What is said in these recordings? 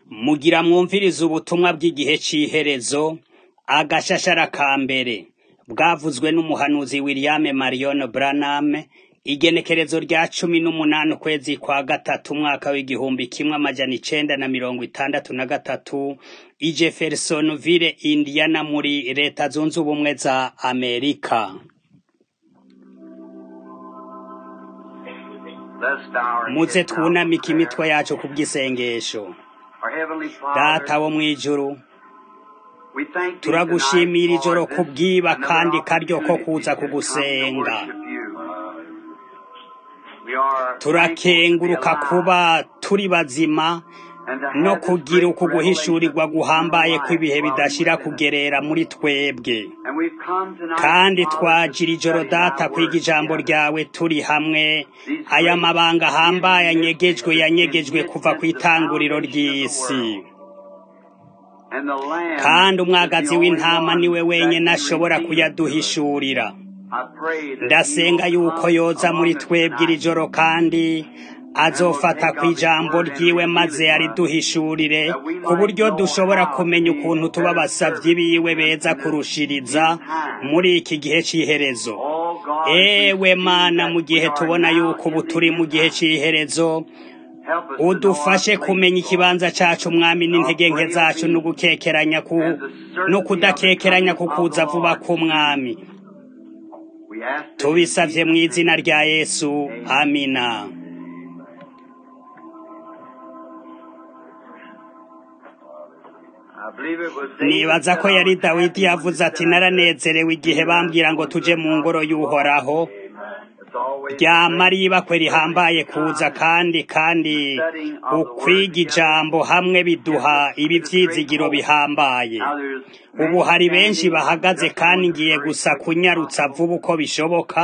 Mugira mwumvirize ubutumwa bw'igihe c'iherezo, agashashara ka mbere, bwavuzwe n'umuhanuzi William Marion Branham, igenekerezo rya cumi n'umunani ukwezi kwa gatatu umwaka w'igihumbi kimwe amajana icenda na mirongo itandatu na gatatu, i Jeffersonville, Indiana muri leta zunze ubumwe za Amerika. Muze twunamike imitwe yacu ku bw'isengesho. Data wo mw'ijuru, turagushimira ijoro kubwiba kandi karyo ko kuza kugusenga. Turakenguruka kuba turi bazima no kugira uku guhishurirwa guhambaye kw'ibihe bidashira kugerera muri twebwe. Kandi twajira ijoro data kwiga ijambo ryawe turi hamwe, aya mabanga ahambaye anyegejwe yanyegejwe kuva kw'itanguriro ry'isi. Kandi umwagazi w'intama niwe wenyene ashobora kuyaduhishurira. Ndasenga yuko yoza muri twebwe iri joro kandi azofata kw'ijambo ryiwe maze ariduhishurire ku buryo dushobora kumenya ukuntu tuba abasavyi biwe beza kurushiriza muri iki gihe c'iherezo. Ewe Mana mu gihe tubona yuko ubu turi mu gihe c'iherezo, udufashe kumenya ikibanza cacu mwami n'intege nke zacu no gukekeranya ku no kudakekeranya ku kuza vuba k'umwami. Tubisavye mw'izina rya Yesu, amina. Nibaza ko yari Dawidi yavuze ati naranezerewe igihe bambwira ngo tuje mu ngoro y'uhoraho, ryama ari ibakwe rihambaye kuza kandi kandi ukwiga ijambo hamwe biduha ibi vyizigiro bihambaye. Ubu hari benshi bahagaze kandi ngiye gusa kunyarutsa vuba uko bishoboka,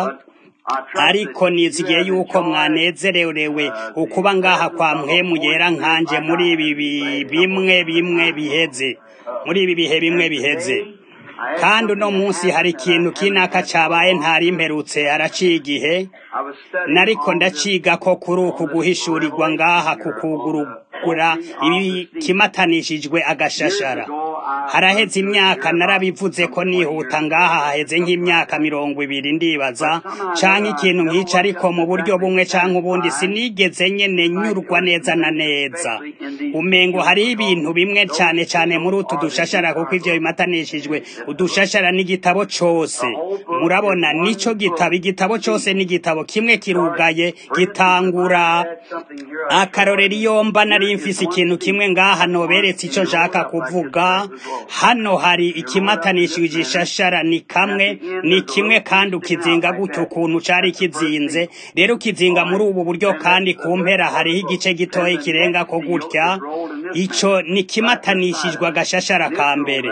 ariko nizigiye yuko mwanezererewe ukuba ngaha kwa mpwemu yera nkanje muri ibi bi- bimwe bimwe biheze muri ibi bihe bimwe biheze kandi uno munsi hari ikintu kinaka cabaye ntari mperutse haraciye igihe nariko ndaciga ko kuri uku guhishurirwa ngaha kukugurugura ibi kimatanishijwe agashashara haraheze imyaka narabivuze ko nihuta ngaha haheze nk'imyaka mirongo ibiri ndibaza canke ikintu nk'ico ariko mu buryo bumwe canke ubundi sinigeze nyene nyurwa neza na neza umengo hariho ibintu bimwe cane cane muri utu dushashara kuko ivyo bimatanishijwe udushashara n'igitabo cose murabona nico gitabo igitabo cose n'igitabo kimwe kirugaye gitangura akarorero iyo mba nari mfise ikintu kimwe ngaha noberetse ico nshaka kuvuga hano hari ikimatanishije ishashara ni kamwe ni kimwe kandi ukizinga gutyo ukuntu cari kizinze rero ukizinga muri ubu buryo kandi ku mpera hariho igice gitoya kirenga ko gutya ico ni kimatanishijwe agashashara ka mbere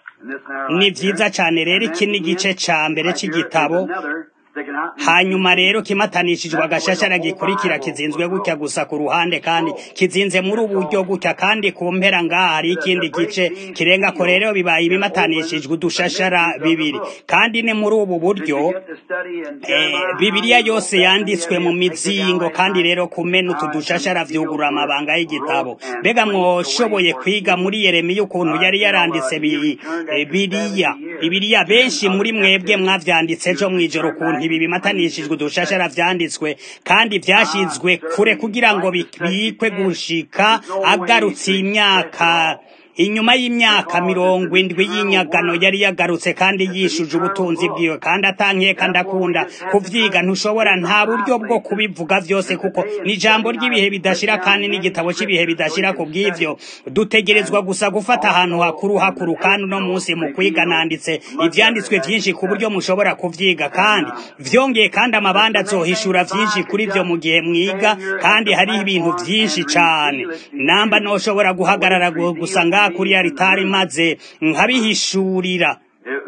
ni vyiza cane rero iki ni igice ca mbere c'igitabo hanyuma rero kimatanishijwe agashashara gikurikira kizinzwe gutya gusa ku ruhande kandi kizinze muri ubu buryo gutya kandi ku mpera ngaha hari ikindi gice kirenga ko rero bibaye ibimatanishijwe udushashara bibiri kandi ni muri ubu buryo eh, bibiliya yose yanditswe mu mizingo kandi rero kumena utu dushashara vyugurura amabanga y'igitabo mbega mwoshoboye kwiga muri yeremiya ukuntu yari yaranditse bi- eh, biriya bibiriya benshi muri mwebwe mwavyanditse ejo mw'ijoro ukuntu ibi bimatanishijwe udushashara vyanditswe kandi vyashizwe kure kugira ngo bikwe gushika agarutse imyaka inyuma y'imyaka mirongo indwi y'inyagano yari yagarutse kandi yishuje ubutunzi bwiwe kandi atankeka ndakunda kuvyiga ntushobora nta buryo bwo kubivuga vyose kuko ni ijambo ry'ibihe bidashira kandi n'igitabo c'ibihe bidashira ku bw'ivyo dutegerezwa gusa gufata ahantu hakuru hakuru kandi uno munsi mu kwiga nanditse ivyanditswe vyinshi ku buryo mushobora kuvyiga kandi vyongeye kandi amabanda azohishura vyinshi kuri vyo mu gihe mwiga kandi hariho ibintu vyinshi cane namba noshobora guhagarara gu- gusa ngaha kuri aritari maze nkabihishurira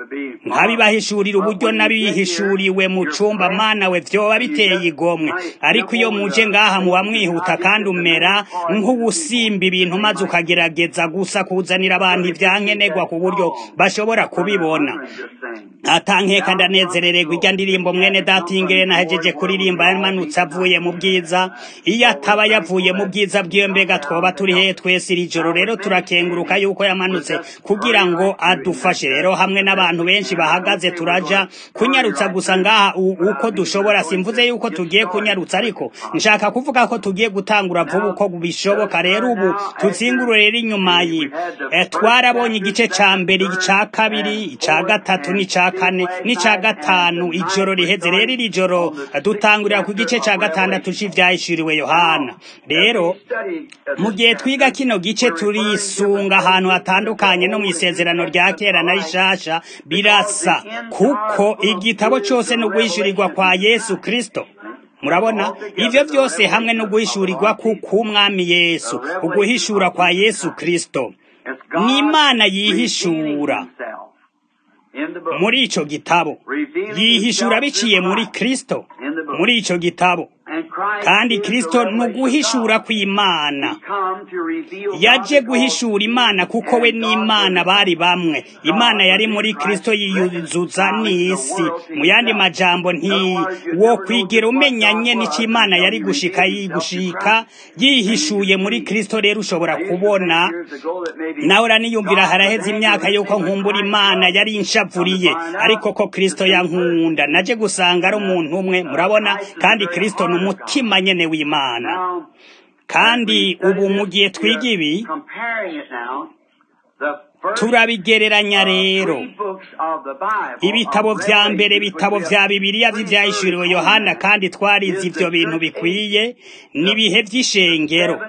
nkabibahishurira uburyo nabihishuriwe mu cumba mana we vyoba biteye igomwe ariko iyo muje ngaha muba mwihuta kandi umera nk'ubusimba ibintu maze ukagerageza gusa kuzanira abantu ivyankenerwa ku buryo bashobora kubibona atankeka ndanezerererwa irya ndirimbo mwene datingere nahejeje kuririmba yamanutse avuye mu bwiza iyo ataba yavuye mu bwiza bw'iyo mbega twoba turi hehe twese iri joro rero turakenguruka yuko yamanutse kugira ngo adufashe rero hamwe n'abantu benshi bahagaze turaja kunyarutsa gusa ngaha uko dushobora simvuze yuko tugiye kunyarutsa ariko nshaka kuvuga ko tugiye gutangura vuba uko bishoboka rero ubu tuzingurure rero inyuma yi twarabonye igice ca mbere ica kabiri ica gatatu n'ica kane n'ica gatanu ijoro riheze rero iri joro dutangurira ku gice ca gatandatu c'ivyahishuriwe yohana rero mu gihe twiga kino gice turisunga ahantu hatandukanye no mu isezerano rya kera na rishasha birasa kuko igitabo cyose no guhishurirwa kwa yesu kristo murabona ivyo vyose hamwe no guhishurirwa k'umwami yesu uguhishura kwa yesu kristo ni imana yihishura muri ico gitabo yihishura biciye muri kristo muri ico gitabo kandi kristo ni uguhishura kw'imana yaje guhishura imana kuko we n'imana bari bamwe imana yari muri kristo yiyuzuza n'isi mu yandi majambo nti wo kwigera umenyanye n'icyo imana yari gushika yigushika yihishuye muri kristo rero ushobora kubona nawe uraniyumvira haraheze imyaka yuko nkumbura imana yari inshavuriye ariko ko kristo yankunda naje gusanga ari umuntu umwe murabona kandi kristo ni umutima nyene w'imana kandi ubu mu gihe twiga ibi turabigereranya rero ibitabo vya mbere bitabo vya bibiliya vy'ivyahishuriwe yohana kandi twarize ivyo bintu bikwiye n'ibihe vy'ishengero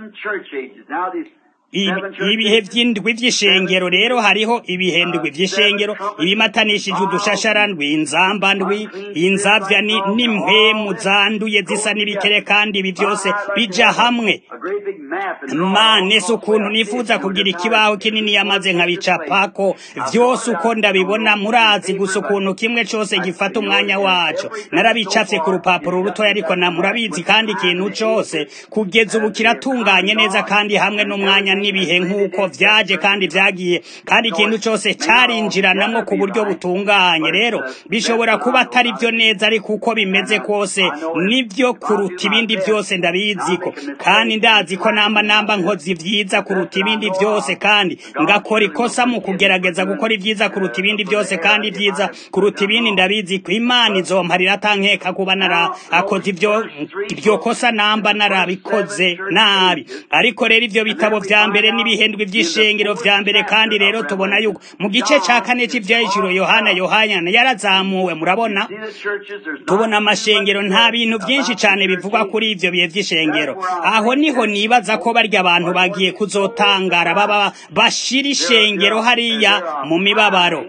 ibihe vy'indwi vy'ishengero rero hariho ibihe ndwi vy'ishengero ibimatanishije udushashara ndwi inzamba ndwi inzavya n'impwemu zanduye zisa n'ibikere kandi ibi vyose bija hamwe mane si ukuntu nifuza kugira ikibaho kinini yamaze nkabicapako vyose uko ndabibona murazi gusa ukuntu kimwe cose gifata umwanya waco narabicafye ku rupapuro rutoya ariko na murabizi kandi ikintu cose kugeza ubu kiratunganye neza kandi hamwe n'umwanya n'ibihe nk'uko vyaje kandi vyagiye kandi ikintu cose carinjiranamwo ku buryo butunganye rero bishobora kuba atari vyo neza ariko uko bimeze kose nivyo kuruta ibindi vyose ndabiziko kandi ndazi ko namba namba nkoze vyiza kuruta ibindi vyose kandi ngakora ikosa mu kugerageza gukora ivyiza kuruta ibindi vyose kandi vyiza kuruta ibindi ndabizi ko imana izomparira atankeka kuba nara akoze ivyo iryo kosa namba narabikoze nabi ariko rero ivyo bitabo vya mbere n'ibihendwe vy'ishengero vya mbere kandi rero tubona yuko mu gice ca kane c'ivyahishuro yohana yohana yarazamuwe murabona tubona amashengero nta bintu vyinshi cane bivugwa kuri ivyo bihe vy'ishengero aho niho nibaza ko barya abantu bagiye kuzotangara baba bashira ishengero hariya mu mibabaro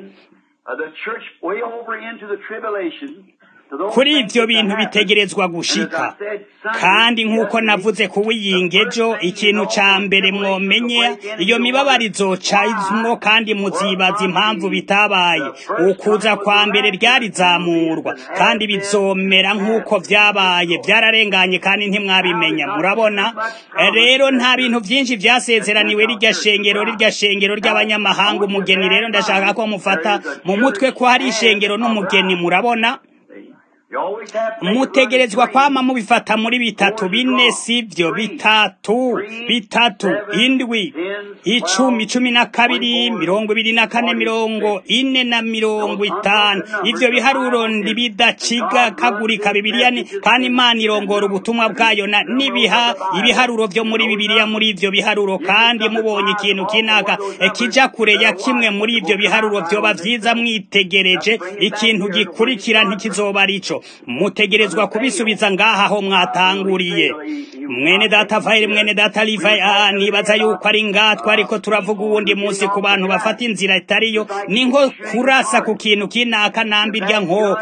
kuri ivyo bintu bitegerezwa gushika kandi nk'uko navuze kuwiyingejo ikintu ca mbere mwomenye iyo mibabaro izocamwo kandi muzibaza impamvu bitabaye ukuza kwa mbere ryarizamurwa kandi bizomera nk'uko vyabaye vyararenganye kandi ntimwabimenya murabona rero nta bintu vyinshi vyasezeraniwe rirya shengero rirya shengero ry'abanyamahanga umugeni rero ndashaka ko mufata mu mutwe ko hari ishengero n'umugeni murabona mutegerezwa kwama mubifata muri bitatu bine sivyo bitatu bitatu indwi icumi cumi na kabiri mirongo ibiri na kane mirongo ine na mirongo itanu ivyo biharuro ndibidaciga kagurika bibiliya ni kandi imana irongora ubutumwa bwayo na nibiha ibiharuro vyo muri bibiliya muri ivyo biharuro kandi mubonye ikintu kinaka kija kure ya kimwe muri ivyo biharuro vyoba vyiza mwitegereje ikintu gikurikira ntikizoba arico mutegerezwa kubisubiza ngaha aho mwatanguriye mwene data vayire mwene data livayi aha nibaza yuko ari ngatwa ariko turavuga uwundi munsi ku bantu bafata inzira itariyo ni nko kurasa ku kintu kinaka nambirya nko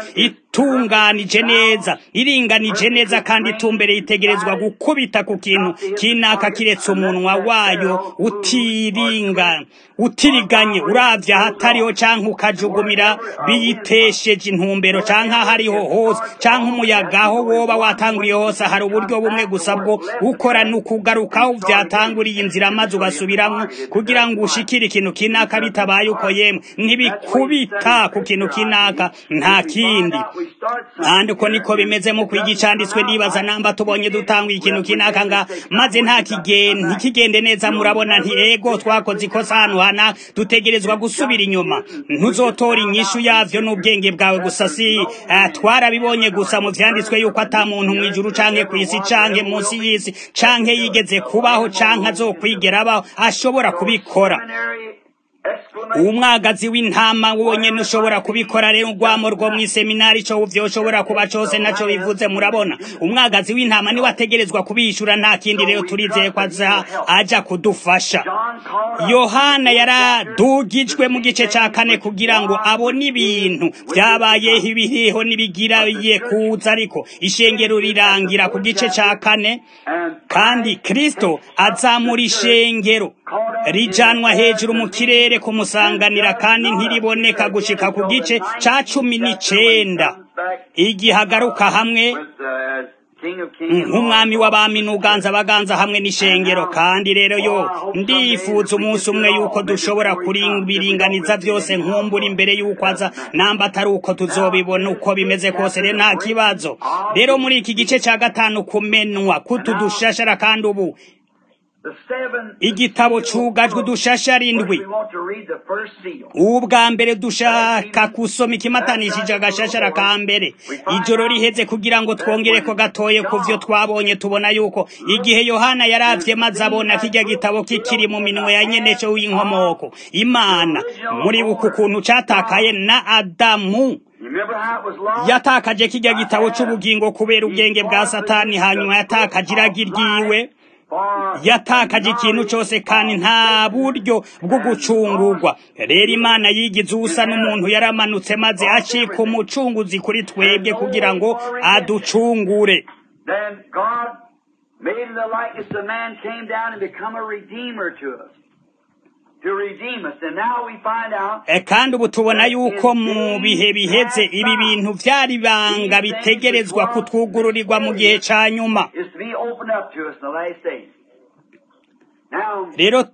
itunganije neza iringanije neza kandi itumbereye itegerezwa gukubita ku kintu kinaka kiretse umunwa wayo utiringa utiriganye uravye ahatariho canke ukajugumira biyitesheje intumbero canke ahariho hose canke umuyaga aho woba watanguriye hose hari uburyo bumwe gusa bwo gukora ni ukugarukaho vyatanguriye inzira maze ugasubiramwo kugira ngo ushikire ikintu kinaka bitabaye uko yemwe ntibikubita ku kintu kinaka nta kindi kandi uko niko bimeze mu kwiga icanditswe nibaza namba tubonye dutanguye ikintu kinaka nga maze nta kigende ntikigende neza murabona nti ego twakoze ikosa hano hana dutegerezwa gusubira inyuma ntuzotora inyishu yavyo n'ubwenge bwawe gusa si uh, twarabibonye gusa mu vyanditswe yuko ata muntu mw'ijuru canke kw'isi canke munsi y'isi canke yigeze kubaho canke azokwigera abaho ashobora kubikora umwagazi w'intama wonyene ushobora kubikora rero urwamo rwo mw'iseminari co vyoshobora kuba cose naco bivuze murabona umwagazi w'intama niwe ategerezwa kubishura nta kindi rero turizeye ko aza aja kudufasha yohana yaradugijwe mu gice ca kane kugira ngo abone ibintu vyabayeho ibiriho n'ibigiraye kuza ariko ishengero rirangira ku gice ca kane kandi kristo azamura ishengero rijanwa hejuru mu kirere kumusanganira kandi ntiriboneka gushika ku gice ca cumi n'icenda igihe agaruka hamwe nk'umwami w'abami n'uganza abaganza hamwe n'ishengero kandi rero yo ndifuza umunsi umwe yuko dushobora kubiringaniza byose nkumbura imbere yuko aza namba atari uko tuzobibona uko bimeze kose rero nta kibazo rero muri iki gice ca gatanu kumenwa kutu dushashara kandi ubu igitabo cugajwe udushashara indwi ubwa mbere dushaka kusoma ikimatanishije agashashara ka mbere ijoro riheze kugira ngo twongere ko gatoye ku vyo twabonye tubona yuko igihe yohana yaravye maze abona kirya gitabo kikiri mu minwe ya nyeneco w'inkomoko imana muri buku ukuntu catakaye na adamu yatakaje kirya gitabo c'ubugingo kubera ubwenge bwa satani hanyuma yatakaje iragi ryiwe yatakaje ikintu cyose kandi nta buryo bwo gucungurwa rero imana yigize usa n'umuntu yaramanutse maze acika umucunguzi kuri twebwe kugira ngo aducungure kandi ubu tubona yuko mu bihe biheze ibi bintu byari banga bitegerezwa kutwugururirwa mu gihe cya nyuma rero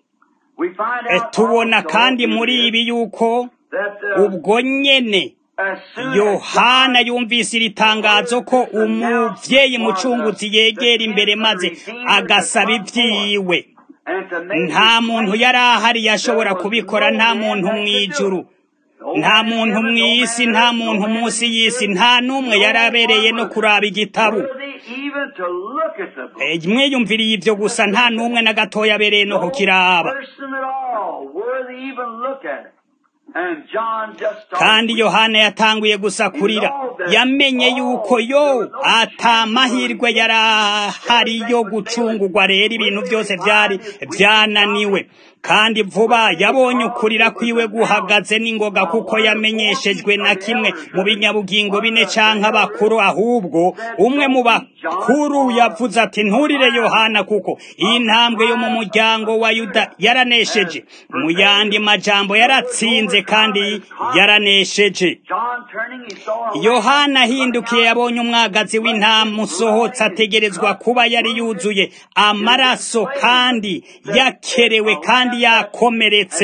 tubona kandi muri ibi yuko ubwo nyene yohana yumvise iri tangazo ko umuvyeyi mucunguzi yegera imbere maze agasaba ibyiwe nta muntu yari ahari yashobora kubikora nta muntu mw'ijuru nta muntu mw'isi nta muntu munsi y'isi nta n'umwe yari abereye no kuraba igitabo mwiyumviriye ibyo gusa nta n'umwe na gatoya abereye no kukiraba kandi yohana yatanguye gusa kurira yamenye yuko yo atamahirwe yari ahari yo gucungurwa rero ibintu byose byari byananiwe kandi vuba yabonye ukurira kwiwe guhagaze n'ingoga kuko yamenyeshejwe na kimwe mu binyabugingo bine canke abakuru ahubwo umwe mu bakuru yavuze ati nturire yohana kuko iyi ntambwe yo mu muryango wa yuda yaranesheje mu yandi majambo yaratsinze kandi yaranesheje yohana ahindukiye yabonye umwagazi w'intama usohotse ategerezwa kuba yari yuzuye amaraso kandi yakerewe kandi yakomeretse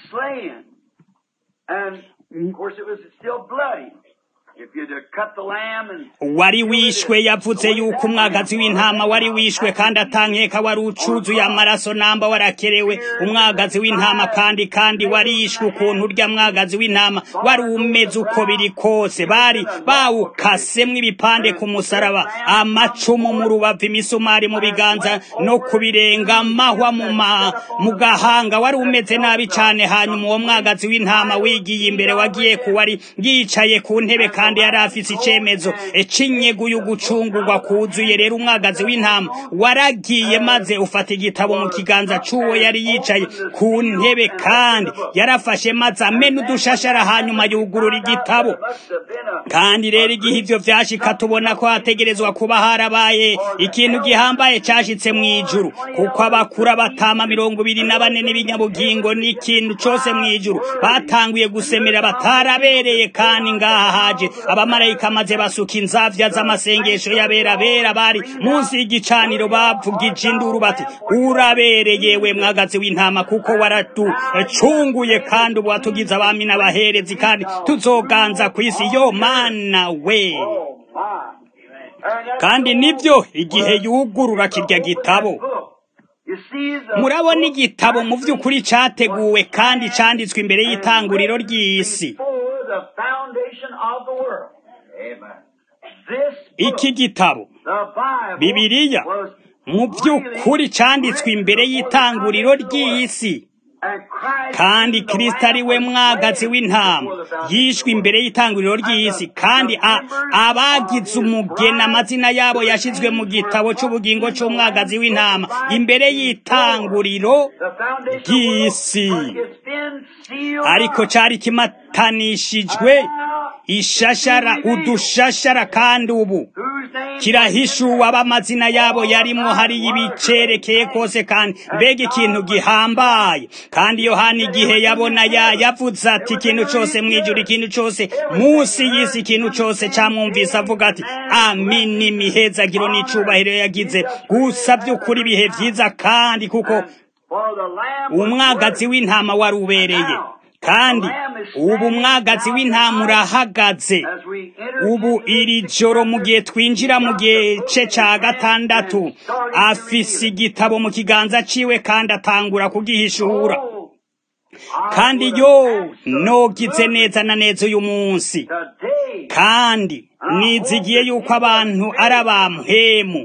wari wishwe yavuze yuko umwagazi w'intama wari wishwe kandi atankeka wari ucuzuye amaraso namba warakerewe umwagazi w'intama kandi kandi warishwe ukuntu urya mwagazi w'intama wari umeze uko biri kose bari bawukasemwo ibipande ku musaraba amacumu mu rubavu imisumari mu biganza no kubirenga amahwa mu gahanga wari umeze nabi cyane hanyuma uwo mwagazi w'intama wigiye imbere wagiye ku wari yicaye ku ntebe kandi yari afise icemezo c'inyegu y'ugucungurwa kuzuye rero umwagazi w'intama waragiye maze ufata igitabo mu kiganza c'uwo yari yicaye ku ntebe kandi yarafashe maze amena udushashara hanyuma yugurura igitabo kandi rero igihe ivyo vyashika tubona ko hategerezwa kuba harabaye ikintu gihambaye cashitse mw'ijuru kuko abakura batama mirongo ibiri na bane n'ibinyabugingo n'ikintu cose mw'ijuru batanguye gusemera batarabereye kandi ngaha haje abamarayika maze basuka inzavya z'amasengesho y'abera bera bari munsi y'igicaniro bavugije induru bati urabereye we mwagazi w'intama kuko waratucunguye kandi ubu watugize abami n'abaherezi kandi tuzoganza ku isi yo mana we kandi nibyo igihe yugurura kirya gitabo murabona igitabo mu by'ukuri cyateguwe kandi cyanditswe imbere y'itanguriro ry'isi iki gitabo bibiliya mu by'ukuri cyanditswe imbere y'itanguriro ry'isi kandi kirisita ari we mwagazi w'intama yishwe imbere y'itanguriro ry'isi kandi abagize umugeni amazina yabo yashyizwe mu gitabo cy'ubugingo cy'umwagazi w'intama imbere y'itanguriro ry'isi ariko cyari kimatanishijwe ishashara udushashara kandi ubu kirahishuwe ab'amazina yabo yarimwo hariyo ibicerekeye kose kandi mbega ikintu gihambaye kandi yohani igihe yabona ya yavuze ati ikintu cyose mwijuru ikintu cyose munsi y'isi ikintu cyose cyamwumvise avuga ati amini imihezagiro n'icubahiro yagize gusa by'ukuri ibihe byiza kandi kuko umwagazi w'intama wari ubereye kandi ubu mwagazi w'intama urahagaze ubu iri joro mu gihe twinjira mu gice cya gatandatu afise igitabo mu kiganza ciwe kandi atangura kugihishura kandi yo nogize neza na neza uyu munsi kandi nizigiye yuko abantu ari abampemu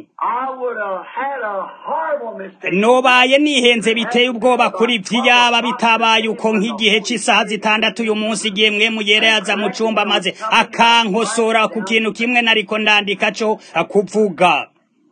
nobaye nihenze biteye ubwoba kuri vyiyaba bitabaye uko nk'igihe cy'isaha zitandatu uyu munsi igihe mwe muyera yaza mu cumba maze akankosora ku kintu kimwe nariko ndandika co kuvuga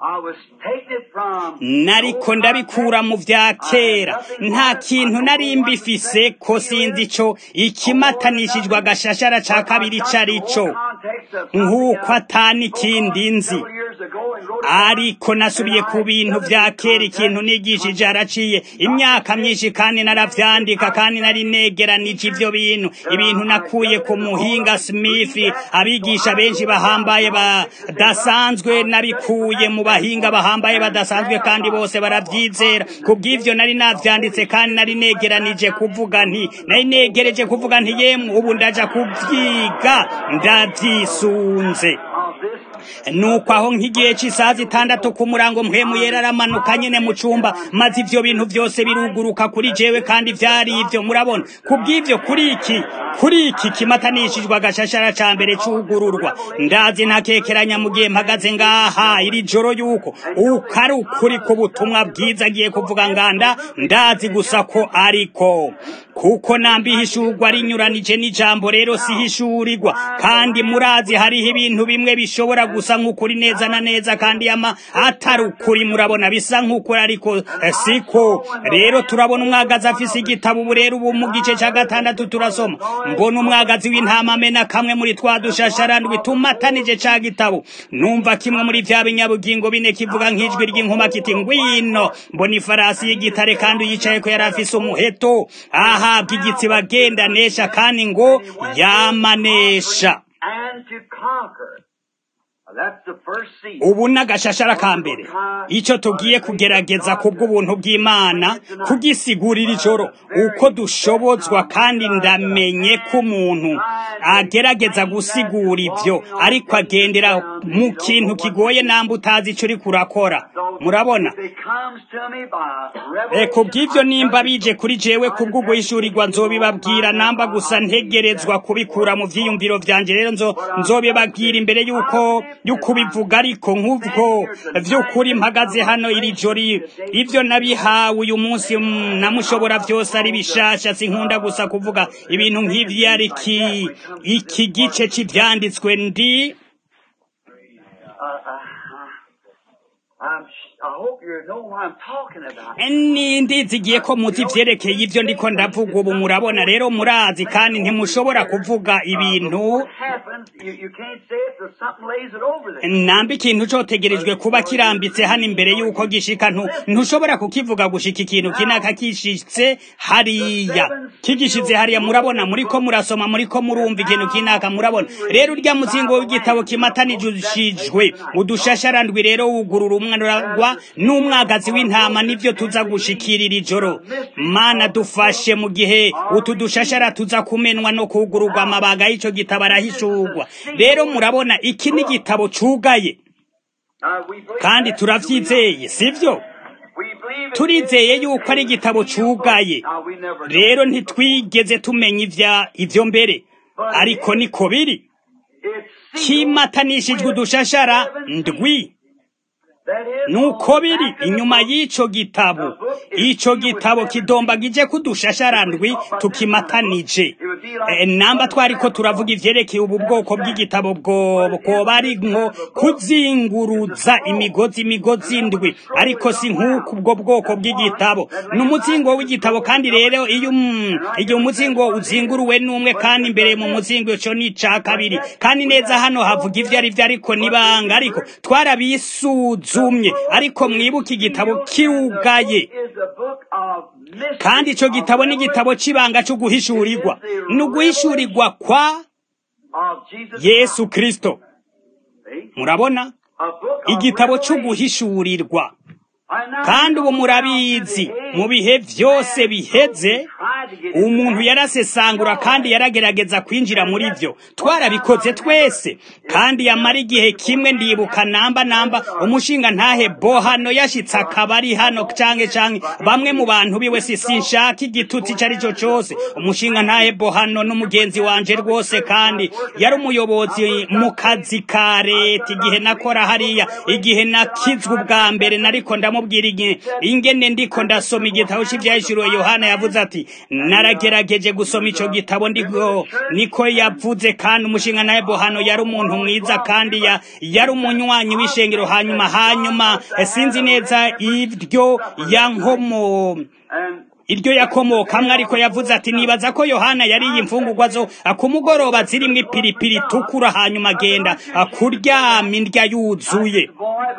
nariko ndabikura mu vya kera nta kintu nari mbifise ko sinzi ico ikimatanishijwe agashashara ca kabiri carico nk'uko atani ikindi nzi ariko nasubiye ku bintu vya kera ikintu nigishije haraciye imyaka myinshi kandi naravyandika kandi nari negeranije ivyo bintu ibintu nakuye ku muhinga smith abigisha benshi bahambaye badasanzwe nabikuye mu bahinga bahambaye badasanzwe kandi bose baravyizera kubw'ivyo nari navyanditse kandi nari negeranije kuvuga nti nari negereje kuvuga nti yemwe ubu ndaja kuvyiga ndavyisunze nuko aho nk'igihe cy'isaha zitandatu ku murango mpemu yera aramanuka nyene mu cumba maze ivyo bintu vyose biruguruka kuri jewe kandi vyari ivyo murabona kubw'ivyo kuri iki kuri iki kimatanishijwe agashashara ca mbere c'ugururwa ndazi ntakekeranya mu gihe mpagaze ngaha iri joro yuko uko ari ukuri ku butumwa bwiza agiye kuvuga nganda ndazi gusa ko ariko kuko nambihishurwa rinyuranije n'ijambo rero sihishurirwa kandi murazi hariho ibintu bimwe bishobora gusa nk'ukuri neza na neza kandi ama atari ukuri murabona bisa nk'ukuri ariko siko rero turabona umwagazi afise igitabo ubu rero ubu mu gice cya gatandatu turasoma mbona umwagazi w'intama amena kamwe muri twa dushasharandwi tumatanije ca gitabo numva kimwe muri vya binyabugingo bine kivuga nk'ijwi ry'inkuma kiti ngwino mbona ifarasi y'igitare kandi uyicaye ko yari afise umuheto ahabwa igitsiba agenda nesha kandi ngo yamanesha ubu n'agashashara ka mbere icyo tugiye kugerageza kubw'ubuntu bw'imana kugisigurira ijoro uko dushobozwa kandi ndamenye ko umuntu agerageza gusigura ibyo ariko agendera mu kintu kigoye namba utazi icyo uri kurakora murabona ku bw'ibyo nimba bije kuri jewe kubwo guhishurirwa nzobibabwira namba gusa ntegerezwa kubikura mu byiyumviro byanjye rero nzobibabwira imbere y'uko y'ukubivuga ariko nk'ubwo vy'ukuri mpagaze hano iri jori ivyo nabihawe uyu munsi namushobora vyose ari bishasha sinkunda gusa kuvuga ibintu nk'ivyo ari iki iki gice c'ivyanditswe ndi ni ndizigiye ko muzi ivyerekeye ivyo ndiko ndavuga ubu murabona rero murazi kandi ntimushobora kuvuga ibintu namba ikintu cotegerejwe kuba kirambitse hano imbere y'uko gishika ntushobora kukivuga gushika ikintu kinaka kishitse hariya kigishize hariya murabona muriko murasoma muriko murumva ikintu kinaka murabona rero urya muzingo w'igitabo kimatanijishijwe udushasharandwi rero wugurura umwaragwa n'umwagazi w'intama nivyo tuza gushikirira ijoro mana dufashe mu gihe utu dushashara tuza kumenwa no kugururwa amabaga y'ico gitabo arahishurwa rero murabona iki ni igitabo cugaye kandi turavyizeye sivyo turizeye yuko ari igitabo cugaye rero ntitwigeze tumenya ivya ivyo mbere ariko niko biri kimatanishijwe udushashara ndwi nuko biri inyuma y'ico gitabo ico gitabo kidombagije kudushasharandwi tukimatanije e, namba twariko turavuga ivyerekeye ubu bwoko bw'igitabo bwoba ari nko kuzinguruza imigozi imigozi ndwi ariko si nk'uko ubwo bwoko bw'igitabo ni umuzingo w'igitabo kandi rero iyo igihe umuzingo uzinguruwe n'umwe kandi imbere mu muzingo ico ni ica kabiri kandi neza hano havuga ivyo ari vyo ariko nibanga ariko twarabisuza zumye ariko mwibuke igitabo kirugaye kandi ico gitabo ni igitabo c'ibanga co guhishurirwa ni uguhishurirwa kwa yesu kristo murabona igitabo co guhishurirwa kandi ubu murabizi mu bihe vyose biheze umuntu yarasesangura kandi yaragerageza kwinjira muri vyo twarabikoze twese kandi yamara igihe kimwe ndibuka namba namba umushinga ntahe bo hano yashitse akaba ari hano canke canke bamwe mu bantu biwe si sinshaka igitutsi ico ari cyo cose umushinga ntahe bo hano n'umugenzi wanje rwose kandi yari umuyobozi mu kazi ka leta igihe nakora hariya igihe nakizwe ubwa mbere nariko ndamu ndamubwira igihe ingene ndiko ndasoma igitabo cy'ivyahishuriwe yohana yavuze ati naragerageje gusoma ico gitabo ndiko niko yavuze kandi umushinga nawe bohano yari umuntu mwiza kandi ya, yari umunywanyi w'ishengero hanyuma hanyuma sinzi neza ibyo yankomo iryo yakomokamwe ariko yavuze ati nibaza ko yohana yariye imfungurwa zo ku mugoroba zirimwo ipiripiri itukura hanyuma agenda kuryama indya yuzuye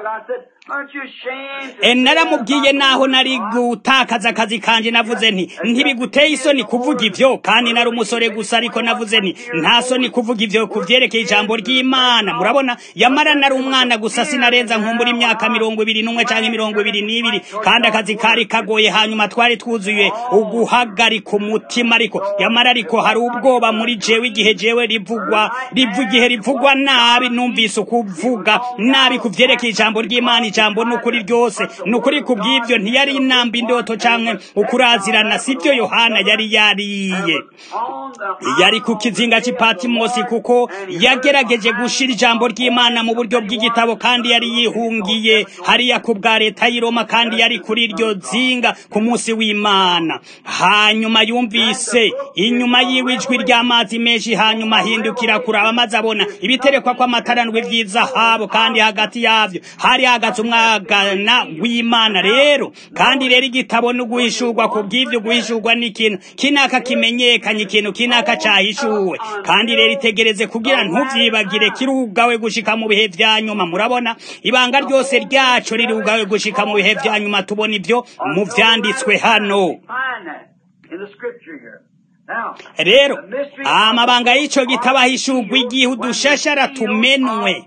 naramubwiye naho nari gutakaza akazi kanje navuze nti ntibiguteye isoni kuvuga ivyo kandi nari umusore gusa ariko navuze nti nta soni kuvuga ivyo kuvyerekeye ijambo ry'imana murabona yamara nari umwana gusa sinarenza nkumbura imyaka mirongo ibiri n'umwe canke mirongo ibiri n'ibiri kandi akazi kari kagoye hanyuma twari twuzuye uguhagarika umutima ariko yamara ariko hari ubwoba muri jewe igihe jewe rivugwa rivu igihe rivugwa nabi numvise ukuvuga nabi kuvyerekeye ijambo ry'imana ijambo n'ukuri ryose n'ukuri kubw'ibyo ntiyari inamba indoto canke ukurazirana sivyo yohana yari yariye yari ku kizinga c'ipatimosi kuko yagerageje gushira ijambo ry'imana mu buryo bw'igitabo kandi yari yihungiye hariya ku bwa leta y'i roma kandi yari kuri iryo zinga ku munsi w'imana hanyuma yumvise inyuma yiwe ijwi ry'amazi menshi hanyuma ahindukira kuraba maze abona ibiterekwa kw'amatarandwi vy'izahabu kandi hagati yavyo hari hagaze umwagana w'imana rero kandi rero igitabo no guhishurwa ku bw'ivyo guhishurwa n'ikintu kinaka kimenyekanye ikintu kinaka cahishuwe kandi rero itegereze kugira ntuvyibagire kirugawe gushika mu bihe vya nyuma murabona ibanga ryose ryaco rirugawe gushika mu bihe vya nyuma tubona ivyo mu vyanditswe hano rero amabanga y'ico gitabo ahishurwa igihe udushashara tumenwe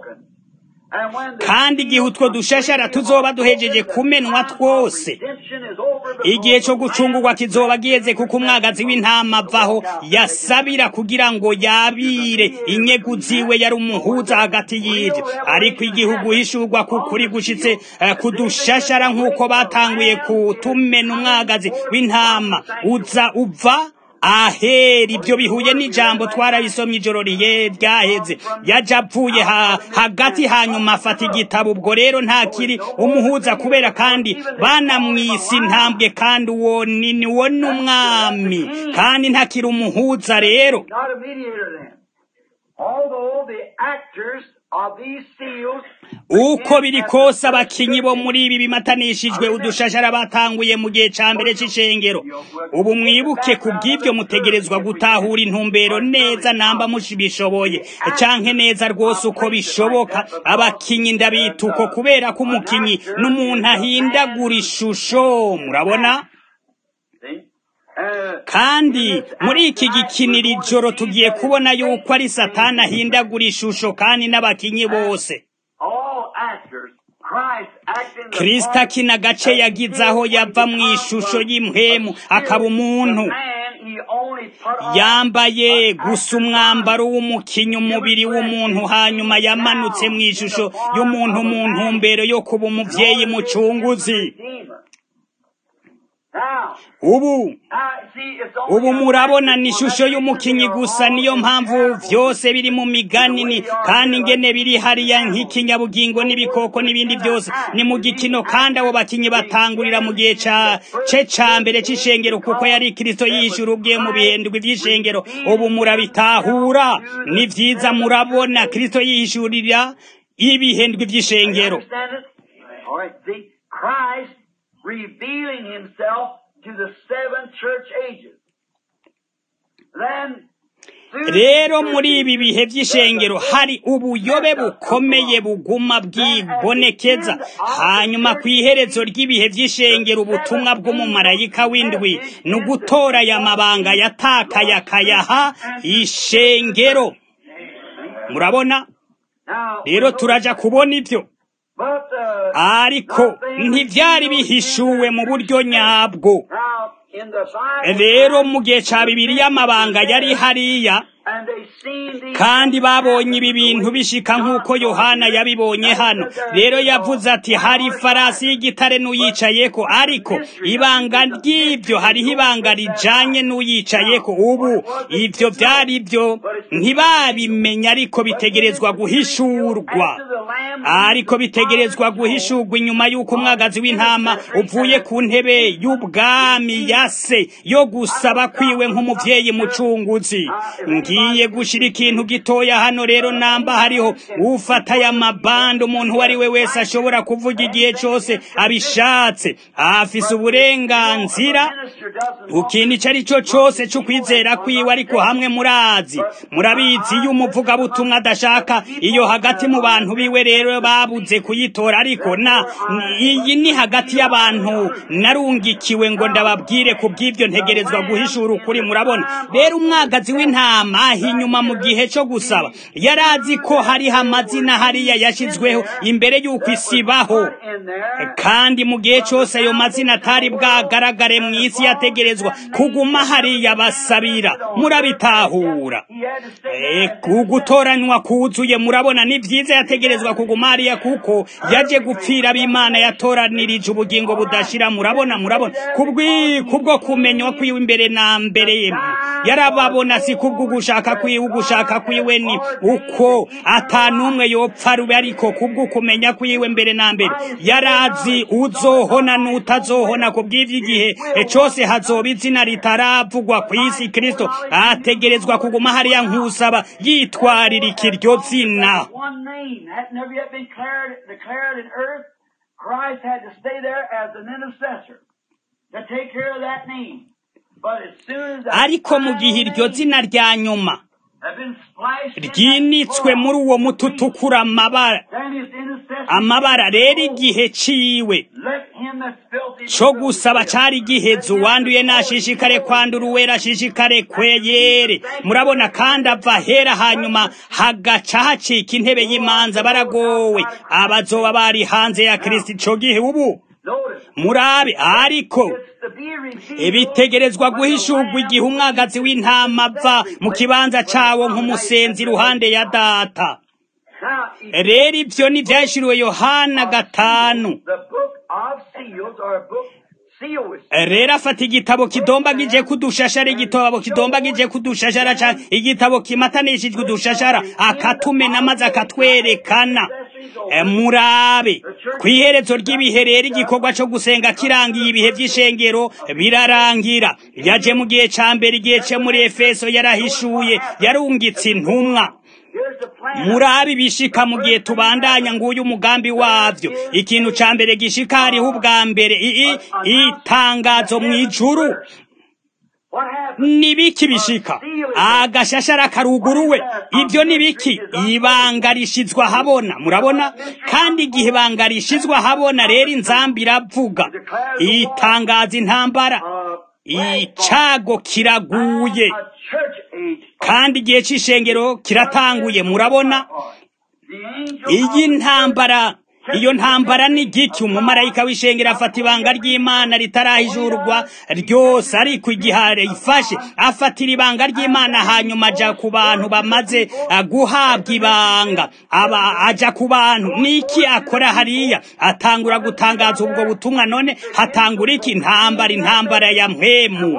kandi igihe utwo dushashara tuzoba duhejeje kumenwa twose igihe cyo gucungurwa kizoba giheze kuko umwagazi w'intama avaho yasabira kugira ngo yabire inyegu ziwe yari umuhuza hagati y'ibyo ariko igihugu hishurwa kukuri gushitse kudushashara nk'uko batanguye kutumena umwagazi w'intama uza uva ahera ibyo bihuye n'ijambo twarabisomye ijoro riye ryaheze yaje avuye ha, hagati hanyuma afata igitabo ubwo rero ntakiri umuhuza kubera kandi banamwise intambwe kandi uwo ni ni wo n'umwami kandi ntakiri umuhuza rero Not a mediator then. Although the actors of these seals uko biri kose abakinyi bo muri ibi bimatanishijwe udushashara batanguye mu gihe ca mbere c'ishengero ubu mwibuke ku bw'ivyo mutegerezwa gutahura intumbero neza namba mushibishoboye canke neza rwose uko bishoboka abakinyi ndabita uko kubera ko umukinyi n'umuntu ahindagura ishusho murabona see, uh, kandi muri iki gikinira ijoro tugiye kubona yuko ari satani ahindagura ishusho kandi n'abakinyi bose all actors, Christ acting the kristo part akina gace yagize aho yava mu ishusho y'imhemu akaba umuntu man, he only put on yambaye gusa umwambaro w'umukinyi umubiri w'umuntu hanyuma yamanutse mu ishusho y'umuntu mu ntumbero yo kuba umuvyeyi mucunguzi Redeemer. Now, ubu uh, see, it's only ubu a murabona ni fact ishusho that y'umukinyi they are gusa all niyo mpamvu comparable. vyose biri mu migani ni kandi ingene biri hariya nk'ikinyabugingo n'ibikoko n'ibindi byose ni mu gikino kandi abo bakinyi batangurira mu gihe ca ce ca mbere c'ishengero kuko yari kristo yishura ubwiye mu bihendwe vy'ishengero ubu murabitahura ni vyiza murabona kristo yihishurira ibihendwe vy'ishengero Understand it? All right. See, Christ revealing himself to the seven church ages. Then, through rero the muri ibi church bihe ages, vy'ishengero hari ubuyobe bukomeye buguma bwibonekeza hanyuma ku iherezo ry'ibihe vy'ishengero ubutumwa bw'umumarayika w'indwi ni ugutora aya mabanga yatakaye akayaha ishengero murabona Now, rero turaja kubona ivyo but, uh, ariko ntivyari bihishuwe mu buryo nyabwo now, in the Bible, rero mu gihe ca bibiriya amabanga yari hariya and they seen these kandi babonye ibi bintu bishika nk'uko yohana yabibonye hano rero yavuze ati hari ifarasi y'igitare n'uyicayeko ariko ibanga ry'ibyo hariho ibanga rijanye n'uyicayeko ubu ivyo vyari byo ntibabimenya ariko bitegerezwa guhishurwa after the Lamb ariko bitegerezwa guhishurwa inyuma y'uko umwagazi w'intama uvuye ku ntebe y'ubwami ya se yo gusaba kwiwe nk'umuvyeyi mucunguzi ngiye gushira ikintu gitoya hano rero namba hariho ufata aya mabande umuntu uwo ari we wese ashobora kuvuga igihe cose abishatse afise uburenganzira minister doesn't ikintu icyo ari cyo cyose cyo kwizera kwiwe ariko hamwe murazi murabizi iyo umuvugabutumwa adashaka iyo hagati mu bantu biwe rero babuze kuyitora ariko na iyi ni hagati y'abantu narungikiwe ngo ndababwire ku bw'ibyo ntegerezwa guhishura ukuri murabona rero umwagazi w'intama ahi inyuma mu gihe cyo gusaba yari azi ko hariho amazina hariya yashyizweho imbere y'uko isi ibaho in there. kandi mu gihe cyose ayo mazina atari bwagaragare mu isi yategerezwa kuguma hariya basabira murabitahura He had to stay Eh, there. ku gutoranywa kuzuye murabona ni byiza yategerezwa kuguma hariya kuko yaje gupfira ab'imana yatoranirije ubugingo budashira murabona murabona kubwi kubwo kumenywa kwiwe imbere na mbere yarababona si kubwo gushaka kwiwe ugushaka kwiwe ni uko atanumwe yopfa rube ariko kubwo kumenya kwiwe mbere na mbere yarazi uzohona n'utazohona ku bw'ivy'igihe e cose hazoba izina ritaravugwa ku isi kristo ategerezwa kuguma hariya nk'usaba yitwarira ikiryo zina One name had never yet been declared, declared in earth. Christ had to stay there as an intercessor to take care of that name. But as soon as that ariko mu gihe final iryo name zina rya nyuma had been splashed in that ryinitswe blood, muri uwo muti utukura amabara then his intercession amabara rero igihe ciwe let him that's filthy co gusaba cari giheze uwanduye nashishikare kwandura uwera ashishikare kweyere murabona kandi ava hera hanyuma hagaca hacika intebe y'imanza baragowe abazoba bari hanze ya kristo ico gihe ubu Notice, murabe ariko it's to be revealed ibitegerezwa when the guhishurwa Lamb igihe umwagazi w'intama ava mu kibanza cawo nk'umusenzi iruhande ya data Now, if rero ivyo ni vyashiriwe yohana gatanu the book of seals or a book rero afata igitabo kidombagije kudushashara igitabo kidombagije kudushashara ca igitabo kimatanishijwe udushashara akatumena maze akatwerekana murabe ku iherezo ry'ibihe rero igikorwa cyo gusenga kirangiye ibihe by'ishengero birarangira yaje mu gihe ca mbere igihe cyo muri efeso yarahishuye yarungitse intumwa murabi bishika mu gihe tubandanya nguyu umugambi wavyo ikintu ca mbere gishika hariho ubwa mbere itangazo mu ijuru nibiki bishika agashashara karuguruwe ibyo nibiki ibanga rishizwa habona murabona kandi igihe ibanga rishizwa habona rero inzambi iravuga itangaza intambara icago kiraguye kandi igihe c'ishengero kiratanguye murabona iyi ntambara iyo ntambara ni giki umumarayika w'ishengero afata ibanga ry'imana ritarahijurwa ryose ariko igihe ifashe afatira ibanga ry'imana hanyuma aja ku bantu bamaze guhabwa ibanga aba aja ku bantu niki akora hariya atangura gutangaza ubwo butumwa none hatangura iki intambara intambara ya mpemu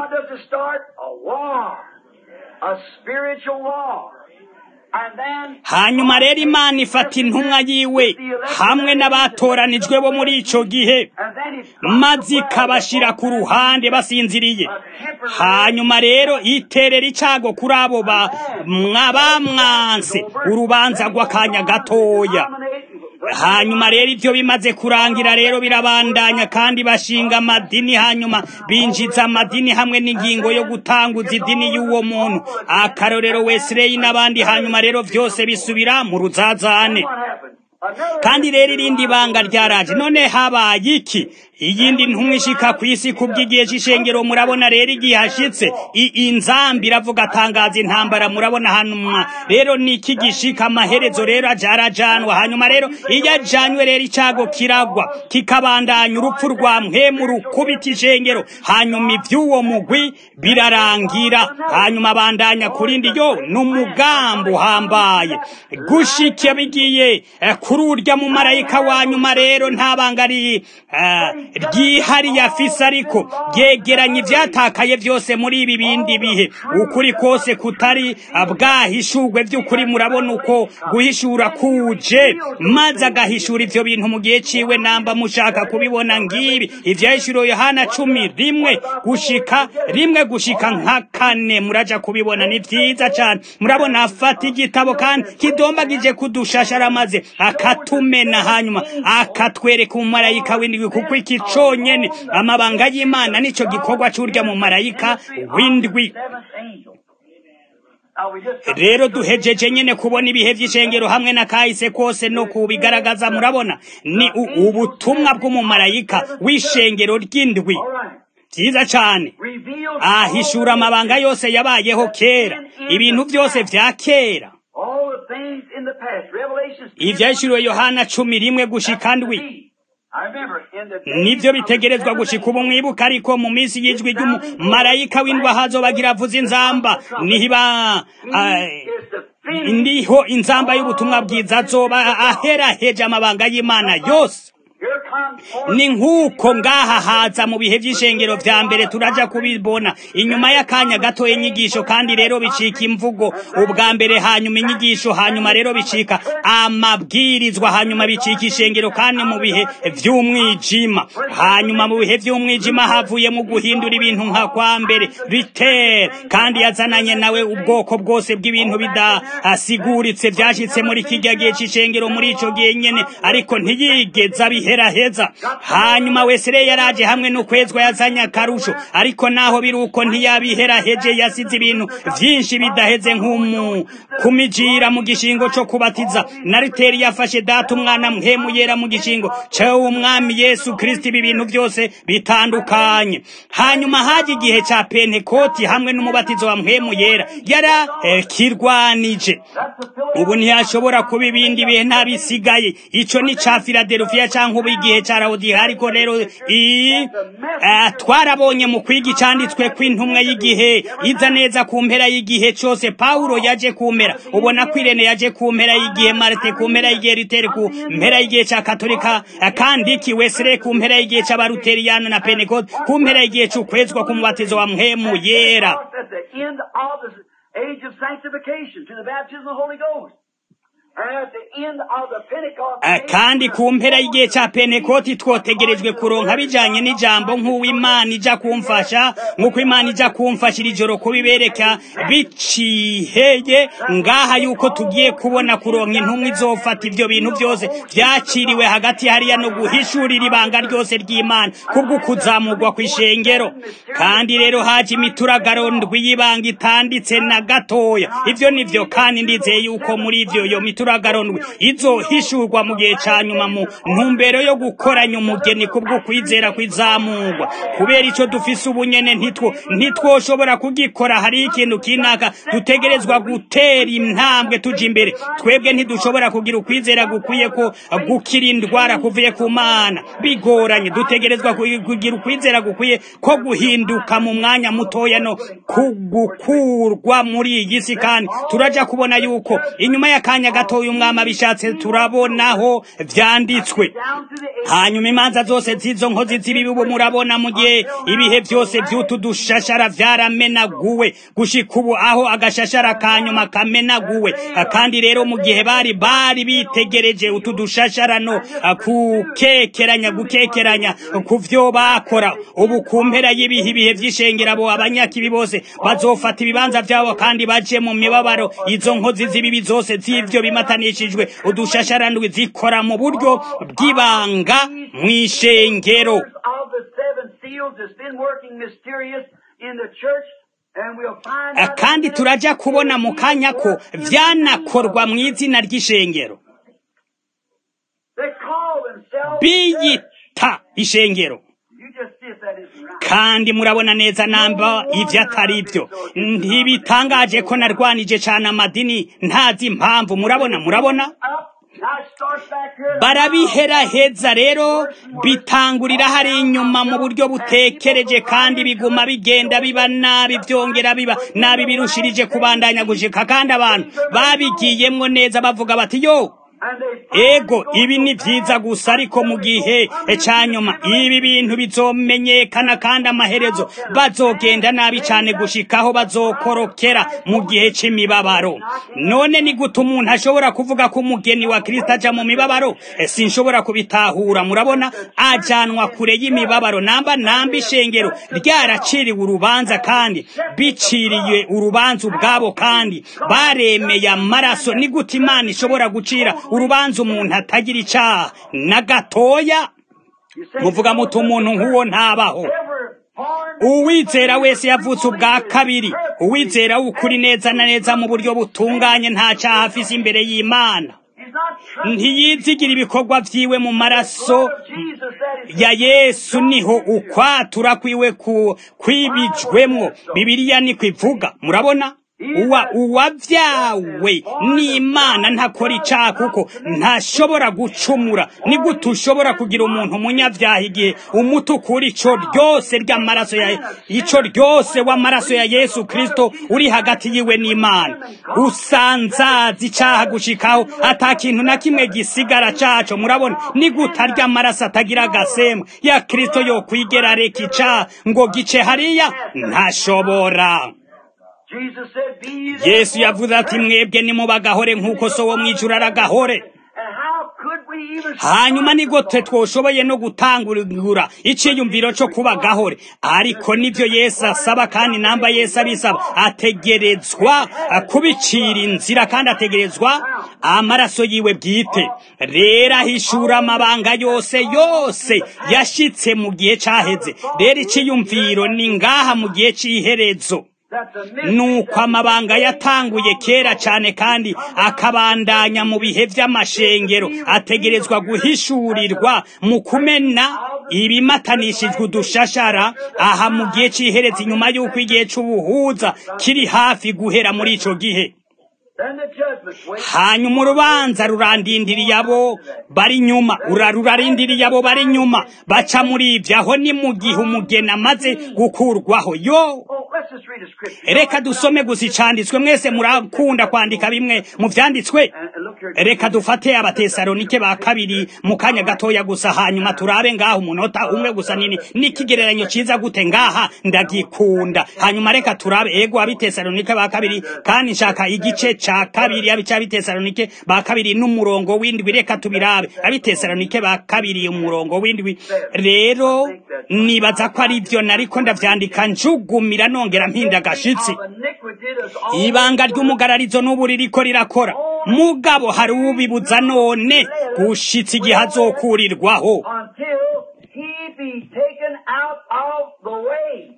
hanyuma rero imana ifata intumwa yiwe hamwe n'abatoranijwe bo muri ico gihe maze ikabashira ku ruhande basinziriye hanyuma rero iterera icago kuri abo bamwanse urubanza rw'akanya gatoya hanyuma rero ibyo bimaze kurangira rero birabandanya kandi bashinga amadini hanyuma binjiza amadini hamwe n'ingingo yo gutanguza idini y'uwo muntu akarorero wesireyi n'abandi hanyuma rero byose bisubira mu ruzazane kandi rero irindi banga ryaraje none habaye iki iyindi ntumwa ishika ku isi kubw'igihe c'ishengero murabona rero igihe hashitse inzambi iravuga atangaza intambara murabona hanyuma rero niki gishika amaherezo rero ajarajanwa hanyuma rero iyo ajanywe rero icago kiragwa kikabandanya urupfu rwa mpemu rukubita ishengero hanyuma ivy'uwo mugwi birarangira hanyuma abandanya kurindi yo n'umugambi uhambaye gushike bigiye kuri urya mu marayika wa nyuma rero nta banga ryihariye afise ariko ryegeranya ivyatakaye vyose muri ibi bindi bihe ukuri kose kutari bwahishurwe vy'ukuri murabona uko guhishura kuje maze agahishura ivyo bintu mu gihe ciwe namba mushaka kubibona ngibi ivyahishuro yohana cumi rimwe gushika rimwe gushika nka kane muraja kubibona ni vyiza cane murabona afata igitabo kandi kidombagije kudushashara maze akatumena hanyuma akatwereka umumarayika w'indwi kuko iki conyene amabanga y'imana nico gikorwa c'urya mu marayika w'indwi rero duhejeje nyene kubona ibihe vy'ishengero hamwe na kahise kose no kubigaragaza murabona ni ubutumwa bw'umumarayika w'ishengero ry'indwi vyiza cane ahishura amabanga yose yabayeho kera ibintu vyose vya kera ivyahishuriwe yohana cumi rimwe gushika ndwi nibyo bitegerezwa gushika ubu mwibuka ariko mu minsi y'ijwi ry'umumarayika w'indwa hazobagira avuza inzamba nihiba ndiho inzamba y'ubutumwa bwiza azoba aheraheje amabanga y'imana yose ni nk'uko ngaha haza mu bihe by'ishengero vya mbere turaja kubibona inyuma y'akanya gatoya inyigisho kandi rero bicika imvugo ubwa mbere hanyuma inyigisho hanyuma rero bicika amabwirizwa hanyuma bicika ishengero kandi mu bihe vy'umwijima hanyuma mu bihe vy'umwijima havuye mu guhindura ibintu nka kwa mbere ritere kandi yazananye nawe ubwoko bwose bw'ibintu bidasiguritse vyashitse muri kirya gihe c'ishengero muri ico gihe nyene ariko ntiyigeza bihera heza hanyuma wesere yaraje hamwe n'ukwezwa yazanye akarusho ariko naho biri uko ntiyabihera heje yasize ibintu vyinshi bidaheze nk'umu kumijira mu gishingo co kubatiza nariteri yafashe data umwana mpemu yera mu gishingo cewe umwami yesu kristo ibi bintu byose bitandukanye hanyuma haje igihe ca pentekoti hamwe n'umubatizo wa mpemu yera yara eh, kirwanije ubu ntiyashobora kuba ibindi bihe ntabisigaye ico ni ca filadelfiya canke ubu igihe gihe ca rawudiya ariko rero i eh, twarabonye mu kwiga icanditswe kw'intumwa y'igihe iza neza ku mpera y'igihe cose pawulo yaje ku mpera ubona ko irene yaje ku mpera y'igihe marite ku mpera y'igihe ritere ku mpera y'igihe ca katolika eh, kandi ki wesere ku mpera y'igihe c'abaluteriyano na pentekote ku mpera y'igihe c'ukwezwa k'umubatizo wa mpemu yera At the end of the age of sanctification to the baptism of the Holy Ghost. And at the end of the Pentecost. Eh, kandi ku mpera y'igihe ca pentekoti twotegerejwe kuronka bijanye n'ijambo nk'uw'imana ija kumfasha nk'uko imana ija kumfasha iri joro kubibereka biciheye ngaha yuko tugiye kubona kuronka intumwa izofata ivyo bintu vyose vyaciriwe hagati hariya no guhishurira ibanga ryose ry'imana kubwo kuzamurwa kw'ishengero kandi rero haje imituragaro ndwi y'ibanga itanditse na gatoya ivyo nivyo kandi ndizeye yuko muri ivyo yo mituragaro ndwi izohishurwa mu gihe ca nyuma mu ntumbero yo gukoranya umugeni kubwo kwizera kw'izamurwa kubera ico dufise ubunyene ntitwo ntitwoshobora kugikora hari ikintu kinaka dutegerezwa gutera intambwe tuja imbere twebwe ntidushobora kugira ukwizera gukwiye ko gukira indwara kuvuye ku mana bigoranye dutegerezwa ku- kugira ukwizera gukwiye ko guhinduka mu mwanya mutoya no kugukurwa muri iyi si kandi turaja kubona yuko inyuma y'akanya gatoya umwami abishatse turabonaho vyanditswe Down to the age. hanyuma imanza zose z'izo nkozi z'ibibi ubu murabona mu gihe ibihe byose vy'utu dushashara vyaramenaguwe gushika ubu aho agashashara ka nyuma kamenaguwe kandi rero mu gihe bari bari bitegereje utu dushashara no kukekeranya gukekeranya ku vyo bakora ubu ku mpera y'ibihe ibihe vy'ishengera abo abanyakibi bose bazofata ibibanza vyabo kandi baje mu mibabaro izo nkozi z'ibibi zose z'ivyo bimatanishijwe udushasharandwi zikora mu buryo bw'ibanga mw'ishengero of the seven seals has been working mysterious in the church. And we'll find Eh, out kandi turaja kubona mu kanya ko vyanakorwa mu izina ry'ishengero They call themselves church. biyita ishengero You just see if that isn't right. kandi murabona neza namba ivyo atari vyo ntibitangaje ko narwanije cane amadini ntazi impamvu murabona murabona Up. Now it starts back here. barabiheraheza rero bitangurira hari inyuma mu buryo butekereje kandi biguma bigenda biba nabi vyongera biba nabi birushirije kubandanya gushika kandi abantu babigiyemwo neza bavuga bati yo And they ego ibi ni vyiza gusa ariko mu gihe ca nyuma ibi bintu bizomenyekana kandi amaherezo bazogenda nabi cane gushikaho bazokorokera mu gihe c'imibabaro none ni gute umuntu ashobora kuvuga ko umugeni wa kristo aja mu mibabaro Eh, sinshobora kubitahura murabona ajanwa kure y'imibabaro namba namba ishengero ryaraciriwe urubanza kandi biciriye urubanza ubwabo kandi baremeye amaraso ni gute imana ishobora gucira urubanza umuntu atagira icaha na gatoya you say, muvuga muti umuntu nk'uwo ntabaho ever born uwizera wese yavutse ubwa kabiri uwizera w'ukuri neza na neza mu buryo butunganye nta caha afise imbere y'imana He's not trusting ntiyizigira ibikorwa vyiwe mu maraso of Jesus that is ya yesu niho ukwatura kwiwe ku kwibijwemwo bibiliya niko ivuga murabona uwa uwavyawe n'imana ntakora icaha kuko ntashobora gucumura ni gute ushobora kugira umuntu umunyavyaha igihe umutukura ico ryose ry'amaraso ya ico ryose w'amaraso ya yesu kristo uri hagati yiwe n'imana usanzaza icaha gushikaho ata kintu na kimwe gisigara caco murabona ni gute arya amaraso atagira agasembwa ya kristo yokwigera areka icaha ngo gice hariya ntashobora Jesus said, Be ye therefore yesu yavuze ati mwebwe nimubagahore nk'uko so wo mw'ijuru aragahore And how could we even hanyuma ni gute twoshoboye no gutangura iciyumviro co kuba gahore ariko nivyo yesu asaba kandi namba yesu abisaba ategerezwa kubicira inzira kandi ategerezwa amaraso yiwe bwite rero ahishura amabanga yose yose yashitse mu gihe caheze rero iciyumviro ni ngaha mu gihe c'iherezo that the mystery nuko amabanga yatanguye kera cyane kandi akabandanya mu bihe vy'amashengero ategerezwa guhishurirwa mu kumena ibimatanishijwe udushashara aha mu gihe c'ihereza inyuma y'uko igihe c'ubuhuza kiri hafi guhera muri ico gihe Then the judgment waits. hanyuma urubanza rurandindiriye abo bari nyuma urarurarindiriye abo bari nyuma baca muri ibyo aho ni mu gihe umugeni amaze gukurwaho yo Oh, let's just read a scripture. reka dusome gusa icanditswe mwese murakunda kwandika bimwe mu vyanditswe And, and look here. reka dufate abatesalonike ba kabiri mu kanya gatoya gusa hanyuma turabe ngaho umunota umwe gusa nini n'ikigereranyo ciza gute ngaha ndagikunda hanyuma reka turabe ego abitesalonike ba kabiri kandi nshaka igice ca kabiri abitesalonike ba kabiri n'umurongo w'indwi reka tubirabe abitesalonike ba kabiri umurongo w'indwi rero nibaza ko ari vyo nariko ndavyandika njugumira nongera mpinda agashitsi Of iniquity does all ibanga ry'umugararizo n'ubu ririko rirakora mugabo hari ubibuza none gushitsa igihe azokurirwaho until he be taken out of the way.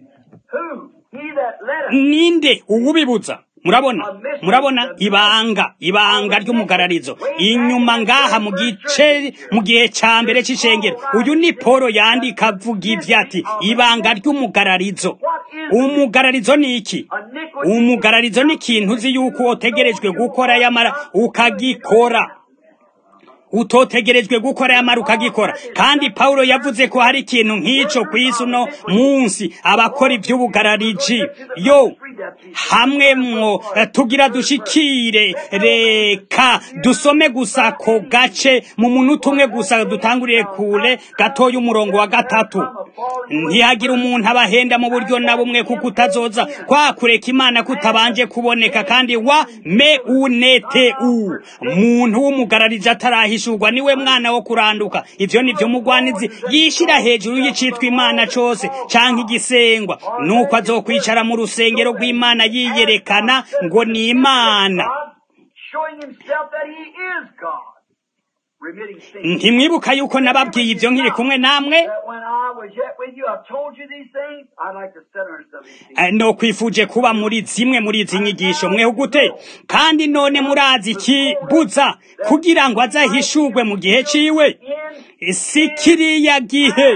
Who? He that led us. ninde uwubibuza murabona murabona ibanga ibanga ry'umugararizo inyuma ngaha mu gice mu gihe ca mbere c'ishengero uyu ni polo yandika avuga ivyo ati ibanga ry'umugararizo umugararizo ni iki Iniquity umugararizo ni ikintu uzi yuko wotegerejwe gukora yamara ukagikora utotegerejwe gukora yamara ukagikora kandi pawulo yavuze ko hari ikintu nk'ico ku isi uno munsi abakora ivy'ubugarariji yo hamwe mwo eh, tugira dushikire reka dusome gusa ko gace mu munota umwe gusa dutanguriye kure gatoya umurongo wa gatatu ntihagira umuntu abahenda mu buryo na bumwe kuko utazoza kwa kureka imana kutabanje kuboneka kandi wa me unete u muntu w'umugararije atarahishurwa niwe mwana wo kuranduka ivyo nivyo mugwanizi yishira hejuru y'icitwa imana cose canke igisengwa nuko azokwicara mu rusengero rw'imana yiyerekana ngo ni imana God, showing himself that he is God. Remitting sin. ntimwibuka yuko nababwiye ivyo nkiri kumwe namwe That when I was yet with you, I've told you these things. I'd like to sit under some of these things. Eh, no kwifuje kuba muri zimwe muri izi nyigisho mweho gute kandi none murazi ikibuza kugira ngo azahishurwe mu gihe ciwe In si kiriya gihe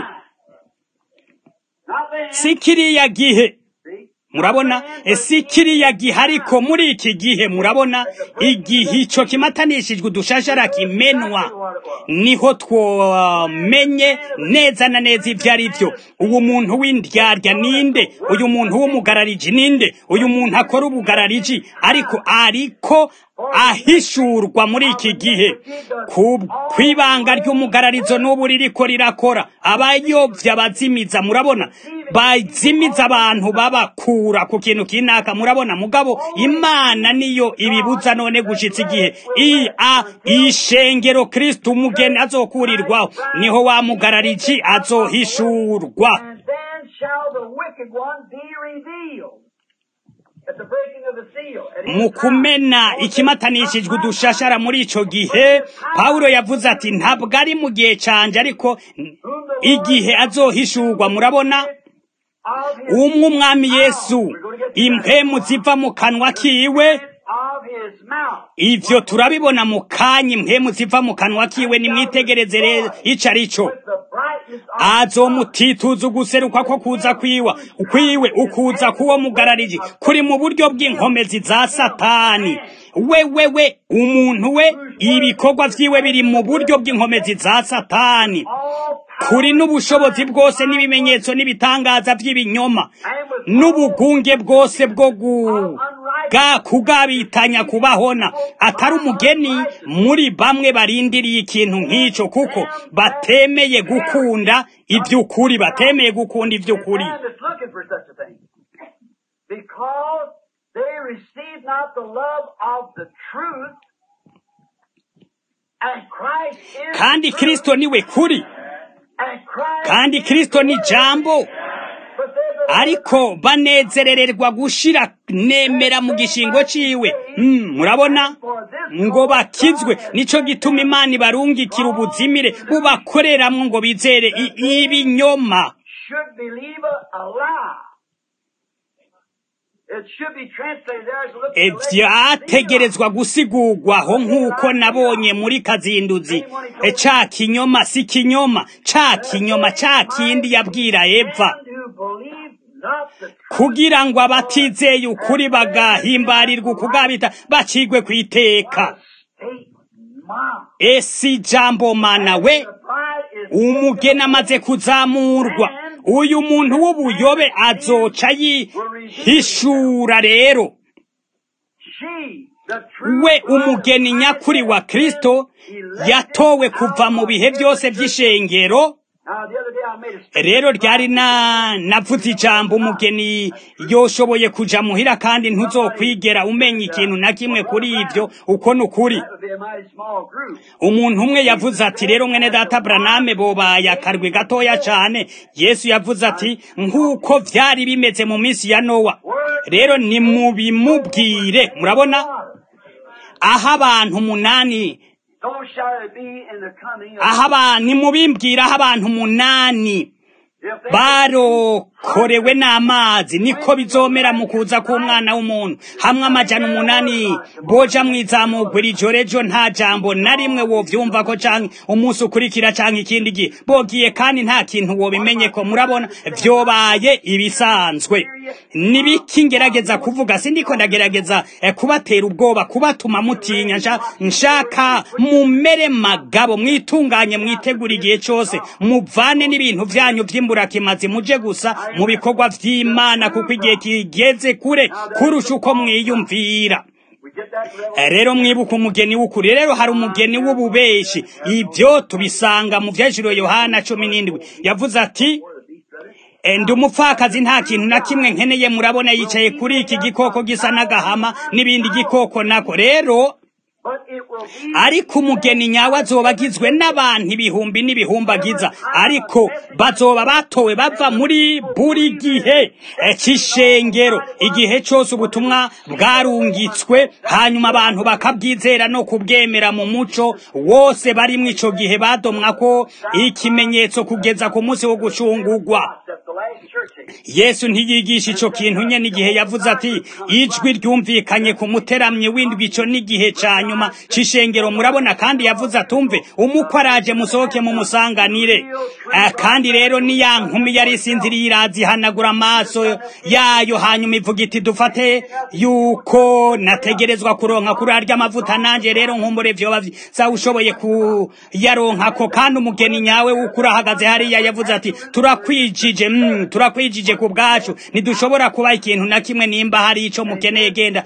not then. si kiriya gihe See? murabona Eh, si kiriya gihe ariko muri iki gihe murabona igihe ico kimatanishijwe udushashara kimenwa niho twomenye neza na neza ivyo ari vyo uwo muntu w'indyarya ninde uyu muntu w'umugarariji ninde uyu muntu akora ubugarariji ariko ariko ahishurwa muri iki gihe ku kwibanga ry'umugararizo n'ubu ririko rirakora abayovya bazimiza murabona bazimiza abantu babakura ku kintu kinaka murabona mugabo imana niyo ibibuza none gushitsa igihe i a ishengero kristo umugeni azokurirwaho niho wa mugarariji azohishurwa And then shall the wicked one be revealed. At the breaking of the seal. At his mu time. kumena ikimatanishijwe udushashara muri ico gihe pawulo yavuze ati ntabwo ari mu gihe canje ariko igihe azohishurwa murabona Of his, umwe umwami yesu impemu ziva mu kanwa kiwe of his mouth. ivyo turabibona mu kanya impemu ziva mu kanwa kiwe nimwitegereze rero ico ari co With the brightness of azomutituza uguseruka ko kuza kwiwa kwiwe ukuza kuwo mugarariji kuri mu buryo bw'inkomezi za satani wewewe umuntu we ibikorwa vyiwe biri mu buryo bw'inkomezi za satani all power kuri n'ubushobozi bwose n'ibimenyetso n'ibitangaza by'ibinyoma and with n'ubugunge bwose bwo guga kugabitanya kubahona atari umugeni muri bamwe barindiriye ikintu nk'ico kuko batemeye gukunda ivy'ukuri batemeye gukunda ivy'ukuri man that's looking for such a thing. Because they receive not the love of the truth. And Christ is kandi the truth, kristo niwe kuri and Christ kandi is kristo the ni word. jambo But they that ariko banezerererwa gushira nemera mu gishingo ciwe Mm, murabona ngo bakizwe nico gituma imana ibarungikira ubuzimire bubakoreramwo ngo bizere i- ibinyoma should believe a, a lie. It should be translated there as look at the vyategerezwa gusigurwaho nk'uko nabonye muri kazinduzi E, ca kinyoma si kinyoma ca kinyoma ca kindi yabwira eva who believe not the kugira ngo abatizeye ukuri bagahimbarirwa ukugabita bacigwe ku iteka state mom. esi jambo mana we The bride is umugeni amaze kuzamurwa uyu muntu w'ubuyobe azoca yihishura rero she, the true we bride umugeni of nyakuri wa Christ, kristo yatowe kuva mu bihe byose by'ishengero Now, the other day I made a statement. rero ryari na navuze ijambo umugeni yoshoboye kuja muhira kandi ntuzokwigera umenya ikintu na kimwe kuri ibyo uko ni ukuri That would be a mighty small group. umuntu umwe yavuze ati rero mwene data buraname bobaye akarwi gatoya cyane yesu yavuze ati nk'uko byari bimeze mu minsi ya nowa rero nimubimubwire murabona aho abantu umunani So shall it be in the coming of aho abantu nimubimbwire aho abantu umunani if they barokorewe n'amazi niko bizomera mu kuza k'umwana w'umuntu hamwe amajana umunani boja mwizamugwa iri joro ejo nta jambo na rimwe wovyumva ko canke umunsi ukurikira canke ikindi gihe bogiye kandi nta kintu wobimenye ko murabona vyobaye ibisanzwe nibiki ngerageza kuvuga sindiko ndagerageza eh, kubatera ubwoba kubatuma mutinya nsha- nshaka mumere magabo mwitunganye mwitegura igihe cose muvane n'ibintu vyanyu vy'imburakimazi muje gusa mu bikorwa vy'imana kuko igihe kigeze kure kurusha uko mwiyumvira we get that revelation. Eh, rero mwibuka umugeni w'ukuri rero hari umugeni w'ububeshi ibyo tubisanga mu vyajiro yohana cumi n'indwi yavuze ati "Eh, ndi umupfakazi nta kintu na kimwe nkeneye murabona yicaye kuri iki gikoko gisa n'agahama n'ibindi gikoko nako rero But it will be ariko umugeni nyawe azoba agizwe n'abantu ibihumbi n'ibihumbagiza ariko bazoba batowe bava muri buri gihe eh, cy'ishengero igihe cyose ubutumwa bwarungitswe hanyuma abantu bakabwizera no kubwemera mu muco wose barimwo ico gihe badomwa ko ikimenyetso kugeza ku munsi wo gucungurwa that the last church age. yesu ntiyigisha ico kintu nyene igihe yavuze ati ijwi ryumvikanye ku muteramyi w'indwi ico n'igihe ca nyuma c'ishengero murabona kandi yavuze atumve umukwe araje musohoke mu musanganire Eh, kandi rero ni ya nkumi yari isinziriye irazihanagura amaso yayo hanyuma ivuga iti dufate yuko nategerezwa kuronka kuri arya amavuta nanje rero nkumbure vyoba vyiza ushoboye kuyaronkako kandi umugeni nyawe w'ukuri ahagaze hariya yavuze ati turakwijije mm, turakwijije ku bwacu ntidushobora kuba ikintu na kimwe nimba hari ico mukeneye genda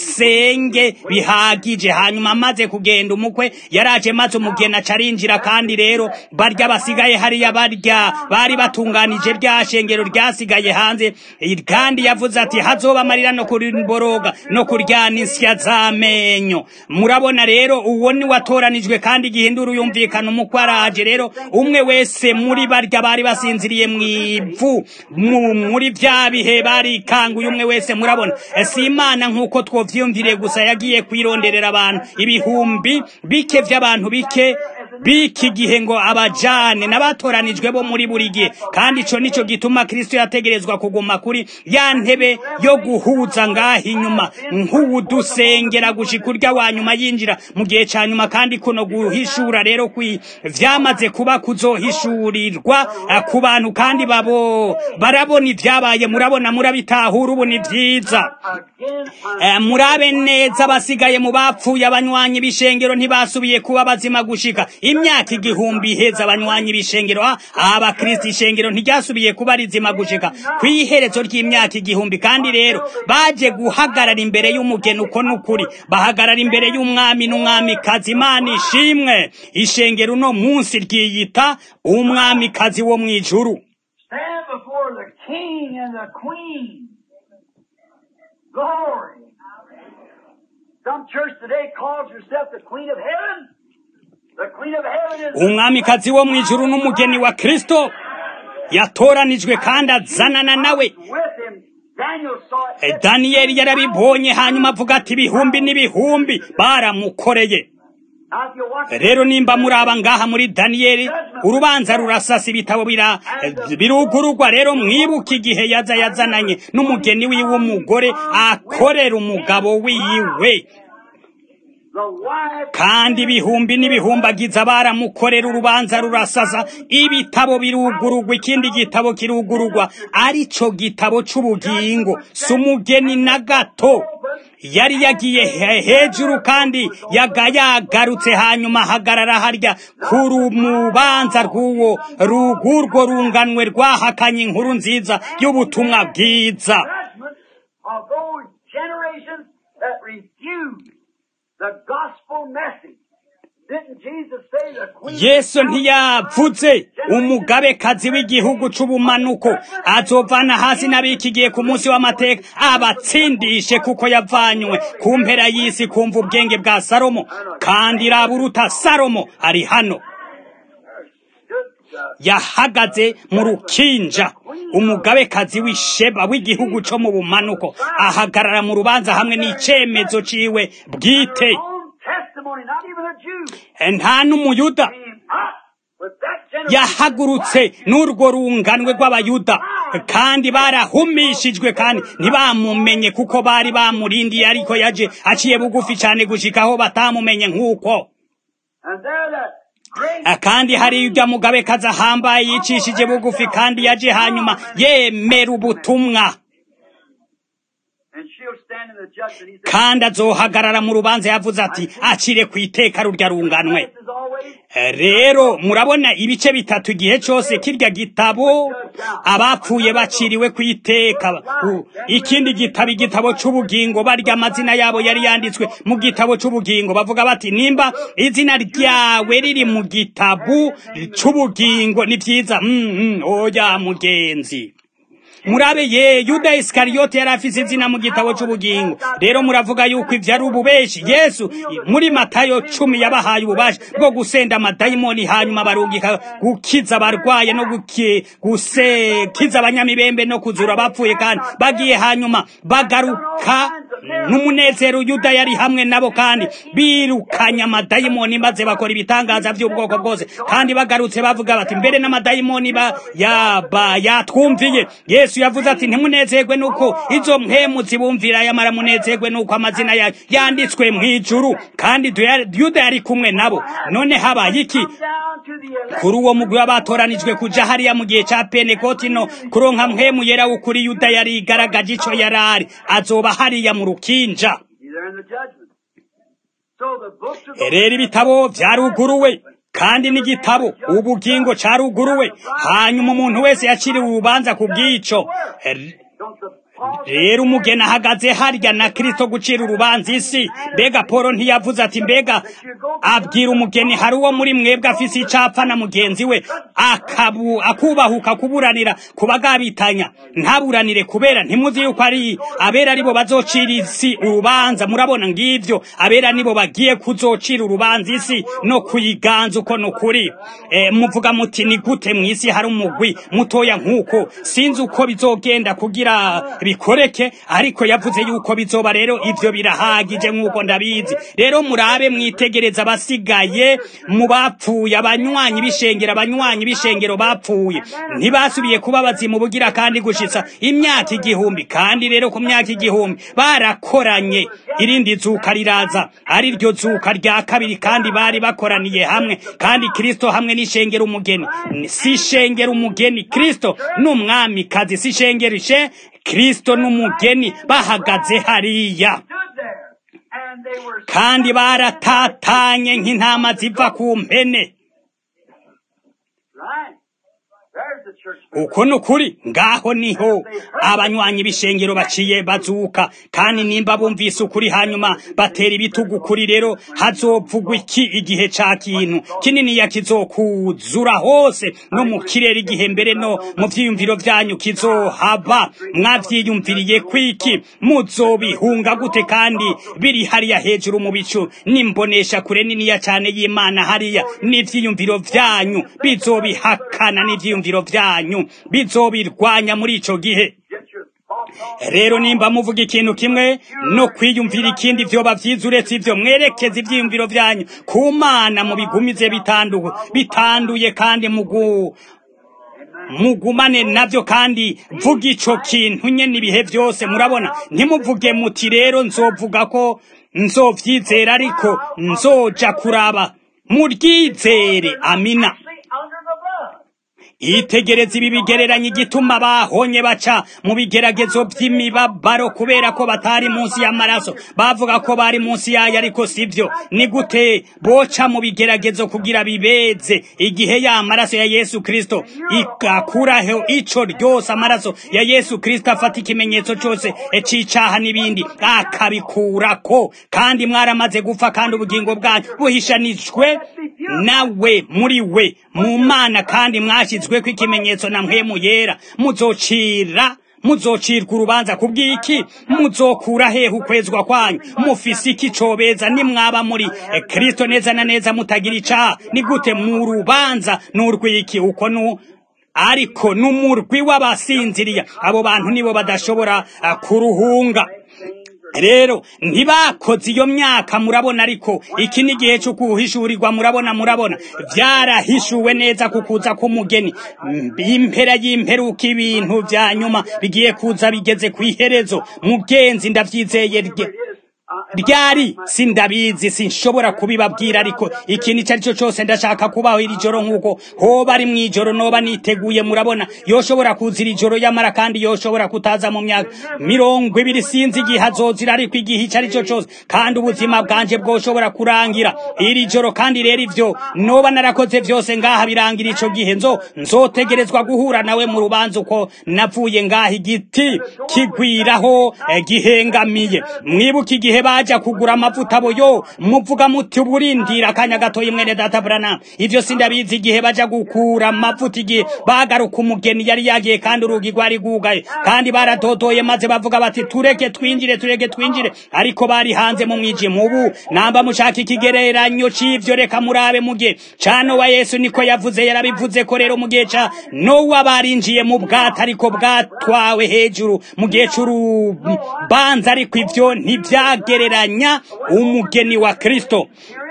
musenge bihagije hanyuma amaze kugenda umukwe yaraje maze umugeni aca arinjira kandi rero barya basigaye hariya barya bari batunganije rya shengero ryasigaye hanze kandi yavuze ati hazoba amarira no kurimboroga no kuryana insya z'amenyo murabona rero uwo ni watoranijwe kandi igihindura uyumvikana umukwe araje rero umwe wese muri barya bari basinziriye mu ivu mu- muri vya bihe barikanguye umwe wese murabona si imana nk'uko twovyiyumviriye gusa yagiye kwironderera abantu ibihumbi bike vy'abantu bike biki gihe ngo abajane n'abatoranijwe bo muri buri gihe kandi ico nico gituma kristo yategerezwa kuguma kuri ya ntebe yo guhuza ngaho inyuma nk'uwudusengera gushika urya wa nyuma yinjira mu gihe ca nyuma kandi kuno guhishura rero kwi vyamaze kuba kuzohishurirwa eh, ku bantu kandi babo barabona ivyabaye murabona murabitahura ubu ni vyiza Again, Eh, murabe neza basigaye mu bapfuye abanywanyi b'ishengero ntibasubiye kuba bazima gushika imyaka igihumbi iheza abanywanyi b'ishengero ah, abakristo ishengero ntiryasubiye kuba rizima gushika ku iherezo ry'imyaka igihumbi kandi rero baje guhagarara imbere y'umugeni uko n'ukuri bahagarara imbere y'umwami n'umwamikazi imana ishimwe ishengero uno munsi ryiyita umwamikazi wo mu ijuru stand before the king and the queen. Glory. Some church today calls herself the queen of heaven. The queen of heaven is umwamikazi wo mu ijuru n'umugeni wa kristo yatoranijwe kandi azanana nawe with him. Daniel saw it. Eh, daniyeli yarabibonye hanyuma avuga ati ibihumbi n'ibihumbi baramukoreye Now, if you watch rero nimba muraba ngaha muri daniyeli urubanza rurasasa ibitabo bira eh, birugurugwa rero mwibuke igihe yaza yazananye n'umugeni wiwe w'umugore akorera umugabo wiwe the wife kandi ibihumbi n'ibihumbagiza baramukorera urubanza rurasaza ibitabo birugurugwa ikindi gitabo kirugurugwa arico gitabo c'ubugingo si umugeni na gato yari yagiye he- hejuru kandi yaga yagarutse hanyuma ahagarara harya ku rubanza rw'uwo rugurwo runganwe rwahakanye inkuru nziza y'ubutumwa bwiza judgment of those generations that refused the gospel message. Didn't Jesus say the queen yesu ntiyavuze umugabekazi w'igihugu c'ubumanuko azovana hasi n'abikigiye ku munsi w'amateka abatsindishe kuko yavanywe ku mpera y'isi kumva ubwenge bwa salomo kandi raburuta salomo ari hano stood uh, yahagaze mu rukinja umugabekazi w'isheba w'igihugu co mu bumanuko ahagarara mu rubanza hamwe n'icemezo ciwe bwite own testimony, not even a Jew, nta n'umuyuda came up with that generation. yahagurutse n'urwo runganwe rw'abayuda kandi barahumishijwe kandi ntibamumenye kuko bari bamurindiye ariko yaje aciye bugufi cyane gushikaho batamumenye nk'uko And there that great Ah, kandi hari ibyo mugabekazi ahambaye yicishije bugufi kandi yaje hanyuma yemera ubutumwa and she'll stand in the judgment. He said, kandi azohagarara mu rubanza yavuze ati acire ku iteka rurya runganwe This is always rero murabona ibice bitatu igihe cyose kirya gitabo abapfuye baciriwe ku iteka U- ikindi gitabo igitabo c'ubugingo barya amazina yabo yari yanditswe mu gitabo c'ubugingo bavuga bati nimba izina ryawe riri mu gitabo c'ubugingo ni vyiza mm, mm, oya mugenzi murabe ye yuda isikariyote yari afise izina mu gitabo c'ubugingo rero muravuga yuko ivyo ari ububeshi yesu muri matayo cumi yabahaye ububasha bwo gusenda amadayimoni hanyuma barungika gukiza abarwaye no guki- gukiza abanyamibembe no kuzura abapfuye kandi bagiye hanyuma bagaruka n'umunezero yuda yari hamwe nabo kandi birukanye amadayimoni maze bakora ibitangaza by'ubwoko bwose kandi bagarutse bavuga bati mbere n'amadayimoni ba yaba yatwumviye yesu yavuze ati ntimunezerwe nuko izo mpemu zibumvira yamara munezerwe nuko amazina yayo yanditswe mu ijuru kandi Duya- yuda yari kumwe nabo none habaye iki down to the elect. kuri uwo mugwi w'abatoranijwe kuja hariya mu gihe ca penekoti no kuronka mpemu yera w'ukuri yuda yari igaragaje ico yarari azoba hariya mu rukinja He's there in the judgment. So the books of the rero ibitabo vyaruguruwe kandi n'igitabo ubugingo caruguruwe hanyuma umuntu wese yaciriwe urubanza ku bw'ico R- don't the Paul rero umugeni ahagaze harya na kristo gucira urubanza isi mbega polo ntiyavuze ati mbega abwira umugeni hari uwo muri mwebwe afise icapfa na mugenzi we akabu akubahuka kuburanira kubagabitanya ntaburanire kubera ntimuzi yuko ari abera aribo bazocira isi urubanza murabona ngivyo abera nibo bagiye kuzocira urubanza isi no kuyiganza uko nukuri e, muvuga muti ni gute mw'isi hari umugwi mutoya nk'uko sinzi uko bizogenda kugira bikoreke ariko yavuze yuko bizoba rero ivyo birahagije nk'uko ndabizi rero murabe mwitegereza abasigaye mu bapfuye abanywanyi b'ishengero abanywanyi b'ishengero bapfuye ntibasubiye kuba bazimu bugira kandi gushitsa imyaka igihumbi kandi rero ku myaka igihumbi barakoranye irindi zuka riraza ari ryo zuka rya kabiri kandi bari bakoraniye hamwe kandi kristo hamwe n'ishengero umugeni si ishengero umugeni kristo n'umwamikazi si ishengero ishe kristo n'umugeni bahagaze hariya stood there and they were kandi baratatanye nk'intama ziva ku mpene right. There's the church. uko ni ukuri ngaho niho abanywanyi b'ishengero baciye bazuka kandi nimba bumvise ukuri hanyuma batera ibitugu kuri rero hazovugwa iki igihe ca kintu kininiya kizokuzura hose no mu kirere igihe mbere no mu vyiyumviro vyanyu kizohaba mwavyiyumviriye kwiki muzobihunga gute kandi biri hariya hejuru mu bicu nimbonesha kure niniya cane y'imana hariya n'ivyiyumviro vyanyu bizobihakana n'ivyiyumviro vyanyu bizobirwanya muri ico gihe Get your thoughts off. rero nimba muvuga ikintu kimwe no kwiyumvira ikindi vyoba vyiza uretse ivyo mwerekeza ivyiyumviro vyanyu ku mana mubigumize bitandu bitanduye kandi mugu mugumane navyo kandi vuga ico kintu nyene ibihe vyose murabona ntimuvuge muti rero nzovuga ko nzovyizera ariko nzoja kuraba muryizere amina Actually, under the blood. itegereza ibi bigereranya igituma bahonye baca mu bigeragezo by'imibabaro kubera ko batari munsi y'amaraso bavuga ko bari munsi yayo ariko sivyo ni gute boca mu bigeragezo kugira bibeze igihe ya maraso ya yesu kristo igakuraho ico ryose amaraso ya yesu kristo afata ikimenyetso cose c'icaha n'ibindi akabikurako kandi mwaramaze gupfa kandi ubugingo bwanyu buhishanijwe nawe muri we mu mana kandi mwashyizwe ko ikimenyetso na mpwemu yera muzocira muzocirwa urubanza kubw'iki muzokura hehe ukwezwa kwanyu mufise iki cobeza nimwaba muri eh, kristo neza na neza mutagira icaha ni gute mu rubanza n'urw'iki uko nu ariko n'umurwi w'abasinziriya abo bantu nibo badashobora ah, kuruhunga rero ntibakoze iyo myaka murabona ariko iki ni igihe cyo kuhishurirwa murabona murabona byarahishuwe neza ku kuza k'umugeni Mm, impera y'imperuka ibintu bya nyuma bigiye kuza bigeze ku iherezo mugenzi ndabyizeye rye ryari sindabizi sinshobora kubibabwira ariko ikintu icyo ari cyo cyose ndashaka kubaho iri joro nk'uko hoba ari mu ijoro noba niteguye murabona yoshobora kuza iri joro yamara kandi yoshobora kutaza mu myaka mirongo ibiri sinzi igihe azozira ariko igihe icyo ari cyo cyose kandi ubuzima bwanje bwoshobora kurangira iri joro kandi rero ivyo noba narakoze vyose ngaha birangira ico gihe nzo nzotegerezwa guhura nawe mu rubanza uko navuye ngaha igiti kigwiraho eh, gihengamiye mwibuka igihe baja kugura amavuta boyo muvuga muti uburindira akanya gatoyi mwene data Branham ivyo sindabizi igihe baja gukura amavuta igihe bagaruka umugeni yari yagiye kandi urugi rwari rwugaye kandi baradodoye maze bavuga bati tureke twinjire tureke twinjire ariko bari hanze mu mwijima ubu namba mushaka ikigereranyo c'ivyo reka murabe mu gihe ca Nowa Yesu niko yavuze yarabivuze ko rero mu gihe ca Nowa barinjiye mu bwato ariko bwatwawe hejuru mu gihe c'urubanza ariko ivyo ntivyagereranya umugeni wa Kristo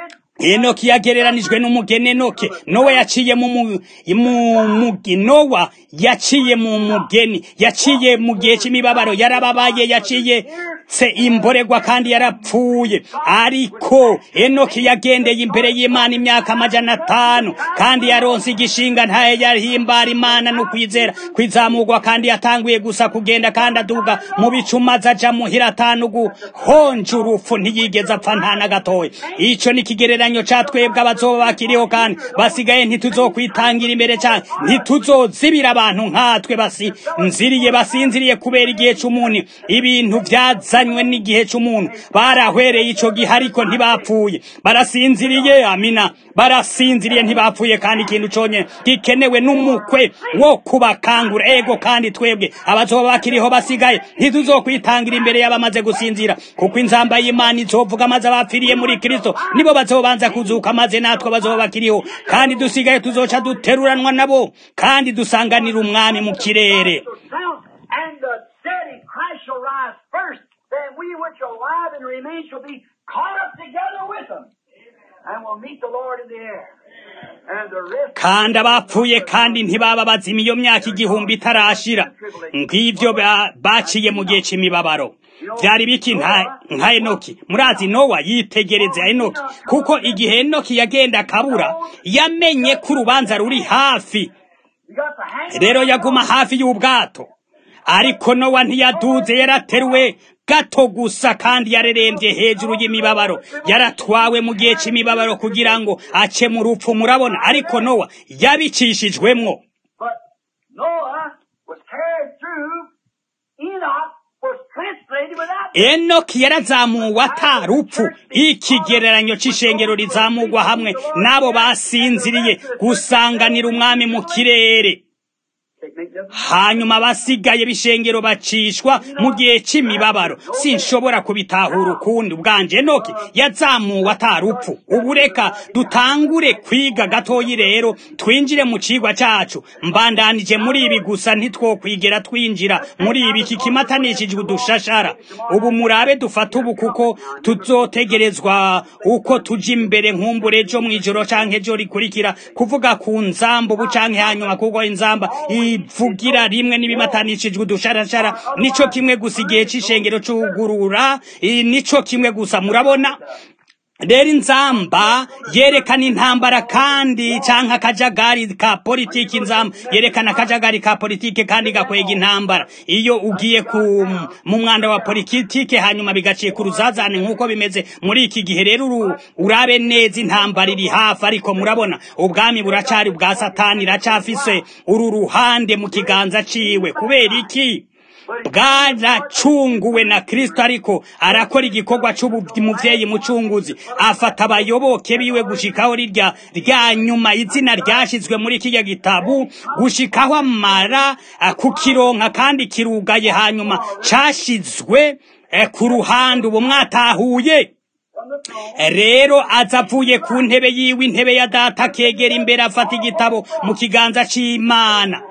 Enoki yagereranijwe n'umugeni Enoke Nowa yaciye mu mu mu- mugi Nowa yaciye mu mugeni yaciye mu gihe c'imibabaro yarababaye yaciye se imboregwa kandi yarapfuye ariko Enoki yagendeye imbere y'Imana imyaka amajana atanu kandi yaronse igishinga ntaye yahimbara Imana no kwizera kwizamurwa kandi yatanguye gusa kugenda kandi aduga mu bicumaza aja muhira atanu guhonja urupfu ntiyigeze apfa nta na gatoya ico ni ikigereranyo ca twebwe abazoba bakiriho kandi basigaye ntituzokwitangira imbere cyane ntituzozibira abantu nkatwe basinziriye basinziriye kubera igihe c'umuntu ibintu vyazanywe n'igihe c'umuntu barahwereye ico gihe ariko ntibapfuye barasinziriye amina barasinziriye ntibapfuye kandi ikintu conye gikenewe n'umukwe wo kubakangura ego kandi twebwe abazoba bakiriho basigaye ntituzokwitangira imbere y'abamaze gusinzira kuko inzamba y'Imana izovuga maze abapfiriye muri Kristo nibo bazobanza kuzuka maze natwe bazoba bakiriho kandi dusigaye tuzoca duteruranwa nabo kandi dusanganira umwami mu kirere shall sound, and the dead in Christ shall rise first. Then we which are alive and remain shall be caught up together with them, and will meet the Lord in the air. And the rest. kandi abapfuye kandi ntibaba bazima iyo myaka igihumbi itarashira ng'ivyo ba- baciye mu gihe c'imibabaro vyari biki nka nka enoki murazi nowa yitegereza enoki kuko igihe enoki yagenda akabura yamenye ko urubanza ruri hafi You got the hang rero yaguma hafi y'ubwato ariko nowa ntiyaduze yarateruwe gato gusa kandi yarerembye hejuru y'imibabaro yaratwawe mu gihe c'imibabaro kugira ngo ace mu rupfu murabona ariko nowa yabicishijwemwo But Noah was carried through. Enoch was translated without. enoki yarazamuwe atarupfu ikigereranyo c'ishengero rizamurwa hamwe n'abo basinziriye gusanganira umwami mu kirere hanyuma abasigaye b'ishengero bacishwa mu gihe c'imibabaro sinshobora kubitahura ukundi ubwanje enoki yazamuwe atarupfu ubu reka dutangure kwiga gatoyi rero twinjire mu cigwa cacu mbandanije muri ibi gusa ntitwokwigera twinjira muri ibi iki kimatanishijwe udushashara ubu murabe dufata ubu kuko tuzotegerezwa uko tuja imbere nkumbure ejo mw'ijoro canke ejo rikurikira kuvuga ku nzamba ubu canke hanyuma kuko inzamba bivugira rimwe n'ibimatanishijwe udusharashara nico kimwe gusa igihe c'ishengero c'ugurura nico kimwe gusa murabona rero inzamba yerekana intambara kandi canke akajagari ka politiki inzamba yerekana akajagari ka politiki kandi gakwega intambara iyo ugiye ku mu mwanda wa politiki hanyuma bigaciye ku ruzazane nk'uko bimeze muri iki gihe rero uru urabe neza intambara iri hafi ariko murabona ubwami buracari bwa satani iracafise uru ruhande mu kiganza ciwe kubera iki bwaracunguwe na kristo ariko arakora igikorwa c'umuvyeyi mucunguzi afata abayoboke biwe gushikaho rirya rya nyuma izina ryashizwe muri kirya gitabu gushikaho amara kukironka kandi kirugaye hanyuma cashizwe ku ruhande ubu mwatahuye rero aza avuye ku ntebe yiwe intebe ya data akegera imbere afata igitabo mu kiganza c'imana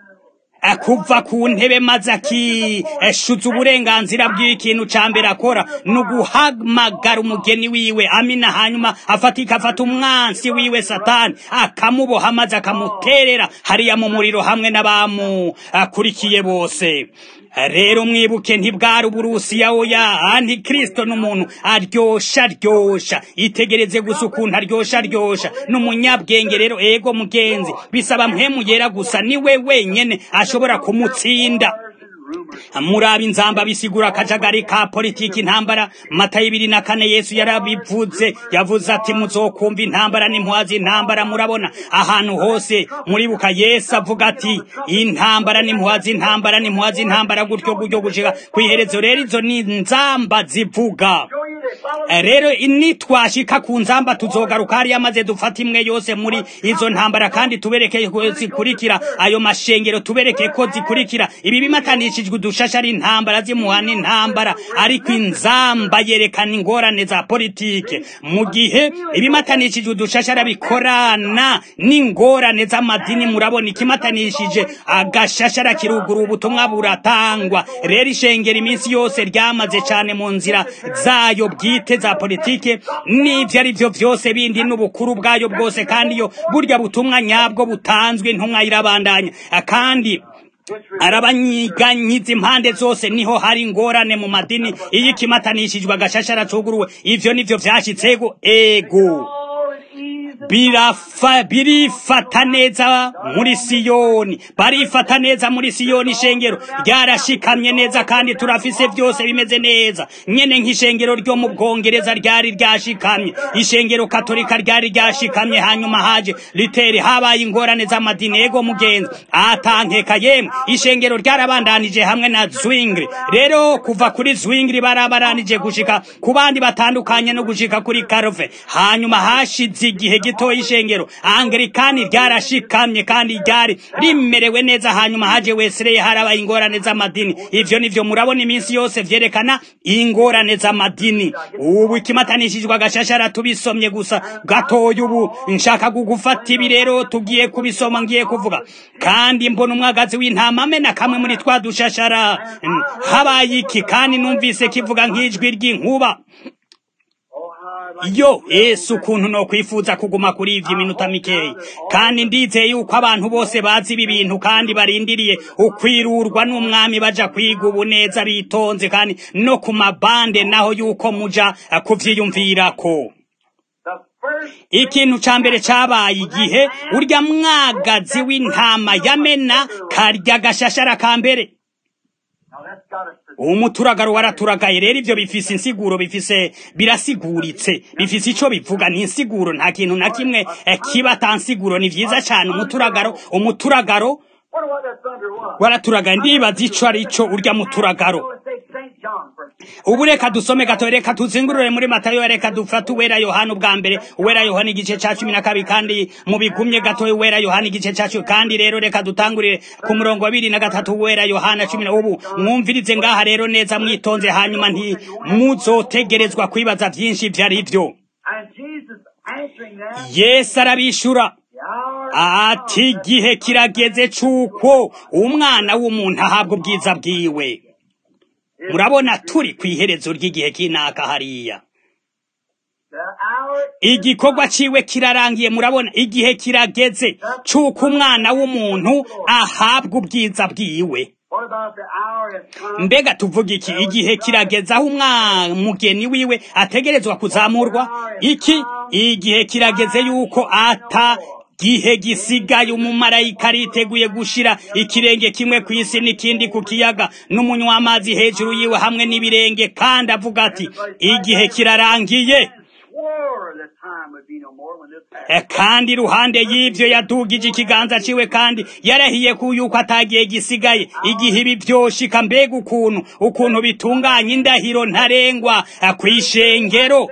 kuva ku ntebe maze akishuza uburenganzira bw'ikintu ca mbere akora ni uguhamagara umugeni wiwe amina hanyuma afatika afata umwansi wiwe satani akamuboha maze akamuterera hariya mu muriro hamwe n'abamukurikiye bose rero mwibuke ntibwari uburusiya oya antikristo n'umuntu aryosha aryosha itegereze gusa ukuntu aryosha aryosha n'umunyabwenge rero ego mugenzi bisaba mpemu yera gusa niwe wenyene ashobora kumutsinda muraba inzamba bisigura akajagari ka politiki intambara mata y'ibiri na kane yesu yarabivuze yavuze ati muzokumva intambara n'impuhazi intambara murabona ahantu hose muribuka yesu avuga ati intambara n'impuhazi intambara n'impuhazi intambara gutyo gutyo gushika kw'iherezo rero izo ni nzamba zivuga rero nitwashika ku nzamba tuzogaruka hariya maze dufata imwe yose muri izo ntambara kandi tubereke ko zikurikira ayo mashengero tubereke ko zikurikira ibi bimatanishijwe udushasha ari intambara zimuhana intambara ariko inzamba yerekana ingorane za politike mu gihe ibimatanishijwe udushashara bikorana n'ingorane z'amadini murabona ikimatanishije agashashara kirugura ubutumwa buratangwa rero ishengera iminsi yose ryamaze cyane mu nzira zayo bwite za politike n'ibyo ari byo byose bindi n'ubukuru bwayo bwose kandi iyo burya butumwa nyabwo butanzwe intumwa irabandanya kandi arabanyiganyiza impande zose niho hari ingorane mu madini iyo ikimatanishijwe agashashara cuguruwe ivyo nivyo vyashitsego ego birafa birifata neza muri siyoni barifata neza muri siyoni ishengero ryarashikamye neza kandi turafise byose bimeze neza nyene nk'ishengero ryo mu bwongereza ryari ryashikamye ishengero katolika ryari ryashikamye hanyuma haje literi habaye ingorane z'amadini ego mugenzi atankeka yemwe ishengero ryarabandanije hamwe na zwingli rero kuva kuri zwingli barabaranije gushika ku bandi batandukanye no gushika kuri karove hanyuma hashize igihe gitoya ishengero anglikani ryarashikamye kandi ryari rimerewe neza hanyuma haje wesley harabaye ingorane z'amadini ivyo nivyo murabona iminsi yose vyerekana ingorane z'amadini ubu ikimatanishijwe agashashara tubisomye gusa gatoya ubu nshaka kugufata ibi rero tugiye kubisoma ngiye kuvuga kandi mbona umwagazi w'intama amena kamwe muri twa dushashara habaye iki kandi numvise kivuga nk'ijwi ry'inkuba yo yesu ukuntu no kwifuza kuguma kuri ivyo iminota mikeyi kandi ndizeye yuko abantu bose bazi ibi bintu kandi barindiriye ukwirurwa n'umwami baja kwiga ubu neza bitonze kandi no ku mabande naho yuko muja kuvyiyumvirako ikintu ca mbere cabaye igihe urya mwagazi w'intama yamena karya gashashara ka mbere umuturagaro waraturagaye rero ivyo bifise insiguro bifise birasiguritse bifise ico bivuga ni insiguro nta kintu na kimwe kiba atansiguro ni vyiza cane umuturagaro umuturagaro waraturagaye ndibaza ico ari co urya muturagaro ubu reka dusome gato reka tuzingurure muri matayo reka dufate uwera yohana ubwa mbere uwera yohana igice ca cumi na kabiri kandi mu bigumye gato uwera yohana igice ca cumi kandi rero reka dutangurire ku murongo wa bibiri na gatatu uwera yohana cumi na ubu mwumvirize ngaha rero neza mwitonze hanyuma nti muzotegerezwa kwibaza vyinshi ivyo ari vyo yesu arabishura ati igihe kirageze c'uko umwana w'umuntu ahabwa ubwiza bwiwe murabona turi ku iherezo ry'igihe k'inaka hariya igikorwa ciwe kirarangiye murabona igihe kirageze c'uko umwana w'umuntu ahabwa ubwiza bwiwe mbega tuvuga iki igihe kirageze aho umwamugeni wiwe ategerezwa kuzamurwa iki igihe kirageze yuko ata gihe gisigaye umumarayika ariteguye gushira ikirenge kimwe ku isi n'ikindi ku kiyaga n'umunywa w'amazi hejuru yiwe hamwe n'ibirenge kandi avuga ati igihe kirarangiye kandi iruhande y'ibyo yadugije ikiganza ciwe kandi yarahiye ku yuko atagiye gisigaye igihe ibi vyoshika mbega ukuntu ukuntu bitunganya indahiro ntarengwa kw'ishengero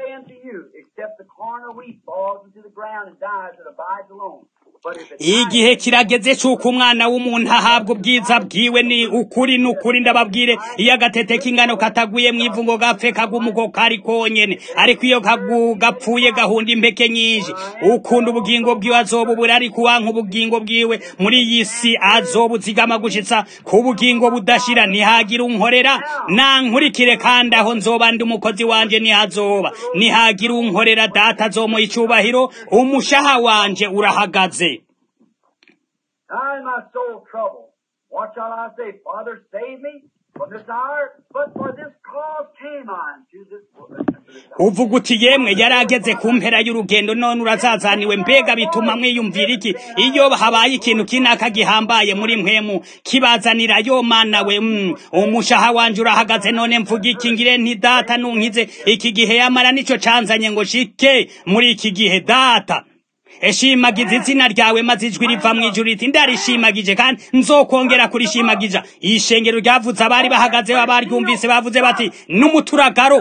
igihe kirageze c'uko umwana w'umuntu ahabwa ubwiza bwiwe ni ukuri ni ukuri ndababwire iyo agatete k'ingano kataguye mu ivu ngo gapfe kagumuko kari konyene ariko iyo gapfuye gahunda impeke nyinshi ukunda ubugingo bwiwe azobubura ariko uwanka ubugingo bwiwe muri iyi si azobuzigama gushitsa ku bugingo budashira ntihagira unkorera nankurikire kandi aho nzoba ndi umukozi wanje nihazoba nihagira unkorera data azomuha icubahiro umushaha wanje urahagaze I in my soul trouble. What shall I say? Father, save me from this hour, but for this cause came I to this. uvuga uti yemwe yarageze ku mpera y'urugendo none urazazaniwe mbega bituma mwiyumvira iki iyo habaye ikintu kinaka gihambaye muri mpwemu kibazanira yo mana we mm, umushaha wanje urahagaze none mvuga iki ngire nti data nunkize iki gihe yamara nico canzanye ngo shike muri iki gihe data eshimagiza izina ryawe maze ijwi riva mu ijuru riti ndarishimagije kandi nzokongera kurishimagiza ishengero ryavuze abari bahagaze abaryumvise bavuze bati n'umuturagaro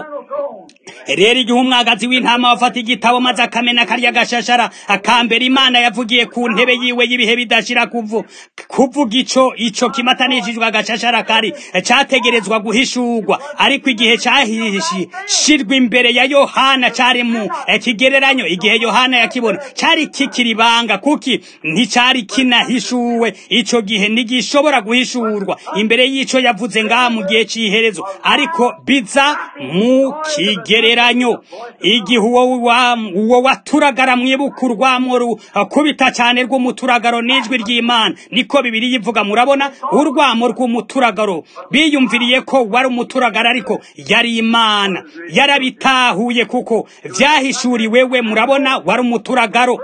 rero igihe umwagazi w'intama wafata igitabo maze akamena karya gashashara akambera imana yavugiye ku ntebe yiwe y'ibihe bidashira kuvu kuvuga ico ico kimatanishijwe agashashara kari categerezwa guhishurwa ariko igihe cahishirwa imbere ya yohana cari mu kigereranyo igihe yohana yakibona cari kikiribanga kuki nticari kinahishuwe ico gihe ntigishobora guhishurwa imbere y'ico yavuze ngaha mu gihe c'iherezo ariko biza mu kigereranyo igihe uwo waturagara mwibuka urwamo rukubita cyane rw'umuturagaro n'ijwi ry'imana niko bibiri yivuga murabona urwamo rw'umuturagaro biyumviriye ko wari umuturagaro ariko yari imana yarabitahuye kuko vyahishuriwe we murabona wari umuturagaro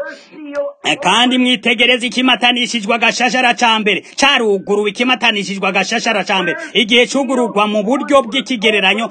kandi mwitegereza ikimatanishijwe agashashara ca mbere caruguruwe ikimatanishijwe agashashara ca mbere igihe cugururwa mu buryo bw'ikigereranyo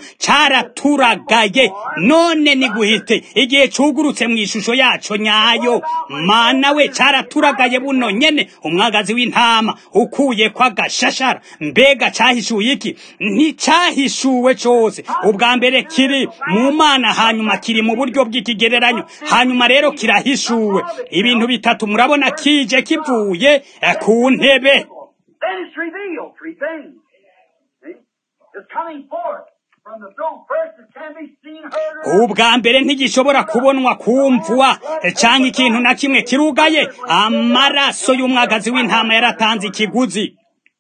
caraturagaye none ni guhite igihe cugurutse mu ishusho yaco nyayo mana we caraturagaye buno nyene umwagazi w'intama ukuye kwa gashashara mbega cahishuye iki nticahishuwe cose ubwa mbere kiri mu mana hanyuma kiri mu buryo bw'ikigereranyo hanyuma rero kirahishuwe ibintu bitatu murabona kije kivuye ku ntebe Then it's revealed three things. See? It's coming forth from the throne. First, it can be seen, heard, or ubwa mbere ntigishobora kubonwa kumvwa cyangwa ikintu na kimwe kirugaye amaraso y'umwagazi w'intama yaratanze ikiguzi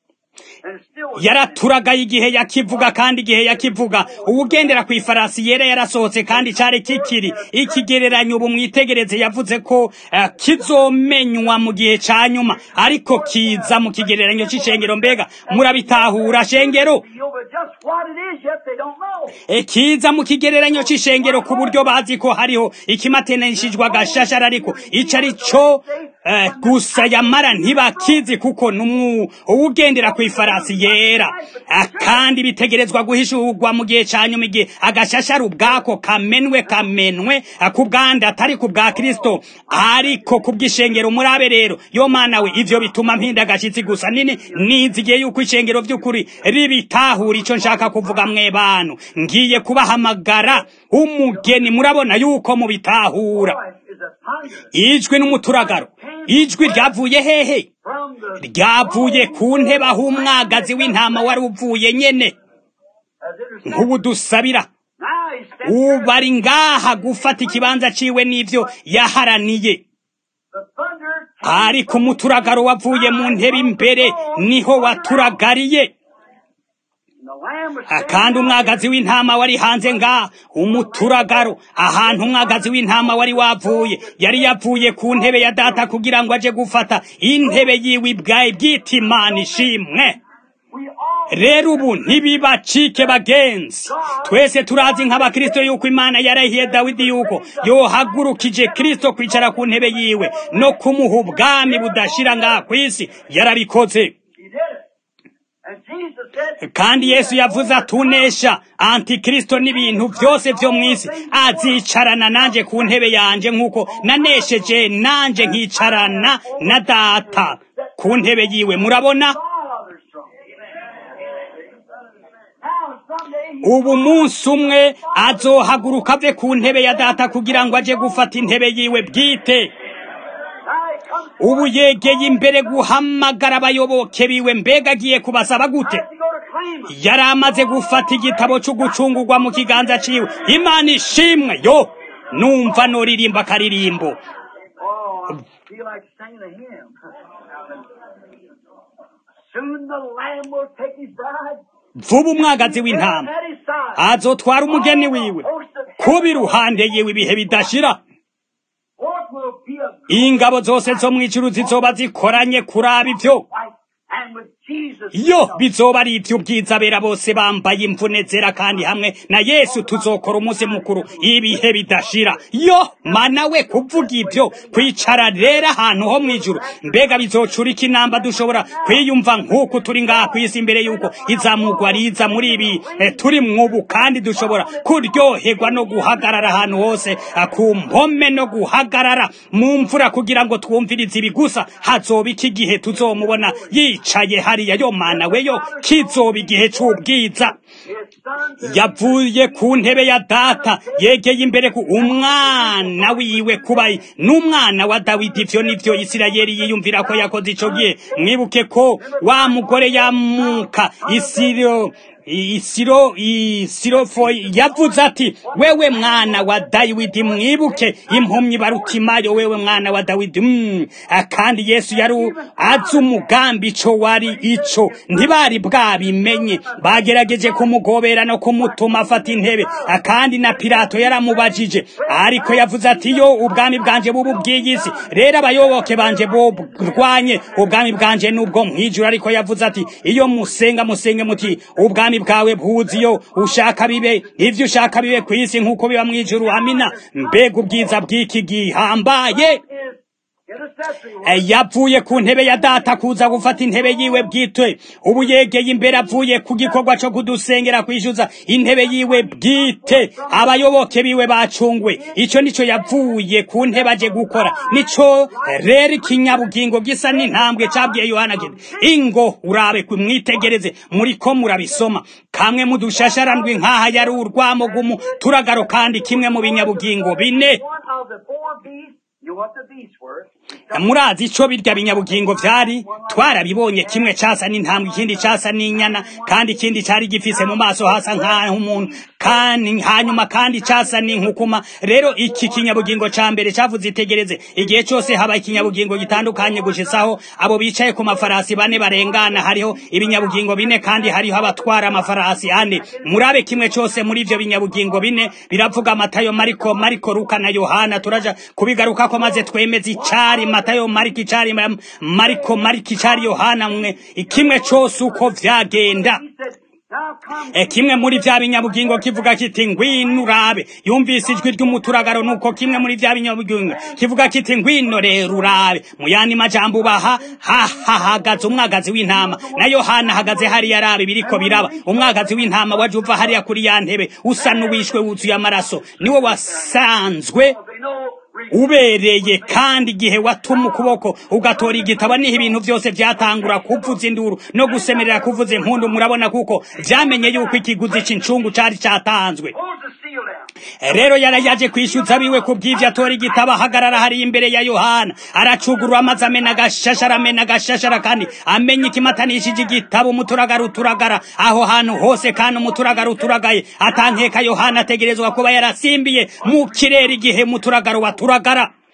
and it's still yaraturagaye igihe yakivuga kandi igihe yakivuga uwugendera ku ifarasi yera yarasohotse kandi cari kikiri ikigereranyo ubu mwitegereze yavuze ko eh, kizomenywa mu gihe ca nyuma ariko kiza mu kigereranyo c'ishengero mbega murabitahura shengero revealed, but just what it is yet they don't know. E, kiza mu kigereranyo c'ishengero ku buryo bazi ko hariho ikimateneshijwe agashashara ariko ico ari co eh, gusa yamara ntibakizi kuko numu uwugendera ku ifarasi yera Ah, kandi bitegerezwa guhishurwa mu gihe ca nyuma igihe agashashara ubwako kamenwe kamenwe ah, ku bwandi atari ku bwa kristo ariko ku bw'ishengero murabe rero yo mana we ivyo bituma mpinda agashitsi gusa nini nizigiye yuko ishengero vy'ukuri ribitahura ico nshaka kuvuga mwe bantu ngiye kubahamagara umugeni murabona yuko mubitahura Voice is a thunder ijwi n'umuturagaro ijwi ryavuye hehe from the ryavuye ku ntebe aho umwagazi w'intama wari uvuye nyene as it is nk'ubu dusabira now he steps here. ubu ari ngaha gufata ikibanza ciwe n'ivyo yaharaniye The thunder ariko umuturagaro wavuye mu ntebe imbere niho waturagariye kandi umwagazi w'intama wari hanze ngaha umuturagaro ahantu umwagazi w'intama wari wavuye yari yavuye ku ntebe ya data kugira ngo aje gufata intebe yiwe ibwaye bwite imana ishimwe rero ubu ntibibacike bagenzi twese turazi nk'abakristo yuko imana yarahiye dawidi yuko yohagurukije kristo kwicara ku ntebe yiwe no kumuha ubwami budashira ngaha ku isi yarabikoze kandi yesu yavuze atunesha antikristo n'ibintu byose byo mu isi azicarana nanjye ku ntebe yanjye nk'uko nanesheje nanjye nkicarana na data ku ntebe yiwe murabona ubu munsi umwe azohaguruka ave ku ntebe ya data kugira ngo aje gufata intebe yiwe bwite ubu yegeye imbere guhamagara abayoboke biwe mbega agiye kubasaba gute yari amaze gufata igitabo cyo gucungurwa mu kiganza ciwe imana ishimwe yo numva noririmba akaririmbo vuba umwagazi w'intama azotwara umugeni wiwe kuba iruhande yiwe ibihe bidashira ingabo zose zo mu ijuru zizoba zikoranye kuraba ibyo yo bizoba ari iby'ubwiza bera bose bambaye imvune zera kandi hamwe na yesu tuzokora umunsi mukuru ibihe bidashira yo mana we kuvuga ibyo kwicara rero ahantu ho mu ijuru mbega bizocurika inamba dushobora kwiyumva nk'uko turi ngaha ku isi imbere y'uko izamugwa riza muri ibi turi mwubu kandi dushobora kuryoherwa no guhagarara ahantu hose ku mpome no guhagarara mu mvura kugira ngo twumvirize ibi gusa hazoba iki gihe tuzomubona yicaye hariya yo mana we yo kizoba igihe cy'ubwiza yavuye ku ntebe ya data yegeye imbere ku umwana wiwe kubaye n'umwana wa dawidi ivyo nivyo isirayeli yiyumvira ko yakoze ico gihe mwibuke ko wa mugore yamuka isiro isiro isirofo yavuze ati wewe mwana wa dawidi mwibuke impumyi barutimayo wewe mwana wa dawidi mm. kandi yesu yari azi umugambi ico wari ico ntibari bwabimenye bagerageje kumugobera no kumutuma afata intebe kandi na pilato yaramubajije ariko yavuze ati yo ubwami bwanje bubu bw'iyisi rero abayoboke banje burwanye ubwami bwanje n'ubwo mwijuru ariko yavuze ati iyo musenga musenge muti ubwami bwawe bwuzi iyo ushaka bibe ivyo ushaka bibe ku isi nk'uko biba mu ijuru amina mbega ubwiza bw'iki gihambaye yavuye ku ntebe ya data kuza gufata intebe yiwe bwite ubu yegeye imbere avuye ku gikorwa cyo kudusengera kwishyuza intebe yiwe bwite abayoboke biwe bacungwe icyo nicyo yavuye ku ntebe aje gukora nicyo rero ikinyabugingo gisa n'intambwe cyabwiye yohana kiti ingo urabe mwitegereze muri ko murabisoma kamwe mu dushasharandwi nk'aha yari urwamugumu turagaro kandi kimwe mu binyabugingo bine murazi ico birya binyabugingo vyari twarabibonye kimwe casa n'intambwe ikindi casa n'inyana kandi ikindi cari gifise mu maso hasa nk'aho umuntu kandi hanyuma kandi casa n'inkukuma rero iki kinyabugingo ca mbere cavuze itegereze igihe cose haba ikinyabugingo gitandukanye gushisaho abo bicaye ku mafarasi bane barengana hariho ibinyabugingo bine kandi hariho abatwara amafarasi ane murabe kimwe cose muri ivyo binyabugingo bine biravuga matayo mariko mariko luka na yohana turaja kubigarukako maze twemeze icari matayo mariko icari mariko mariko icari yohana mwe kimwe cose uko vyagenda E kimwe muri vya binyabugingo kivuga kiti ngwino urabe yumvise ijwi ry'umuturagaro nuko kimwe muri vya binyabugingo kivuga kiti ngwino rero urabe mu yandi majambo baha hahagaze umwagazi w'intama na Yohana ahagaze hariya arabe biriko biraba umwagazi w'intama waje uva hariya kuri ya ntebe usa n'uwishwe wuzuye amaraso niwe wasanzwe ubereye kandi igihe watuma ukuboko ugatora igitabo niho ibintu byose byatangura kuvuza induru no gusemerera kuvuza impundu murabona kuko vyamenye yuko ikiguzi c'incungu cari catanzwe rero yarayaje kwishyuza biwe ku bw'ivyo atora igitabo ahagarara hari imbere ya yohana aracugurura amazi amena agashashara amena agashashara kandi amenya ikimatanishije igitabo umuturagara uturagara aho hantu hose kandi umuturagara uturagaye atankeka yohana ategerezwa kuba yarasimbiye mu kirere igihe umuturagaro waturagara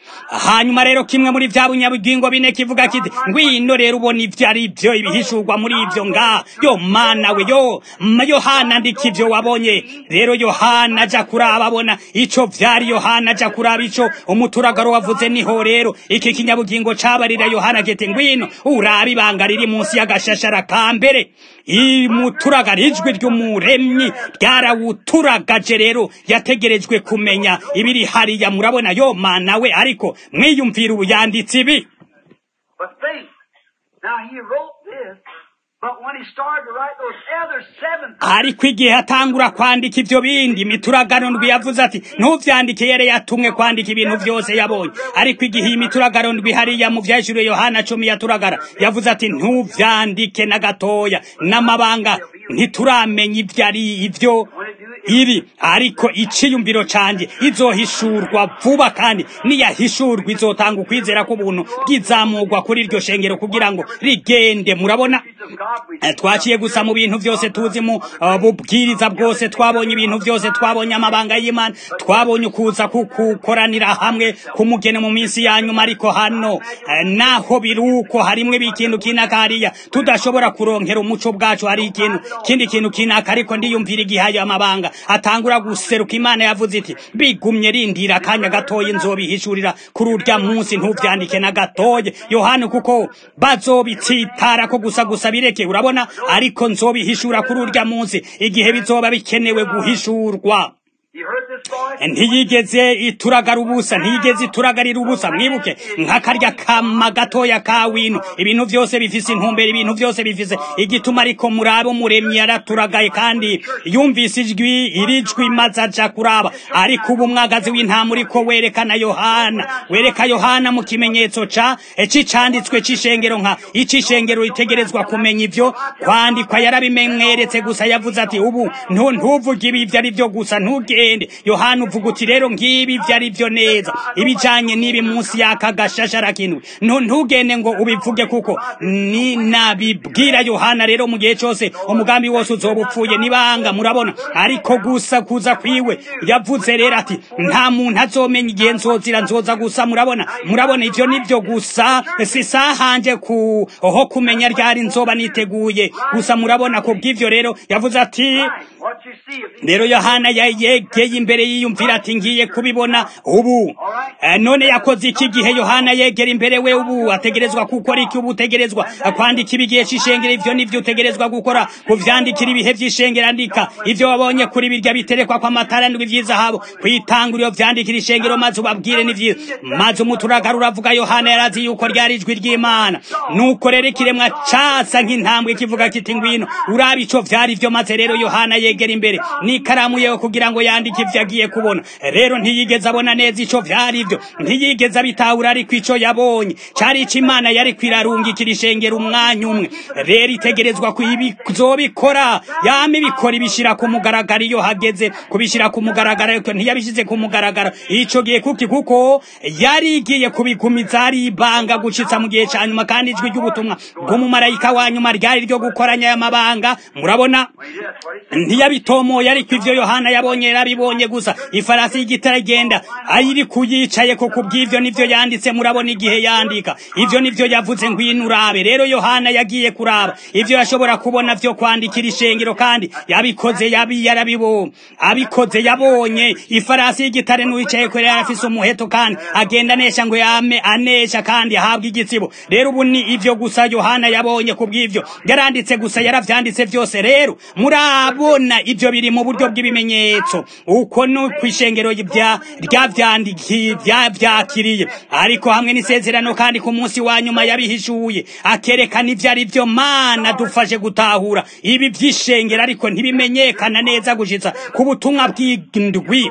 hanyuma rero kimwe muri vya bunyabugingo bine kivuga kiti ngwino rero ubona ivyo ari vyo ibihishurwa muri ivyo ngaha yo mana we yo ma yohana ndika ivyo wabonye rero yohana aja kuraba abona ico vyari yohana aja kuraba ico umuturagaro wavuze niho rero iki kinyabugingo cabarira yohana kiti ngwino uraba ibanga riri munsi y'agashashara ka mbere imuturagara ijwi ry'umuremyi ryarawuturagaje rero yategerejwe kumenya ibiri hariya murabona yo mana we ariko mwiyumvira ubu yanditse ibi But think, now he wrote this, but when he started to write those other seven ariko igihe atangura kwandika ivyo bindi mituragano ndwi yavuze ati ntuvyandike yere yatumwe kwandika ibintu vyose yabonye ariko igihe iyi mituragano ndwi hariya mu vyashuriwe yohana cumi yaturagara yavuze ati ntuvyandike na gatoya n'amabanga ntituramenya ivyo ari ivyo iri ariko iciyumviro canje izohishurwa vuba kandi niyahishurwa izotanga ukwizera k'ubuntu bw'izamurwa kuri iryo shengero kugira ngo rigende murabona of God we Eh, twaciye gusa mu bintu byose tuzi mu uh, bubwiriza bwose twabonye ibintu byose twabonye amabanga y'imana twabonye ukuza kukukoranira hamwe kumugene mu minsi ya nyuma ariko hano eh, naho biruko harimwe bikintu kinaka hariya tudashobora kuronkera umuco bwacu hari ikintu kindi kintu kinaka ariko ndiyumvira igihe ayo amabanga atangura guseruka imana yavuze iti bigumye rindira akanya gatoya nzobihishurira kuri urya munsi ntuvyandike na gatoya yohana kuko bazobitsitara ko gusa gusa bireke urabona ariko nzobihishura kuri urya munsi igihe bizoba bikenewe guhishurwa You heard this voice? ntiyigeze ituragara ubusa ntiyigeze ituragarira ubusa mwibuke nk'akarya kama gatoya ka wino ibintu byose bifise intumbero ibintu byose bifise igituma ariko murabo muremyi yaraturagaye kandi yumvise ijwi iri jwi maze aja kuraba ariko ubu umwagazi w'intama uriko werekana yohana wereka yohana mu kimenyetso ca c'icanditswe c'ishengero nka ic'ishengero ritegerezwa kumenya ivyo kwandikwa yarabimweretse gusa yavuze ati ubu ntu- ntuvuge ibi ivyo ari vyo gusa ntugende yohana uvuga uti rero ngibi ivyo ari vyo neza ibijanye n'ibi munsi y'aka gashashara kinwe ntu ntugende ngo ubivuge kuko ni nabibwira yohana rero mu gihe cose umugambi wose uzoba upfuye nibanga murabona ariko gusa kuza kwiwe yavuze rero ati nta muntu azomenya igihe nzozira nzoza gusa murabona murabona ivyo nivyo gusa si sahanje ku ho kumenya ryari nzoba niteguye gusa murabona ku bw'ivyo rero yavuze ati What you see if you rero yohana yegeye imbere yiyumvira ati ngiye kubibona ubu Eh, none yakoze iki gihe yohana yegera imbere we ubu ategerezwa gukora iki ubu utegerezwa kwandika ibigihe c'ishengero ivyo nivyo utegerezwa gukora kuvyandikira ibihe vy'ishengero andika ivyo wabonye kuri birya biterekwa kw'amatara ndwi vy'izahabu kwitanguriro vyandikira ishengero maze ubabwire ni vyiza maze umuturagara uravuga yohana yarazi yuko ryari ijwi ry'imana nuko rero ikiremwa casa nk'intambwe kivuga kiti ngwino uraba ico vyari vyo maze rero yohana yegera imbere n'ikaramu yewe kugira ngo yandike ivyo agiye kubona rero ntiyigeze abona neza ico vyari vyo ntiyigeze abitahura ariko ico yabonye cari ico imana yari kwirarungikira ishengero umwanya umwe rero itegerezwa kuzobikora yama ibikora ibishira ku mugaragaro iyo hageze kubishira ku mugaragaro ariko ntiyabishize ku mugaragaro ico gihe kuki kuko yari igiye kubigumiza ari ibanga gucitsa mu gihe ca nyuma kandi ijwi ry'ubutumwa bw'umumarayika wa nyuma ryari ryo gukoranya aya mabanga murabona Yes, what he said. ntiyabitomoye ariko ivyo yohana yabonye yarabibonye gusa ifarasi y'igitare igenda ayiri kuyicaye ko kubw'ivyo nivyo yanditse murabona igihe yandika ivyo nivyo yavuze ngwino urabe rero yohana yagiye kuraba ivyo yashobora kubona vyo kwandikira ishengero kandi yabikoze yabi yarabibonye abikoze yabonye ifarasi y'igitare n'uwicaye kure yari afise umuheto kandi agenda anesha ngo yame anesha kandi ahabwe igitsibo rero ubu ni ivyo gusa yohana yabonye kubw'ivyo yaranditse gusa yaravyanditse vyose rero murabona ivyo biri mu buryo bw'ibimenyetso uko no kwishengero rya ryavyandiki vyavyakiriye ariko hamwe n'isezerano kandi ku munsi wa nyuma yabihishuye akerekana ivyo ari vyo mana dufashe gutahura ibi vy'ishengero ariko ntibimenyekana neza gushitsa ku butumwa bw'indwi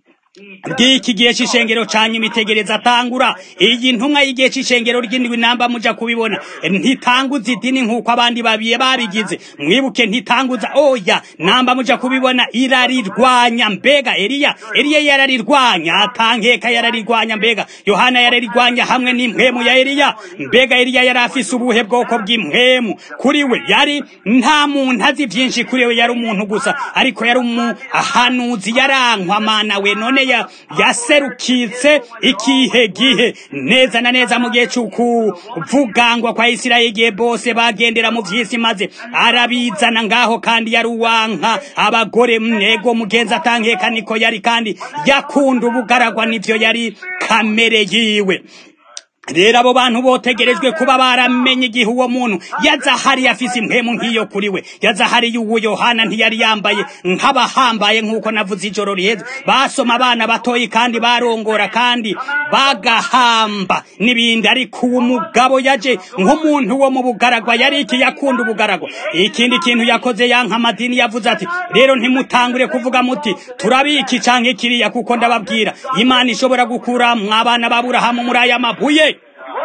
bw'iki gihe c'ishengero canyu imitegereza atangura iyi ntumwa y'igihe c'ishengero ry'indwi namba muja kubibona ntitanguza idini nk'uko abandi babiye babigize mwibuke ntitanguza oya namba muja kubibona irarirwanya mbega eliya eliya yararirwanya atankeka yararirwanya mbega yohana yararirwanya hamwe n'impwemu ya eliya mbega eliya yari afise ubuhe bwoko bw'impwemu kuri we yari nta muntu azi vyinshi kuri we yari umuntu gusa ariko yari umuhanuzi yarankwa mana we none ya yaserukitse ikihe gihe neza na neza mu gihe c'ukuvugangwa kwa isirayeli igihe bose bagendera mu vy'isi maze arabizana ngaho kandi yari uwanka abagore mwego mugenzi atankeka niko yari kandi yakunda ubugaragwa nivyo yari kamere yiwe rero abo bantu botegerejwe kuba baramenye igihe uwo muntu yaza hari afise impemu nk'iyo kuri we yaza hari uwo yohana ntiyari yambaye nk'abahambaye nk'uko navuze ijoro riheze basoma abana batoyi kandi barongora kandi bagahamba n'ibindi ariko uwo mugabo yaje nk'umuntu wo mu bugaragwa yari iki yakunda ubugaragwa ikindi kintu yakoze yanka amadini yavuze ati rero ntimutangure kuvuga muti turabiki canke kiriya kuko ndababwira imana ishobora gukura mwabana baburahamu muri aya mabuye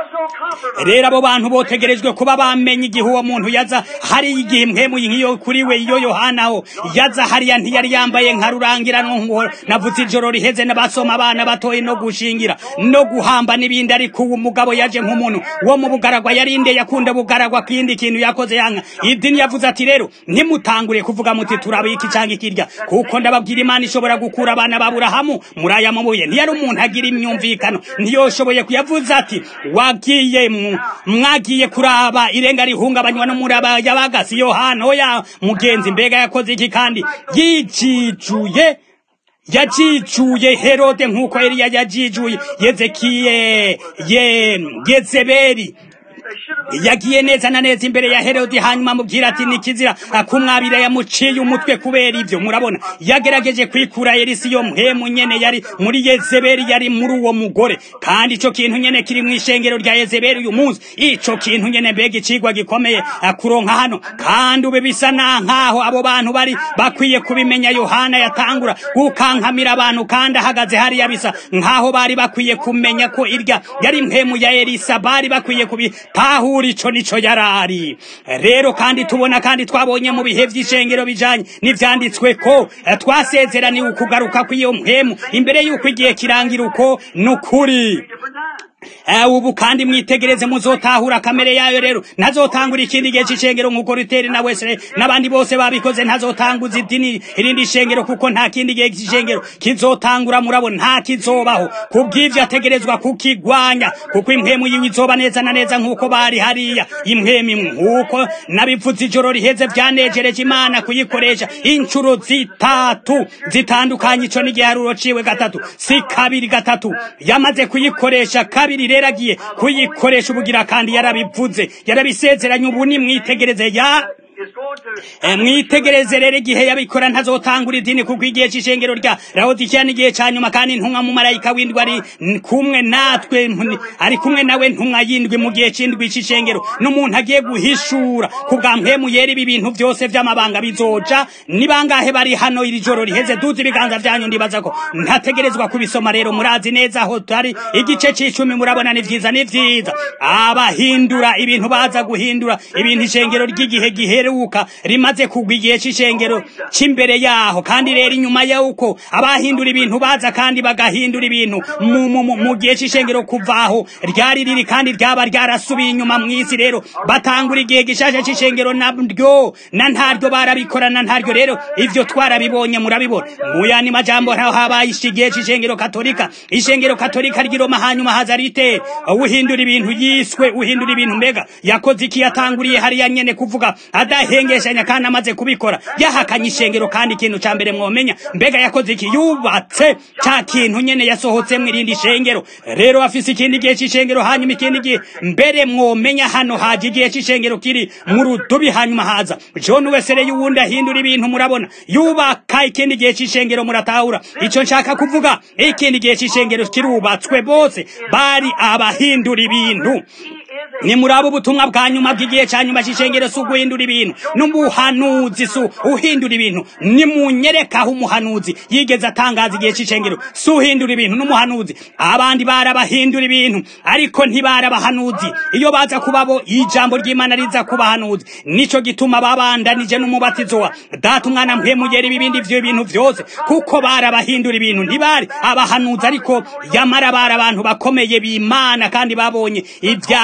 rero abo bantu botegerejwe kuba bamenye igihe uwo muntu yaza hari igihe impwemu nk'iyo kuri we iyo yohanaho yaza hariya ntiyari yambaye nka rurangiranwa ngo navuze ijoro riheze n'abasoma abana batoye no gushingira no guhamba n'ibindi ariko uwo mugabo yaje nk'umuntu wo mu bugaragwa yarinde yakunda bugaragwa kindi kintu yakoze yanka idini yavuze ati rero ntimutangure kuvuga muti turabiki cyangwa ikirya kuko ndababwira imana ishobora gukura abana baburahamu muri aya mabuye ntiyari umuntu agira imyumvikano ntiyoshoboye kuyavuze ati wagiye mwagiye kuraba irenga rihungabanywa n'umuraba yabagasi yohana oya mugenzi mbega yakoze iki kandi yijijuye yajijuye herode nk'uko eliya yajijuye yezekiye ye yezebeli yagiye neza na neza imbere ya herodi hanyuma amubwira ati nikizira kumwabira yamuciye umutwe kubera ibyo murabona yagerageje kwikura elisi yo mpemu nyene yari muri yezebeli yari muri uwo mugore kandi ico kintu nyene kiri mu ishengero rya yezebeli uyu munsi ico kintu nyene mbega icigwa gikomeye kuronka hano kandi ube bisa na nkaho abo bantu bari bakwiye kubimenya yohana yatangura gukankamira abantu kandi ahagaze hariya bisa nkaho bari bakwiye kumenya ko irya yari mpemu ya elisa bari bakwiye kubi tahura ico nico yarari rero kandi tubona kandi twabonye mu bihe vy'ishengero bijanye n'ivyanditswe ko twasezeraniwe ukugaruka kw'iyo mpemu imbere y'uko igihe kirangira uko nukuri ubu kandi mwitegereze muzotahura kamere yayo rero ntazotangura ikindi gihe c'ishengero nk'uko ruteri na wesere n'abandi bose babikoze ntazotanguza idini irindi shengero kuko nta kindi gihe c'ishengero kizotangura murabo nta kizobaho kubw'ivyo ategerezwa kukigwanya kuko impwemu yiwe izoba neza na neza nk'uko bari hariya impwemu imwe nk'uko nabivuze ijoro riheze vyanejereje imana kuyikoresha incuro zitatu zitandukanye ico n'igiharuro ciwe gatatu si kabiri gatatu yamaze kuyikoresha kabiri rero agiye kuyikoresha ubugira kandi yarabivuze yarabisezeranye ubu ni mwitegereze ya mwitegereze rero igihe yabikora ntazotangura idini kuko igihe c'ishengero rya laodikiya n'igihe ca nyuma kandi ntumwa mu marayika w'indwi ari kumwe natwe ari kumwe nawe ntumwa y'indwi mu gihe c'indwi c'ishengero n'umuntu agiye guhishura ku bwa mpemu yera ibi bintu vyose vy'amabanga bizoja ni bangahe bari hano iri joro riheze duze ibiganza vyanyu ndibaza ko ntategerezwa kubisoma rero murazi neza aho tari igice c'icumi murabona ni vyiza ni vyiza abahindura ibintu baza guhindura ibintu ishengero ry'igihe giheruka rimaze kugwa igihe c'ishengero c'imbere yaho kandi rero inyuma y'uko abahindura ibintu baza kandi bagahindura ibintu mu gihe c'ishengero kuvaho ryari riri kandi ryaba ryarasubiye inyuma mw'isi rero batangura igihe gishasha c'ishengero naryo na ntaryo barabikorana ntaryo rero ivyo twarabibonye murabibona mu yandi majambo ntaho habaye igihe c'ishengero katolika ishengero katolika ry'iroma hanyuma haza ritera uhindura ibintu yiswe uhindura ibintu mbega yakoze iki yatanguriye hariya nyene kuvuga adahengeshanya kandi amaze kubikora yahakanye ishengero kandi ikintu ca mbere mwomenya mbega yakoze iki yubatse ca kintu nyene yasohotsemo irindi shengero rero afise ikindi gihe c'ishengero hanyuma ikindi gihe mbere mwomenya hano haje igihe c'ishengero kiri mu rudubi hanyuma haza john wesere y'uwundi ahindura ibintu murabona yubaka ikindi gihe c'ishengero muratahura ico nshaka kuvuga ikindi gihe c'ishengero kirubatswe bose bari abahindura ibintu ni muri abo ubutumwa bwa nyuma bw'igihe cya nyuma cy'ishengero si uguhindura ibintu n'umuhanuzi si uhindura ibintu ni munyerekaho umuhanuzi yigeze atangaza igihe cy'ishengero si uhindura ibintu n'umuhanuzi abandi barabahindura ibintu ariko ntibarabahanuzi iyo baza kuba bo ijambo ry'imana riza kubahanuzi nico gituma babandanije n'umubatizo wa data umwana mpemugera ibibindi vyo bintu vyose kuko barabahindura ibintu ntibari abahanuzi ariko yamara bari abantu bakomeye b'imana kandi babonye ibya nkene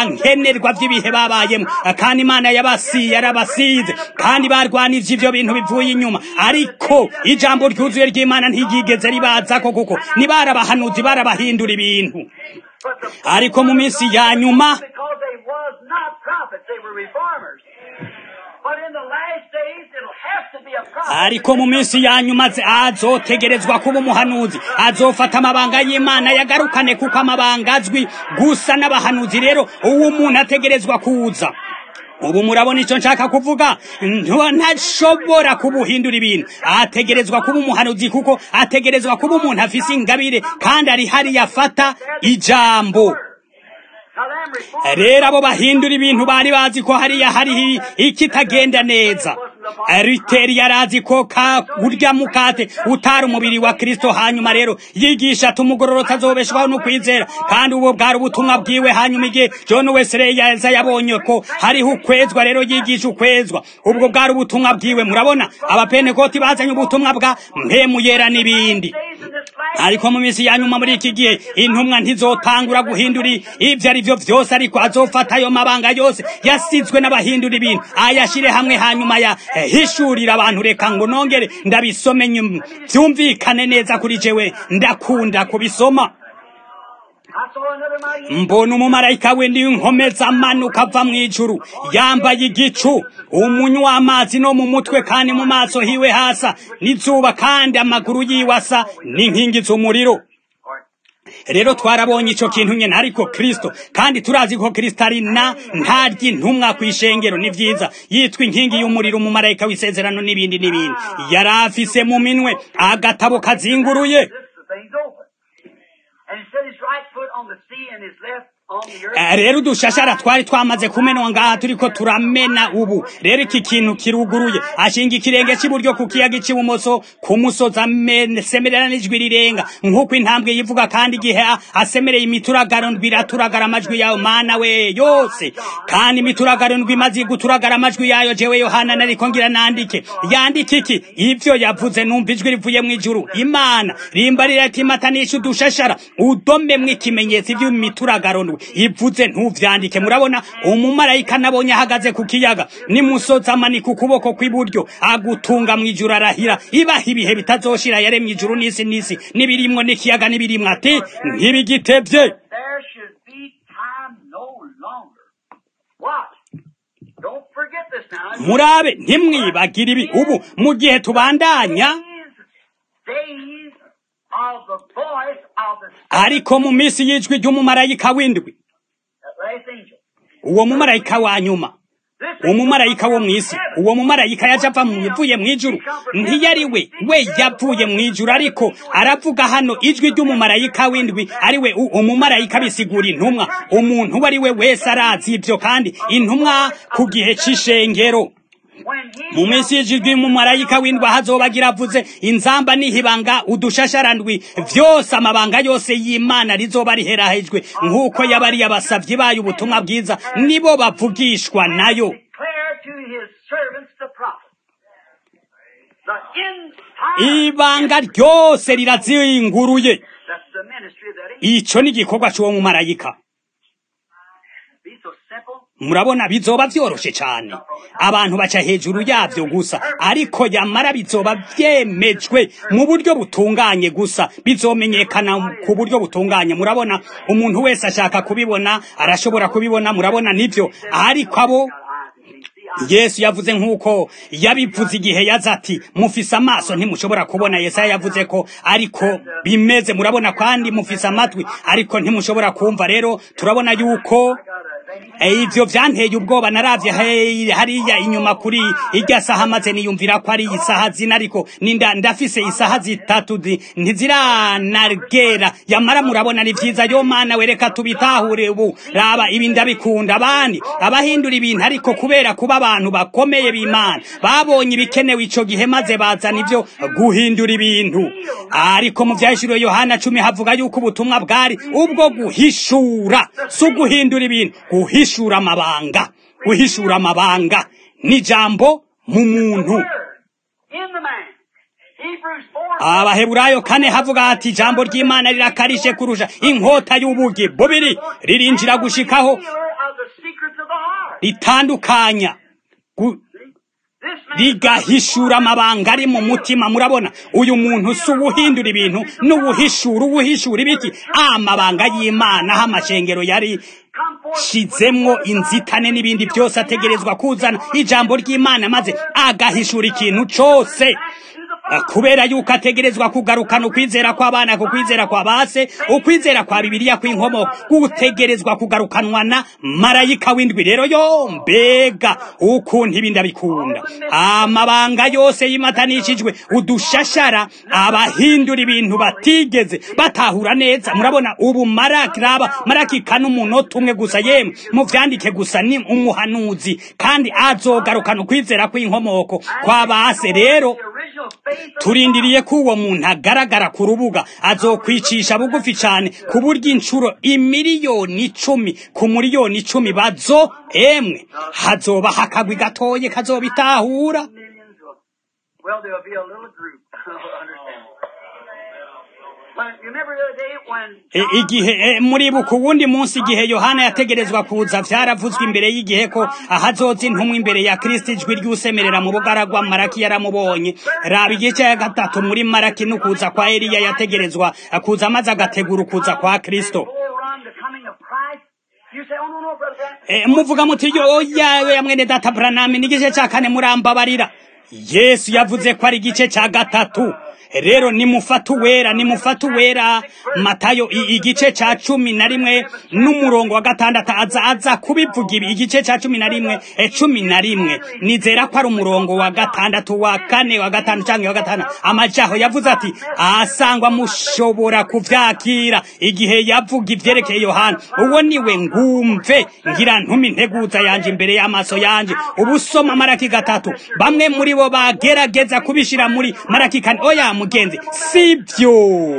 nkenerwa by'ibihe babayemo kandi imana yabasiye yarabasize kandi barwanije ivyo bintu bivuye inyuma ariko ijambo ryuzuye ry'imana ntiryigeze ribazako kuko nibarabahanuzi barabahindura ibintu ariko mu minsi ya nyuma because they was not prophets, they were reformers. But in the last days, it'll have to be a prophet. ariko mu minsi ya nyuma ze- azotegerezwa kuba umuhanuzi azofata amabanga y'imana yagarukane kuko amabanga azwi gusa n'abahanuzi rero uwo umuntu ategerezwa kuza ubu murabona icyo nshaka kuvuga nto- ntashobora kubuhindura ibintu ategerezwa kuba umuhanuzi kuko ategerezwa kuba umuntu afise ingabire kandi ari hariya afata ijambo Now, them reformers, rero abo bahindura ibintu bari bazi ko hariya hari ikitagenda neza riteri yari azi ko ka urya mukate utari umubiri wa kristo hanyuma rero yigisha ati umugororotsi azobeshwaho no kwizera kandi ubwo bwari ubutumwa bwiwe hanyuma igihe john wesley yaza yabonye ko hariho ukwezwa rero yigisha ukwezwa ubwo bwari ubutumwa bwiwe murabona abapenekoti bazanye ubutumwa bwa mpemu yera n'ibindi days in this last ariko mu minsi ya nyuma muri iki gihe intumwa ntizotangura guhindura ibyo ari byo byose ariko azofata ayo mabanga yose yasizwe n'abahindura ibintu ayashyire hamwe hanyuma yahishurira abantu reka ngo nongere ndabisome nyuma byumvikane neza kuri jewe ndakunda kubisoma I saw another mighty mbona umumarayika w'indi w'inkomeza amanuka ava mu ijuru yambaye igicu umunywa w'amazi no mu mutwe kandi mu maso hiwe hasa n'izuba kandi amaguru yiwe asa n'inkingi z'umuriro rero twarabonye ico kintu nyene ariko kristo kandi turazi ko kristo ari na ntarya intumwa kw'ishengero ni vyiza yitwa inkingi y'umuriro umumarayika w'isezerano n'ibindi n'ibindi yari afise mu minwe agatabo kazinguruye This the thing's open. And he set his right foot on the sea and his left on the earth. Eh, rero udushashara twari twamaze kumenwa ngaha turiko turamena ubu rero iki kintu kiruguruye ashinga ikirenge cy'iburyo ku kiyaga cy'ibumoso ku musozi asemerera n'ijwi rirenga nk'uko intambwe yivuga kandi igihe a- asemereye imituragaro ndwi iraturagara amajwi yayo mana we yose kandi imituragaro ndwi imaze guturagara amajwi yayo jewe yohana nariko ngira nandike yandike iki ivyo yavuze numva ijwi rivuye mu ijuru imana rimba riratimanisha udushashara udomemwo ikimenyetso ivy'imituragaro ndwi ivuze ntuvyandike murabona umumarayika nabonye ahagaze ku kiyaga nimusozi amanika ukuboko kw'iburyo agutunga mw'ijuru arahira ibaha ibihe bitazoshira yaremye ijuru n'isi n'isi n'ibirimwo n'ikiyaga n'ibirimwo ati ntibigitevye There should be time no longer. What? Don't forget this now. murabe ntimwibagire ibi ubu mu gihe tubandanya These days of the voice of the ariko mu minsi y'ijwi ry'umumarayika w'indwi that last angel. uwo mumarayika wa nyuma This umumarayika wo mw'isi uwo mumarayika yaje ava mu yavuye mu ijuru ntiyari we we yavuye mu ijuru ariko aravuga hano ijwi ry'umumarayika w'indwi ari we u- umumarayika bisigura intumwa umuntu uwo ari we wese arazi ibyo kandi intumwa ku gihe c'ishengero when he mu minsi y'ijwi umumarayika w'indwi ahazobagira avuze inzamba n'ihibanga udushasharandwi vyose amabanga yose y'imana rizoba riherahejwe nk'uko yabariye abasavyi bayo ubutumwa bwiza nibo bavugishwa nayo declare to his servants the prophet. The entire ibanga ryose rirazinguruye that's the ministry of that angel. ico ni igikorwa c'uwo mumarayika Be so simple. murabona bizoba vyoroshe cane abantu baca hejuru yavyo gusa ariko yamara bizoba vyemejwe mu buryo butunganye gusa bizomenyekana ku buryo butunganye murabona umuntu wese ashaka kubibona arashobora kubibona murabona nivyo ariko abo yesu yavuze nk'uko yabivuze igihe yaza ati mufise amaso ntimushobora kubona yesaya yavuze ko ariko bimeze murabona kandi mufise amatwi ariko ntimushobora kumva rero turabona yuko Eh, ivyo vyanteye ubwoba naravye he- hariya inyuma kuri irya saha maze niyumvira ko ari isaha zina ariko ninda ndafise isaha zitatu zi- ntiziranagera yamara murabona ni vyiza yo mana wereka tubitahure ubu raba ibi ndabikunda abandi abahindura ibintu ariko kubera kuba abantu bakomeye b'imana babonye ibikenewe ico gihe maze bazana ivyo guhindura ibintu ariko mu vyahishuriwe yohana cumi havuga yuko ubutumwa bwari ubwo guhishura si uguhindura ibintu guhishura amabanga guhishura amabanga n'ijambo mu muntu Word in the man. Hebrews 4 abaheburayo kane havuga hati ijambo ry'imana rirakarishe kurusha inkota y'ubugi bubiri ririnjira gushikaho Sealer of the secret ritandukanya gu- This man rigahishura amabanga ari mu mutima murabona uyu muntu si uwuhindura ibintu n'uwuhishura uwuhishura ibiki amabanga y'imana aho amashengero yari come forth shizemwo inzitane n'ibindi byose ategerezwa kuzana ijambo ry'imana maze agahishura ikintu cose to the Ah, kubera yuko ategerezwa kugarukana ukwizera kw'abana ku kwizera kwa base ukwizera kwa bibiliya kw'inkomoko gutegerezwa kugarukanwa na marayika w'indwi rero yo mbega ukuntu ibindi abikunda amabanga yose yimatanishijwe udushashara abahindura ibintu batigeze batahura neza murabona ubu maraki raba maraki kane umunota umwe gusa yemwe muvyandike gusa ni umuhanuzi kandi azogarukana ukwizera kw'inkomoko kwa base rero the original faith of turindiriye ko uwo muntu agaragara ku rubuga azokwicisha bugufi cyane ku buryo inshuro imiliyoni icumi ku miliyoni icumi bazo emwe hazoba hakagwi gatoye kazobitahura millions of, well, there'll be a little group. Understand? When, you remember the other day when E, John igihe e, muribuka uwundi munsi igihe yohana yategerezwa kuza vyaravuzwe imbere y'igihe ko ahazoza intumwa imbere ya kristo ijwi ry'usemerera mu bugaragwa maraki yaramubonye raba igice ya gatatu muri maraki n'ukuza kwa eliya yategerezwa kuza maze agategura ukuza kwa kristo forerun the coming of Christ, you say, oh, no, no, brother Grant. E, muvuga muti yo oya ya mwene data Branham ni igice cya kane murambabarira Yesu yavuze ko ari igice cya gatatu rero nimufata uwera nimufata uwera matayo i- igice cya cumi na rimwe n'umurongo wa gatandatu aza aza kubivuga ibi igice cya cumi na rimwe e, cumi na rimwe nizera ko ari umurongo wa gatandatu wa kane wa gatanu cyangwa wa gatanu amajaho yavuze ati asangwa mushobora kuvyakira igihe yavuga ivyerekeye yohana uwo niwe ngumve ngira ntumi integuza yanje imbere y'amaso yanje ubusoma maraki gatatu bamwe muri bo bagerageza kubishira muri maraki kane oya mugenzi sivyo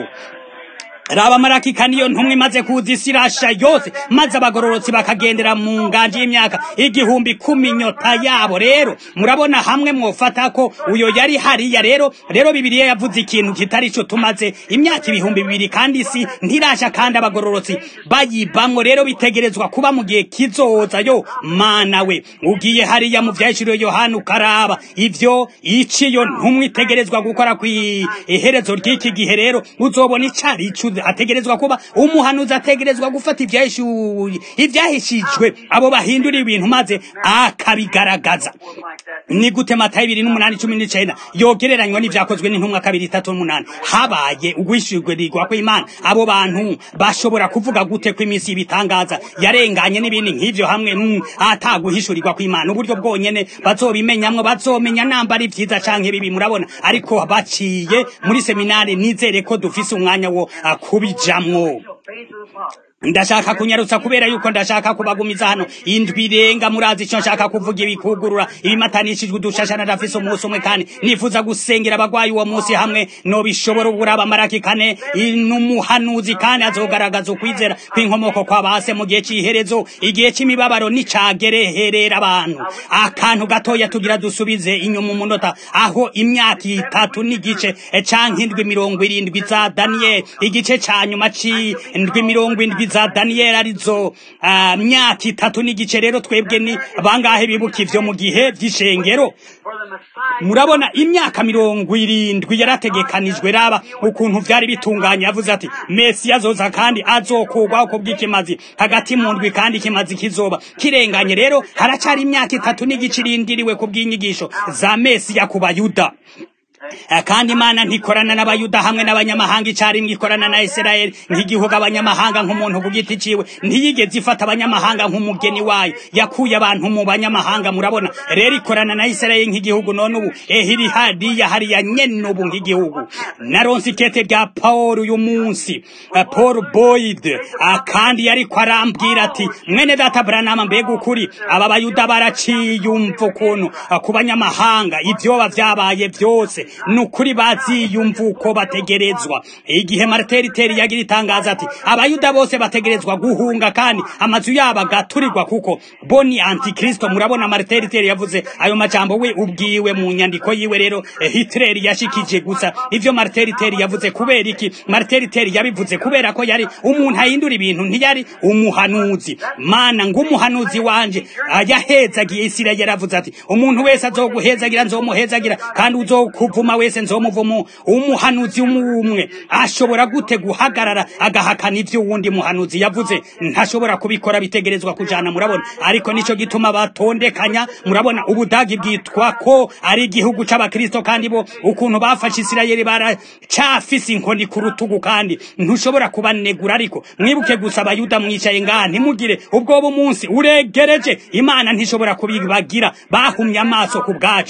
raba marakika niyo ntumwe imaze kuza isi irasha yose maze abagororotsi bakagendera mu nganje y'imyaka igihumbi kumi nyota yabo rero murabona hamwe mwofata ko uyo yari hariya rero rero bibiliya yavuze ikintu kitari cyo tumaze imyaka ibihumbi bibiri kandi isi ntirasha kandi abagororotsi bayibamwo rero bitegerezwa kuba mu gihe kizoza yo mana we ugiye hariya mu vyashiriwe yohana ukaraba ivyo iciyo ntumwe itegerezwa gukora kw'iherezo ry'iki gihe rero uzobona icari ico ategerezwa kuba umuhanuzi ategerezwa gufata ivyahishuri ivyahishijwe abo bahindura ibintu maze akabigaragaza Was like that. ni gute matayo ibiri n'umunani cumi n'icenda yogereranywa n'ivyakozwe n'intumwa kabiri itatu n'umunani habaye ugwishyurwirirwa kw'imana abo bantu bashobora kuvuga gute ko iminsi y'ibitangaza yarenganye n'ibindi nk'ivyo hamwe mm, ataguhishurirwa kw'imana uburyo bwonyene bazobimenyamwo bazomenya namba ari vyiza canke bibi murabona ariko baciye muri seminari nizere ko dufise umwanya wo ah, kubijamwo The faith of the Father. ndashaka kunyarutsa kubera yuko ndashaka kubagumiza hano indwi irenga murazi icyo nshaka kuvuga ibikugurura ibimatanishijwe udushashana ndafise umunsi umwe kandi nifuza gusengera abagwayi uwo munsi hamwe nobishobora uburaba maraki kane n'umuhanuzi kandi azogaragaza ukwizera kw'inkomoko kwa base mu gihe c'iherezo igihe c'imibabaro nicagereherera abantu akantu gatoya tugira dusubize inyuma umunota aho imyaka itatu n'igice eh, canke indwi mirongo irindwi za daniyeli igice ca nyuma c'indwi mirongo indwi za daniyeli arizo ah, myaka itatu n'igice rero twebwe ni bangahe bibuka ivyo mu gihe vy'ishengero For the Messiah. murabona imyaka mirongo irindwi yarategekanijwe raba ukuntu vyari bitunganye yavuze ati mesi azoza kandi azokugwaho ku bw'ikimazi hagati mu ndwi kandi ikimazi kizoba kirenganye rero haracari imyaka itatu n'igice irindiriwe ku bw'inyigisho za mesiya ku bayuda Eh, kandi imana ntikorana n'abayuda hamwe n'abanyamahanga icarimwe ikorana na isirayeli nk'igihugu abanyamahanga nk'umuntu ku giti ciwe ntiyigeze ifata abanyamahanga nk'umugeni wayo yakuye abantu mu banyamahanga murabona rero ikorana na isirayeli nk'igihugu none ubu ehiri hariya hariya nyene ubu nk'igihugu naronse ikete rya paul uyu munsi eh, paul boyd ah, kandi yariko arambwira ati mwene data branama mbega ukuri aba bayuda baraciyumva ukuntu ah, ku banyamahanga ivyoba vyabaye vyose ni ukuri baziyumva uko bategerezwa igihe mariteriteri yagira itangaza ati abayuda bose bategerezwa guhunga kandi amazu yabo agaturirwa kuko bo ni antikristo murabona mariteriteri yavuze ayo majambo we ubwiwe mu nyandiko yiwe rero eh, hitler yashikije gusa ivyo mariteriteri yavuze kubera iki mariteriteri yabivuze kubera ko yari umuntu ahindura ibintu ntiyari umuhanuzi mana ng'umuhanuzi wanje yahezagiye isirayeli yaravuze ati umuntu wese azoguhezagira nzomuhezagira kandi uzokuvuma wese nzomuvuma umuhanuzi umwe ashobora gute guhagarara agahakana ivyo wundi muhanuzi yavuze ntashobora kubikora bitegerezwa kujana murabona ariko nico gituma batondekanya murabona ubudagi bwitwa ko ari igihugu c'abakristo kandi bo ukuntu bafashe isirayeli baracafise inkoni ku rutugu kandi ntushobora kubanegura ariko mwibuke gusa abayuda mwicaye ngaha ntimugire ubwoba umunsi uregereje imana ntishobora kubibagira bahumye amaso ku bwacu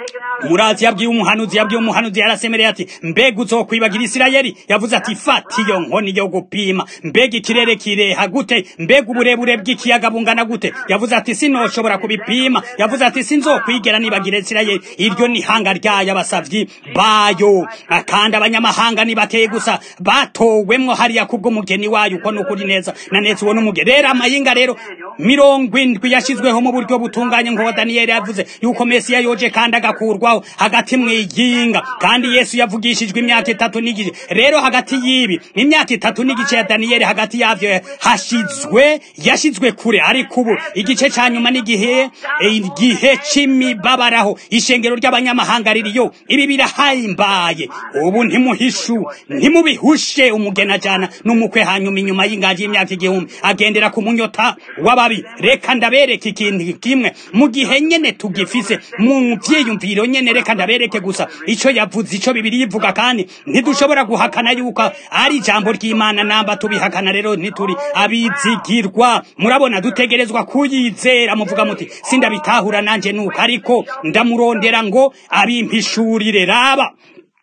murazi yabwiye umuhanuzi yabwiye umuhanuzi yarasemereye ati mbega uzokwibagira isirayeli yavuze ati fata iyo nkoni yo gupima mbega ikirere kireha gute mbega uburebure bw'ikiyaga bungana gute yavuze ati sinoshobora kubipima yavuze ati sinzokwigera nibagira isirayeli iryo ni hanga ryayo abasavyi bayo kandi abanyamahanga ni bakeye gusa batowemwo hariya kubw'umugeni wayo uko nukuri neza na neza uwo n'umugeni rero amayinga rero mirongo indwi yashizweho mu buryo butunganye nk'uwo daniyeli yavuze yuko mesiya yoje kandi agakurwaho hagati mw'iyinga kandi yesu yavugishijwe imyaka itatu n'igice rero hagati y'ibi imyaka itatu n'igice ya daniyeli hagati yavyo hashizwe yashizwe kure ariko ubu igice ca nyuma n'igihe igihe c'imibabaraho ishengero ry'abanyamahanga ririyo ibi birahimbaye ubu ntimuhishu ntimubihushe umugeni ajana n'umukwe hanyuma inyuma y'ingaji y'imyaka igihumbi agendera ku munyota w'ababi reka ndabereke ikintu kimwe mu gihe nyene tugifise mu vyiyumviro nyene reka ndabereke gusa ico yavuze ico bibiri yivuga kandi ntidushobora guhakana yuko ari ijambo ry'imana namba tubihakana rero ntituri abizigirwa murabona dutegerezwa kuyizera muvuga muti sindabitahura nanje nuko ariko ndamurondera ngo abimpishurire raba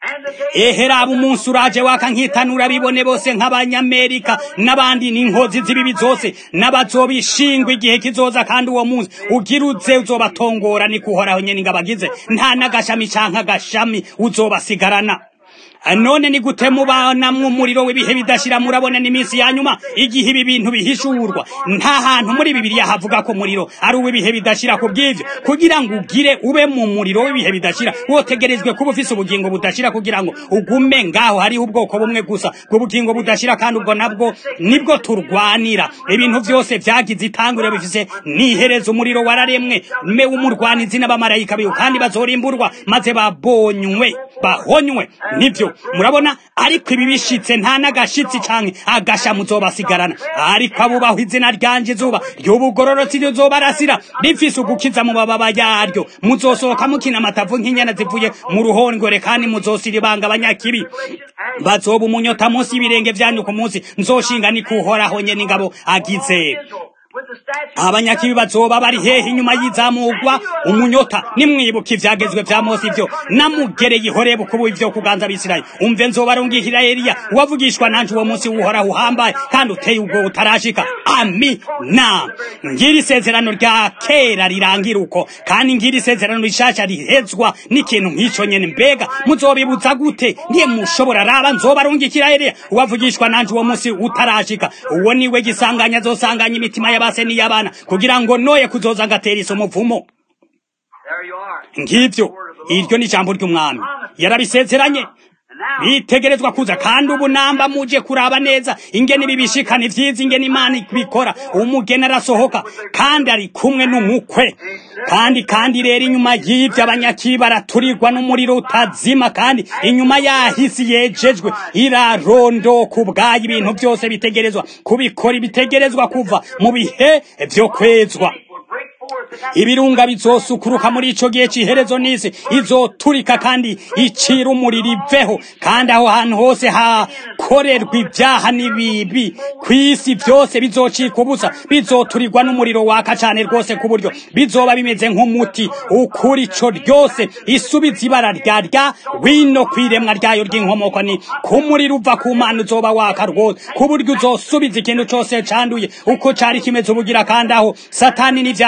eheraba umunsi uraje waka nkitanura bibone bose nk'abanyamerika n'abandi n'inkozi z'ibibi zose n'abazobishingwa igihe kizoza kandi uwo munsi ugiruze uzobatongora ni kuhoraho nyene ngabagize nta n'agashami canke agashami uzobasigarana none ni gute mubanamwo umuriro w'ibihe bidashira murabona n'iminsi ya nyuma igihe ibi bintu bihishurwa nta hantu muri bibiliya havuga ko umuriro ari uw'ibihe bidashira ku bw'ivyo kugira ngo ugire ube mu muriro w'ibihe bidashira wotegerezwe kuba ufise ubugingo budashira kugira ngo ugume ngaho hariho ubwoko bumwe gusa bw'ubugingo budashira kandi ubwo nabwo nibwo turwanira ibintu vyose vyagize itanguriro bifise nihereza umuriro wararemwe me w'umurwanizi n'abamarayika biwe kandi bazorimburwa maze babonywe bahonywe nivyo murabona ariko ibi bishitse nta n'agashitsi canke agasha muzobasigarana ariko abubaho izina ryanje izuba ry'ubugororotsi rizobarasira rifise ugukiza mu mababa yaryo muzosohoka mukina amatavu nk'inyana zivuye mu ruhongore kandi muzosira ibanga abanyakibi bazoba umunyota munsi y'ibirenge vyanyu ku munsi nzoshinga ni kuhoraho nyene ingabo agize abanyakibi bazoba bari hehe inyuma y'izamugwa umunyota nimwibuka ivyagezwe vya mose ivyo namugereye ihorebu kubu ivyo kuganza abisirayeli umve nzobarungikira eliya wavugishwa nanje uwo munsi uhoraho uhambaye kandi uteye ubwo utarashika amina ngira isezerano rya kera rirangira uko kandi ngira isezerano rishasha rihezwa n'ikintu nk'ico nyene mbega muzobibuza gute ndiye mushobora raba nzobarungikira eliya wavugishwa nanje uwo munsi utarashika uwo niwe gisanganya azosanganya imitima y'abase n'iy'abana kugira ngo noye kuzoza agatera iso muvumo ngivyo iryo ni ijambo ry'umwami yarabisezeranye bitegerezwa kuza kandi ubu namba muje kuraba neza ingene bibishikana ivyiza ingene imana ibikora umugeni arasohoka kandi ari kumwe n'umukwe kandi kandi rero inyuma y'ivyo abanyakibi baraturirwa n'umuriro utazima kandi inyuma yahisi yejejwe irarondoka ubwayo ibintu byose bitegerezwa kubikora ibitegerezwa kuva mu bihe vyo kwezwa ibirunga bizosukuruka muri ico gihe c'iherezo n'isi izoturika kandi icira umuriro iveho kandi aho hantu hose hakorerwa ibyaha n'ibibi kw'isi vyose bizocika ubusa bizoturirwa n'umuriro waka cane rwose ku buryo bizoba bimeze nk'umuti ukuri ico ryose isubiza ibara rya rya wino kw'iremwa ryayo ry'inkomoko ni ku muriro uva ku mana uzoba waka rwose ku buryo uzosubiza ikintu cose canduye uko cari kimeze ubugira kandi aho satani n'ivyaha vyose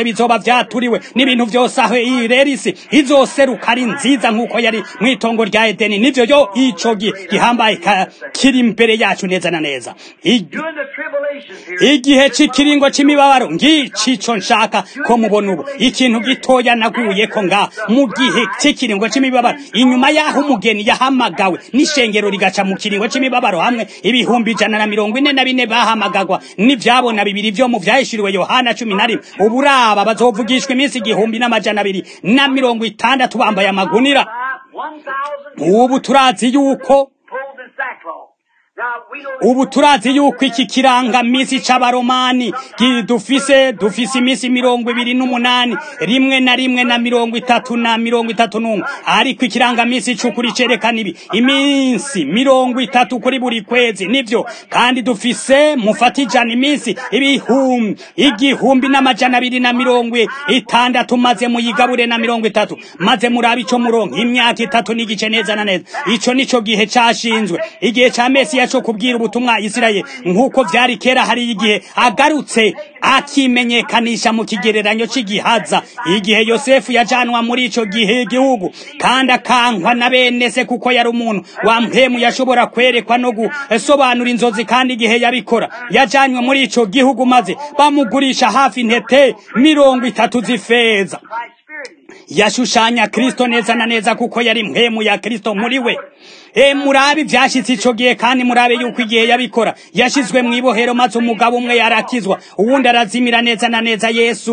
bizoba vyaturiwe n'ibintu vyose aho iyi rero isi izoseruka ari nziza nk'uko yari mw'itongo rya edeni nivyo yo ico gi- gihambaye ka- kiri imbere yacu neza na neza I- During the tribulations here, igihe c'ikiringo c'imibabaro ngicico nshaka ko mubona ubu ikintu gitoya naguye ko nga mu gihe c'ikiringo c'imibabaro inyuma y'aho umugeni yahamagawe n'ishengero rigaca mu kiringo c'imibabaro hamwe ibihumbi ijana na mirongo ine na bine bahamagagwa n'ivyabona bibiri vyo mu vyahishuriwe yohana cumi na rimwe uburaba bazovugishwa iminsi igihumbi n'amajana abiri na mirongo itandatu bambaye amagunira five, 1,000 ubu turazi yuko clothed in sackcloth. Now, we know ubu turazi yuko iki kirangamisi c'abaromani gi- dufise dufise imisi mirongo ibiri n'umunani rimwe na rimwe na mirongo itatu na mirongo itatu n'umwe ariko ikirangamisi c'ukuri cerekana ibi iminsi mirongo itatu kuri buri kwezi nivyo kandi dufise mufata ijana iminsi ibihumbi igihumbi n'amajana abiri na mirongo itandatu maze muyigabure na mirongo itatu maze murabe ico murongo imyaka itatu n'igice neza na neza ico nico gihe cashinzwe igihe ca mesiya co kubwira ubutumwa isirayeli nk'uko vyari kera hari igihe agarutse akimenyekanisha mu kigereranyo c'igihaza igihe yosefu yajanwa muri ico gihe igihugu kandi akankwa na bene se kuko yari umuntu wa mpemu yashobora kwerekwa no gusobanura inzozi kandi igihe yabikora yajanywe muri ico gihugu maze bamugurisha hafi intete mirongo itatu z'ifeza Christ's Spirit in him. yashushanya kristo neza na neza kuko yari mpemu ya kristo muri we e murabe ivyashitse ico gihe kandi murabe yuko igihe yabikora yashizwe mw'ibohero maze umugabo umwe yarakizwa uwundi arazimira neza na neza yesu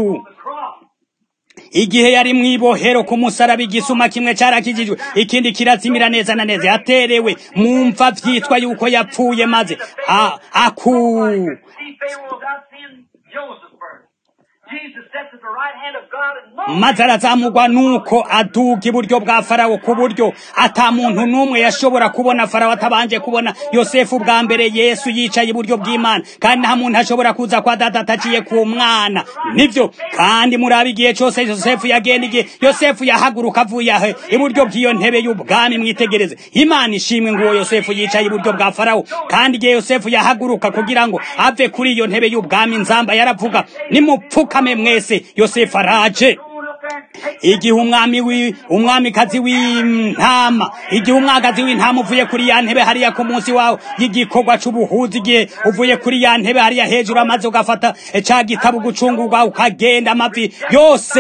Cross. igihe yari mw'ibohero ku musaraba igisuma kimwe carakijijwe ikindi kirazimira neza na neza yaterewe mu mva vyitwa yuko yapfuye maze a- aku See Pharaoh without seeing Joseph first. Jesus sits at the right hand of God and no maze arazamugwa nuko aduga iburyo bwa farawo ku buryo ata muntu n'umwe yashobora kubona farawo atabanje kubona yosefu bwa mbere yesu yicaye iburyo bw'imana kandi nta muntu ashobora kuza kwa data ataciye ku mwana nivyo kandi murabe igihe cose yosefu yagenda igihe yosefu yahaguruka avuye ahe iburyo bw'iyo ntebe y'ubwami mwitegereze imana ishimwe nguwo yosefu yicaye iburyo bwa farawo kandi igihe yosefu yahaguruka kugira ngo ave kuri iyo ntebe y'ubwami nzamba yaravuga nimupfukame mwese yosefu araje going up there and take igihe umwami wi umwamikazi w'intama igihe umwagazi w'intama uvuye kuri ya ntebe hariya ku munsi wawe y'igikorwa c'ubuhuzi igihe uvuye kuri ya ntebe hariya hejuru amaze ugafata ca gitabo gucungurwa ukagenda amavi yose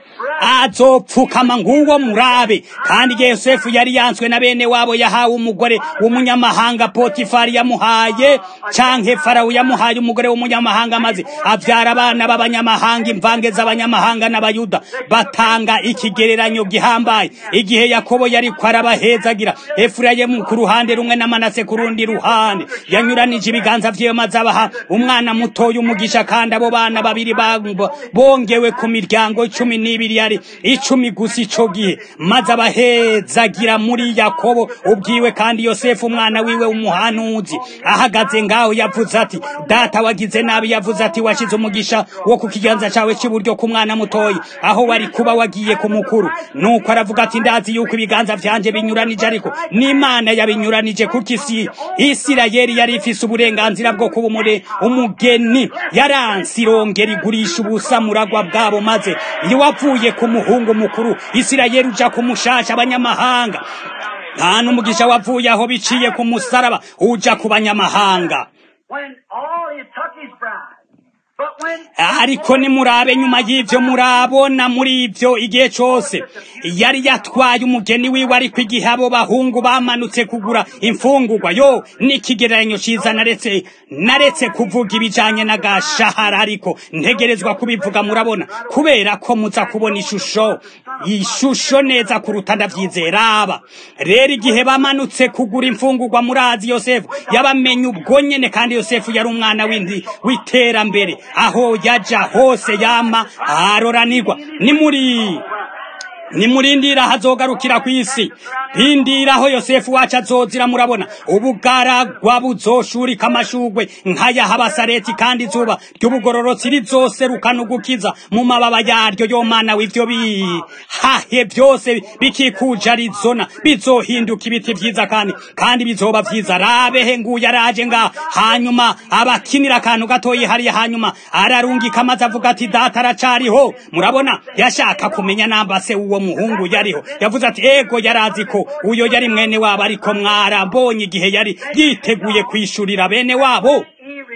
azopfukama nguwo murabe kandi igihe yosefu yari yanswe na bene wabo yahawe umugore w'umunyamahanga potifari yamuhaye canke farawo yamuhaye umugore w'umunyamahanga maze avyara abana b'abanyamahanga imvange z'abanyamahanga n'abayuda batanga ikigereranyo gihambaye igihe yakobo yariko arabahezagira efurayimu ku ruhande rumwe na manase ku rundi ruhande yanyuranije ibiganza vyiwe maze abaha umwana mutoya umugisha kandi abo bana babiri ba- bongewe ku miryango cumi n'ibiri yari icumi gusa ico gihe maze abahezagira muri yakobo ubwiwe kandi yosefu umwana wiwe umuhanuzi ahagaze ngaho yavuze ati data wagize nabi yavuze ati washize umugisha wo ku kiganza cawe c'iburyo ku mwana mutoyi aho wari kuba wagiye ku mukuru nuko aravuga ati ndazi yuko ibiganza vyanje binyuranije ariko n'imana yabinyuranije kuko isi isirayeli yari ifise uburenganzira bwo kuba umure umugeni yaransi irongera igurisha ubusa muragwa bwabo maze iyo wavuye ku muhungu mukuru isirayeli uja ku mushasha abanyamahanga nta n'umugisha wavuye aho biciye ku musaraba uja ku banyamahanga when all he took his bride. But when ariko nimurabe nyuma y'ivyo murabona muri ivyo igihe cose yari yatwaye umugeni wiwe ariko igihe abo bahungu bamanutse kugura imfungurwa yo n'ikigereranyo ciza naretse naretse kuvuga ibijanye n'agashahara ariko ntegerezwa kubivuga murabona kubera ko muza kubona ishusho ishusho neza kuruta ndavyizera aba rero igihe bamanutse kugura imfungurwa murazi yosefu yabamenye ubwo nyene kandi yosefu yari umwana w'indi w'iterambere aho yaja hose yama aroranirwa ni muri nimurindira hazogarukira ku isi rindiraho yosefu wacu azozira murabona ubugaragwa buzoshurika amashugwe nk'aya habasareti kandi izuba ry'ubugororotsi rizoserukana ugukiza mu mababa yaryo yo mana w'ivyo bihahe byose bikikuje arizona bizohinduka ibiti vyiza kandi kandi bizoba vyiza rabehe nguye araje nga hanyuma abakinira akantu gatoyi hariya hanyuma ararungika amaze avuga ati data aracariho murabona yashaka kumenya namba se uwo muhungu yariho yavuze ati ego yarazi ko uyo yari mwene wabo ariko mwarambonye igihe yari yiteguye kwishurira bene wabo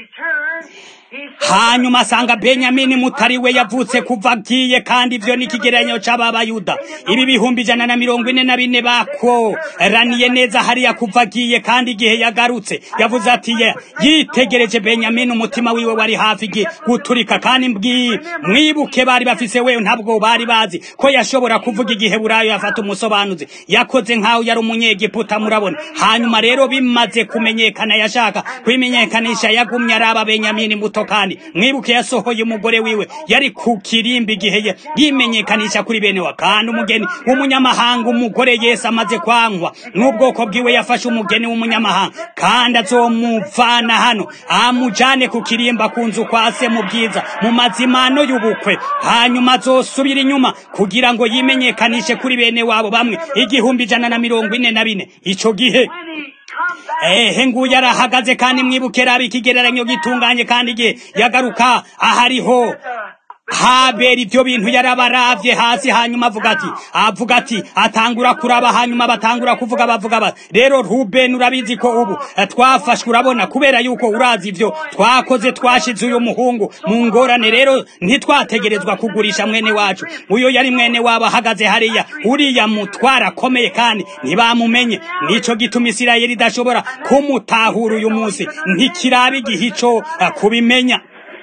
hanyuma asanga benyamini mutari we yavutse kuva agiye kandi ivyo ni ikigereranyo c'ababayuda ibi bihumbi ijana na mirongo ine na bine bakoraniye neza hariya kuva agiye kandi igihe yagarutse yavuze ati ye yitegereje benyamini umutima wiwe wari hafi igihe guturika kandi mbwi mwibuke bari bafise we ntabwo bari bazi ko yashobora kuvuga igihe burayo yafata umusobanuzi yakoze nk'aho yari umunyegiputa murabona hanyuma rero bimaze kumenyekana yashaka kwimenyekanisha yagumye araba benyamini muto kandi mwibuke yasohoye umugore wiwe yari ku kirimbi igihe yimenyekanisha kuri bene wa kandi umugeni w'umunyamahanga umugore Yesu amaze kwankwa n'ubwoko bwiwe yafashe umugeni w'umunyamahanga kandi azomuvana hano amujane ku kirimba ku nzu kwa se mu bwiza mu mazimano y'ubukwe hanyuma azosubira inyuma kugira ngo yimenyekanishe kuri bene wabo bamwe igihumbi ijana na mirongo ine na bine ico gihe ehe nguyu arahagaze kandi mwibuke raba ikigereranyo gitunganye kandi igihe yagaruka ahariho habera ibyo bintu yarabaravye hasi hanyuma avuga ati avuga ati atangura kuraba hanyuma batangura kuvuga bavuga bati rero Ruben urabizi ko ubu twafashwe urabona kubera yuko urazi ivyo twakoze twashize uyu muhungu mu ngorane rero ntitwategerezwa kugurisha mwene wacu uyo yari mwene wabo ahagaze hariya uriya mutwara akomeye kandi ntibamumenye nico gituma Isirayeli idashobora kumutahura uyu munsi ntikiraba igihe ico kubimenya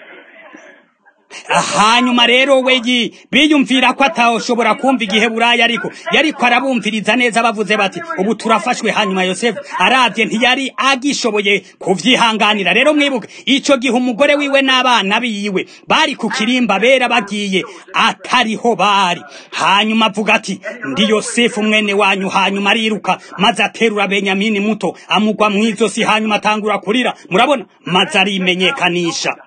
hanyuma rero we biyumvira ko atashobora kumva igihe buraya ariko yariko arabumviriza neza bavuze bati ubu turafashwe hanyuma yosefu arabye ntiyari agishoboye kuvyihanganira rero mwibuke ico gihe umugore wiwe n'abana biwe bari ku kirimba bera bagiye atariho bari hanyuma avuga ati ndi yosefu mwene wanyu hanyuma ariruka maze aterura benyamini muto amugwa mw'izosi hanyuma atangura kurira murabona maze arimenyekanisha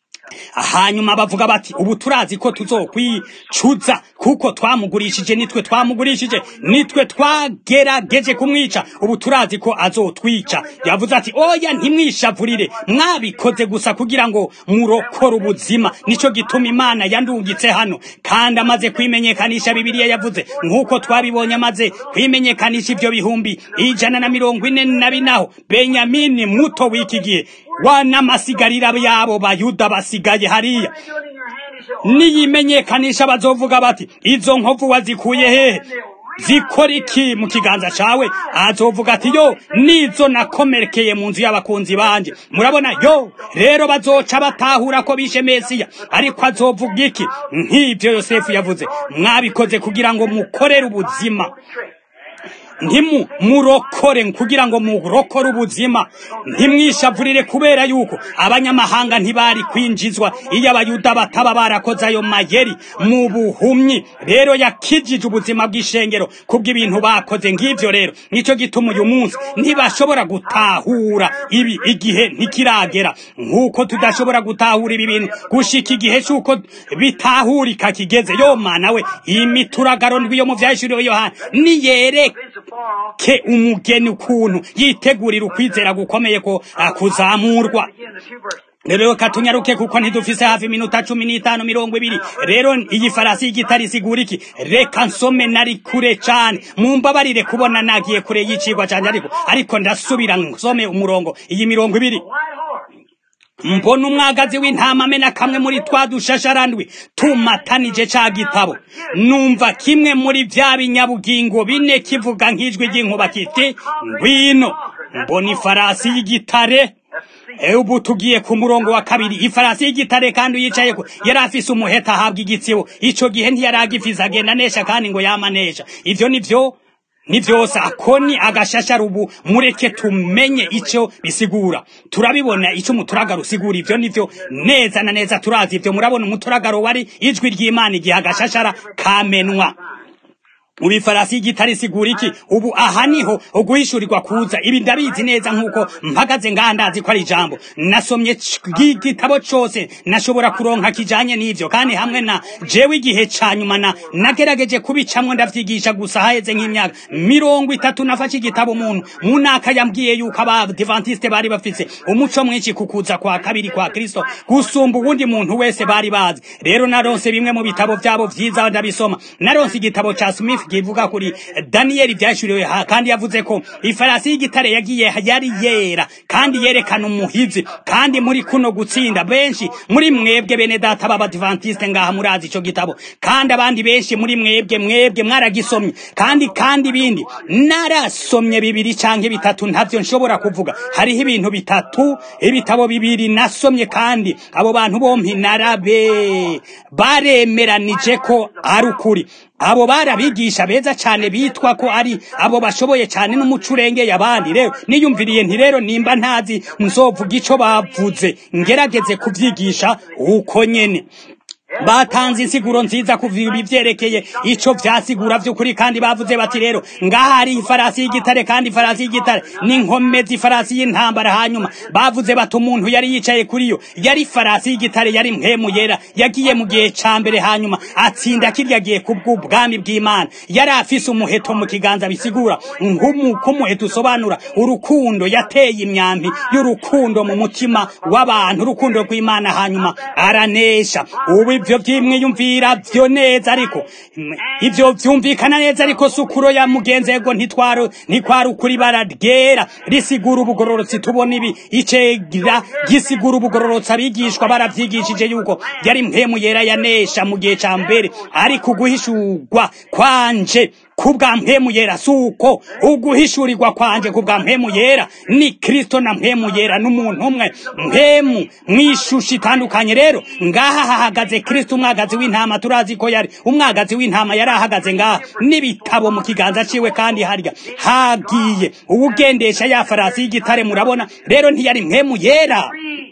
hanyuma bavuga bati ubu turazi ko tuzokwicuza kuko twamugurishije nitwe twamugurishije nitwe twagerageje kumwica ubu turazi ko azotwica yavuze ati oya ntimwishavurire mwabikoze gusa kugira ngo murokore ubuzima nico gituma imana yandungitse hano kandi amaze kwimenyekanisha bibiliya yavuze nk'uko twabibonye amaze kwimenyekanisha ivyo bihumbi ijana na mirongo ine na binaho benyamini muto w'iki gihe wanamasigarira yabo bayuda basigaye hariya niyimenyekanisha bazovuga bati izo nkovu wazikuye hehe zikora iki mu kiganza cawe azovuga ati yo nizo nakomerekeye mu nzu y'abakunzi banje murabona yo rero bazoca batahura ko bishe mesiya ariko azovuga iki nk'ivyo yosefu yavuze mwabikoze kugira ngo mukorere ubuzima ntimu murokore kugira ngo murokore ubuzima ntimwishavurire kubera yuko abanyamahanga ntibari kwinjizwa iyo abayuda bataba barakoze ayo mayeri mu buhumyi rero yakijije ubuzima bw'ishengero kubw'ibintu bakoze ng'ivyo rero nico gituma uyu munsi ntibashobora gutahura ibi igihe ntikiragera nk'uko tudashobora gutahura ibi bintu gushika igihe c'uko bitahurika kigeze yo mana we iyi mituragaro ndwi yo mu vyahishuriwe yohana niyereke ke umugeni ukuntu yitegurira ukwizera gukomeye ko kuzamurwa rero katunyaruke kuko ntidufise hafi iminota cumi n'itanu mirongo ibiri rero iyi farasi y'igitari isigura iki reka nsome nari kure cane mumbabarire kubona nagiye kure y'icigwa canje ariko ariko ndasubira nsome umurongo iyi mirongo ibiri mbona umwagazi w'intama amena kamwe muri twa dushasharandwi tumatanije ca gitabo numva kimwe muri vya binyabugingo bine kivuga nk'ijwi ry'inkuba kiti ngwino mbona ifarasi y'igitare ubu tugiye ku murongo wa kabiri ifarasi y'igitare kandi uyicayeko yari afise umuheta ahabwa igitsibo ico gihe ntiyari agifise agenda nesha kandi ngo yamanesha ivyo nivyo ni vyose akoni agashashara ubu mureke tumenye ico bisigura turabibona ico umuturagaro usigura ivyo nivyo neza na neza turazi ivyo murabona umuturagaro wari ijwi ry'imana igihe agashashara kamenwa ubu ifarasi y'igitare isigura iki ubu aha niho uguhishurirwa kuza ibi ndabizi neza nk'uko mpagaze ngaha ndazi ko ari ijambo nasomye igitabo cose nashobora kuronka kijanye n'ivyo kandi hamwe na jewe igihe ca nyuma na nagerageje kubicamwo ndavyigisha gusa haheze nk'imyaka mirongo itatu nafashe igitabo umuntu mu naka yambwiye yuko abadivantiste bari bafise umuco mwinshi ku kuza kwa kabiri kwa kristo gusumba uwundi muntu wese bari bazi rero naronse bimwe mu bitabo vyabo vyiza ndabisoma naronse igitabo ca smith kivuga kuri daniyeli vyashuriwe kandi yavuze ko ifarasi y'igitare yagiye yari yera kandi yerekana umuhizi kandi muri kuno gutsinda benshi muri mwebwe bene data b'abadivantiste ngaha murazi ico gitabo kandi abandi benshi muri mwebwe mwebwe mwaragisomye kandi kandi ibindi narasomye bibiri canke bitatu ntavyo nshobora kuvuga hariho ibintu bitatu ibitabo bibiri nasomye kandi abo bantu bompi narabe baremeranije ko ari ukuri abo barabigisha beza cyane bitwa ko ari abo bashoboye cyane n'umuco urengeye abandi rero niyumviriye nti rero nimba ntazi nzovuga ico bavuze ngerageze kubyigisha uko nyene batanze insiguro nziza kuva ibivyerekeye ico vyasigura vy'ukuri kandi bavuze bati rero ngaha hari ifarasi y'igitare kandi ifarasi y'igitare n'inkomezi ifarasi y'intambara hanyuma bavuze bati umuntu yari yicaye kuri yo yari ifarasi y'igitare yari mpemu yera yagiye mu gihe ca mbere hanyuma atsinda kirya gihe kubw'ubwami bw'imana yari afise umuheto mu kiganza bisigura nk'umuheto usobanura urukundo yateye imyambi y'urukundo mu mutima w'abantu urukundo rw'imana hanyuma aranesha ubu ivyo vyimwiyumvira vyo neza ariko ivyo vyumvikana neza ariko sukuro ya mugenzego ntitwaro ntikwari ukuri bara ryera risigura ubugororotsi tubona ibi icegera gisigura ubugororotsi abigishwa baravyigishije yuko yari mpemu yera yanesha mu gihe ca mbere ariko uguhishurwa kwanje kubwa mpemu yera suko uguhishurirwa kwanje kubwa mpemu yera ni Kristo na mpemu yera n'umuntu umwe mpemu mwishusha itandukanye rero ngaha hahagaze Kristo umwagazi w'intama turazi ko yari umwagazi w'intama yari ahagaze ngaha n'ibitabo mu kiganza ciwe kandi harya hagiye uwugendesha ya farasi y'igitare murabona rero ntiyari mpemu yera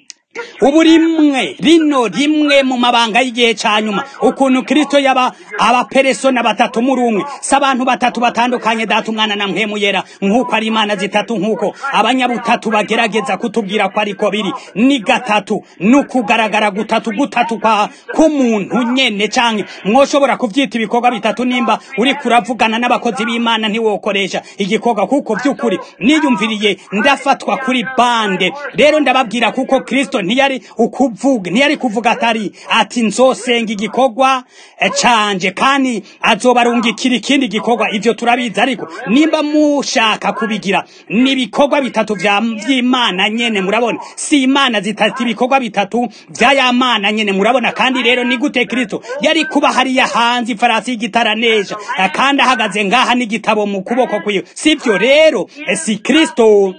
ubu rimwe rino rimwe mu mabanga y'igihe ca nyuma ukuntu kristo yaba abaperesona batatu muri umwe si abantu batatu batandukanye data umwana na mpemu yera nk'uko ari imana zitatu nk'uko abanyabutatu bagerageza kutubwira ko ariko biri ni gatatu n'ukugaragara gutatu gutatu kwa k'umuntu nyene canke mwoshobora kuvyita ibikorwa bitatu nimba uri kuravugana n'abakozi b'imana ntiwokoresha igikorwa kuko vy'ukuri niyumviriye ndafatwa kuri bande rero ndababwira kuko kristo ntiyari ukuvuga ntiyari kuvuga atari ati nzosenga igikorwa canje kandi azobarungikira ikindi gikorwa ivyo turabizi ariko nimba mushaka kubigira ni ibikorwa bitatu vy'imana nyene murabona si imana zitatu ibikorwa bitatu vy'aya mana nyene murabona kandi rero ni gute kristo yari kuba hariya hanze ifarasi y'igitaranesha kandi ahagaze ngaha n'igitabo mu kuboko kwiwe sivyo rero si kristo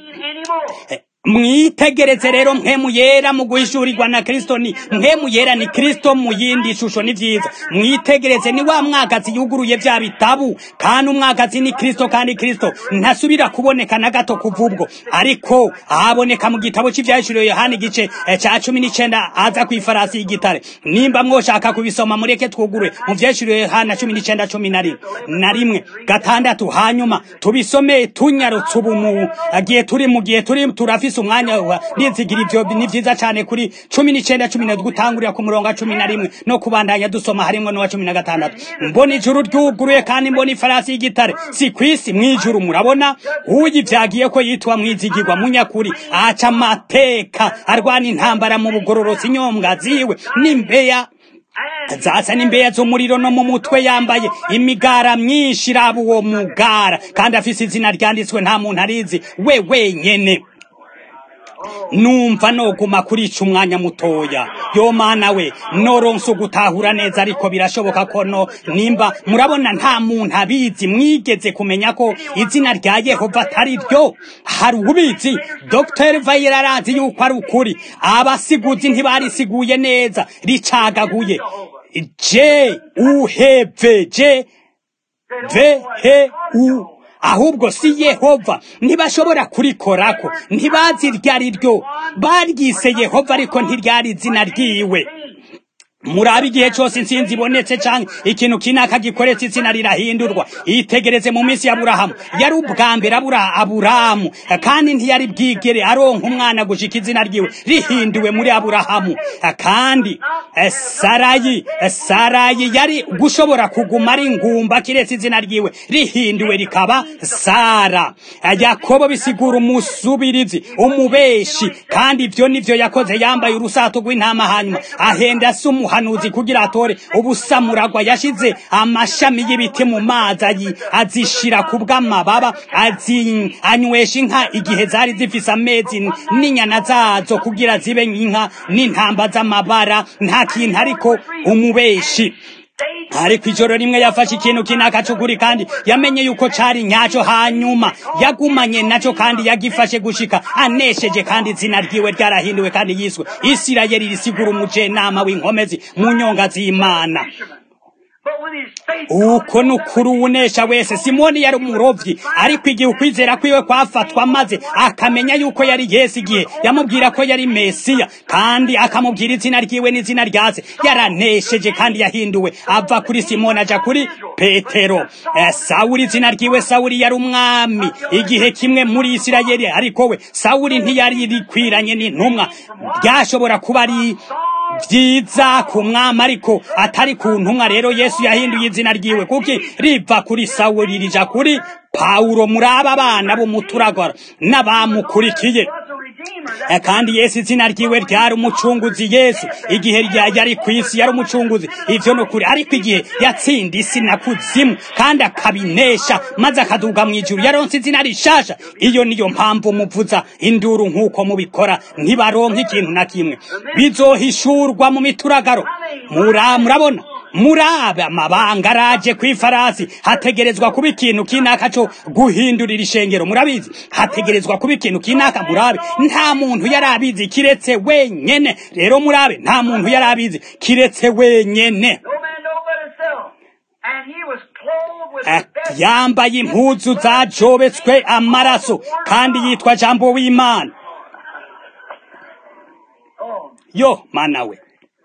mwitegereze rero mpemu yera mu guhishurirwa na kristo ni mpemu yera ni kristo mu yindi shusho ni vyiza mwitegereze ni wa mwagazi yuguruye vya bitabu kandi umwagazi ni kristo kandi kristo ntasubira kuboneka na gato kuva ubwo ariko aboneka mu gitabo c'ivyahishuriwe yohani igice ca cumi n'icenda aza kw'ifarasi y'igitare nimba mwoshaka kubisoma mureke twugurwe mu vyahishuriwe yohana cumi n'icenda cumi na rimwe na rimwe gatandatu hanyuma tubisome tunyarutse ubu mu gihe turi mu gihe turi turafise ufise umwanya wa nizigira ivyo ni vyiza cane kuri cumi n'icenda cumi na gutangurira ku murongo wa cumi na rimwe no kubandanya dusoma harimwo n'uwa cumi na gatandatu mbona ijuru ryuguruye kandi mbona ifarasi y'igitare si kwisi mw'ijuru murabona uyivyagiye ko yitwa mwizigirwa munyakuri aca amateka arwana intambara mu bugororosi inyomwa ziwe n'imbeya zasa n'imbeya z'umuriro no mu mutwe yambaye imigara myinshi iraba uwo mugara kandi afise izina ryanditswe nta muntu arizi we wenyene numva noguma kuri ico umwanya mutoya yo mana we noronse ugutahura neza ariko birashoboka ko no nimba murabona nta muntu abizi mwigeze kumenya ko izina rya yehova atari ryo hari ubizi dr vayira arazi yuko ari ukuri abasiguzi ntibarisiguye neza ricagaguye je uheve je ve he u ahubwo si yehova ntibashobora kurikorako ntibazi iryo ari ryo baryise yehova ariko ntiryari izina ryiwe murabe igihe cyose insinzi ibonetse cyangwa ikintu kinaka gikoretse izina rirahindurwa yitegereze mu minsi ya aburahamu yari ubwa mbere abura aburahamu kandi ntiyari bwigere aronka umwana gushika izina ryiwe rihinduwe muri aburahamu kandi eh, sarayi eh, sarayi yari gushobora kuguma ari ingumba kiretse izina ryiwe rihinduwe rikaba sara Eh, yakobo bisigura umusubirizi umubeshi kandi ibyo nivyo yakoze yambaye urusato rw'intama hanyuma ahenda se umuhanuzi kugira atore ubusamuragwa yashize amashami y'ibiti mu mazi ayi- azishira ku bw'amababa azi- anywesha inka igihe zari zifise amezi n- n'inyana zazo kugira zibe inka n'intamba z'amabara nta kintu ariko umubeshi ariko ijoro rimwe yafashe ikintu kinaka c'ukuri kandi yamenye yuko cari nyaco hanyuma yagumanye naco kandi yagifashe gushika anesheje kandi izina ryiwe ryarahinduwe kandi yiswe isirayeli risigura umujenama w'inkomezi mu nyonga z'imana But with his faith, uko ni ukuri uwunesha wese simoni yari umurovyi ariko igihe ukwizera kwiwe kwafatwa maze akamenya yuko yari yesu igihe yamubwira ko yari mesiya kandi akamubwira izina ryiwe n'izina ryase yaranesheje kandi yahinduwe ava kuri simoni aja kuri petero Eh, sawuli izina ryiwe sawuli yari umwami igihe kimwe muri isirayeli ariko we sawuli ntiyari rikwiranye n'intumwa ryashobora kuba ari vyiza ku mwami ariko atari ku ntumwa rero yesu yahinduye izina ryiwe kuki riva kuri sawuli rija kuri pawulo muri aba bana b'umuturagara n'abamukurikiye was a redeemer. Eh, kandi yesu izina ryiwe ryari umucunguzi yesu igihe rya- yari ku isi yari umucunguzi ivyo ni ukuri ariko igihe yatsinda isi na kuzimu kandi akabinesha maze akaduga mu ijuru yaronse izina rishasha iyo niyo mpamvu muvuza induru nk'uko mubikora ntibaronka ikintu na kimwe bizohishurwa mu mituragaro Mura- murabona murabe amabanga araje ku ifarasi hategerezwa kuba ikintu kinaka co guhindurira ishengero murabizi hategerezwa kuba ikintu kinaka murabe nta muntu yari abizi kiretse wenyene rero murabe nta muntu yari abizi kiretse wenyene No man know but himself. And he was clothed with Eh, the best yambaye impuzu zajobetswe amaraso kandi yitwa jambo w'imana Oh, yo mana we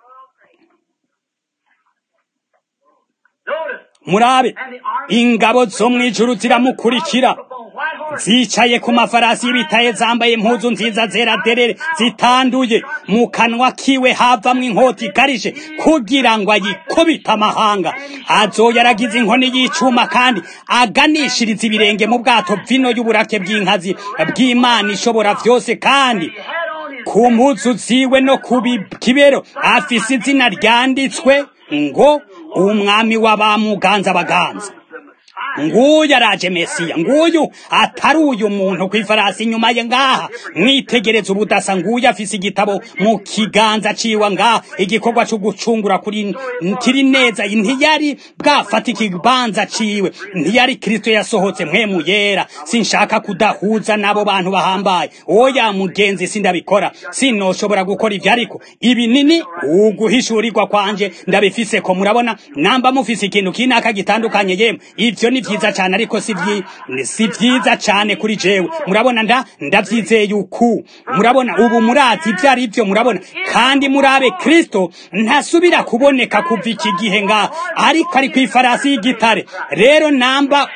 notice. murabe And the army ingabo zo mu ijuru ziramukurikira upon white horses. zicaye ku mafarasi y'ibitaye zambaye impuzu nziza zera derere zitanduye mu kanwa kiwe havamwo inkota ikarije kugira ngo ayikubite amahanga azoya aragize inkoni y'icuma kandi aganishiriza ibirenge mu bwato vino y'uburake bw'inkazi bw'imana ishobora vyose kandi He had on his ku mpuzu ziwe no ku bi- kibero afise izina ryanditswe ngo umwami w'abamuganza abaganza nguyu araje mesiya nguyu atari uyu muntu ku ifarasi inyuma ye ngaha mwitegereze ubudasa nguyu afise igitabo mu kiganza ciwe ngaha igikorwa co gucungura kuri kiri neza ntiyari bwafata ikibanza ciwe ntiyari kristo yasohotse mpwemu yera sinshaka kudahuza n'abo bantu bahambaye oya mugenzi sindabikora sinoshobora gukora ivyo ariko ibi nini uguhishurirwa kwanje ndabifise ko murabona namba mufise ikintu kinaka gitandukanye yemwe ivyo ni vyiza cane ariko si vyi- si vyiza cane kuri jewe murabona nda ndavyizeye uku murabona ubu murazi ivyo ari vyo murabona kandi murabe kristo ntasubira kuboneka kuva iki gihe ngaha ariko ari kw'ifarasi y'igitare rero namba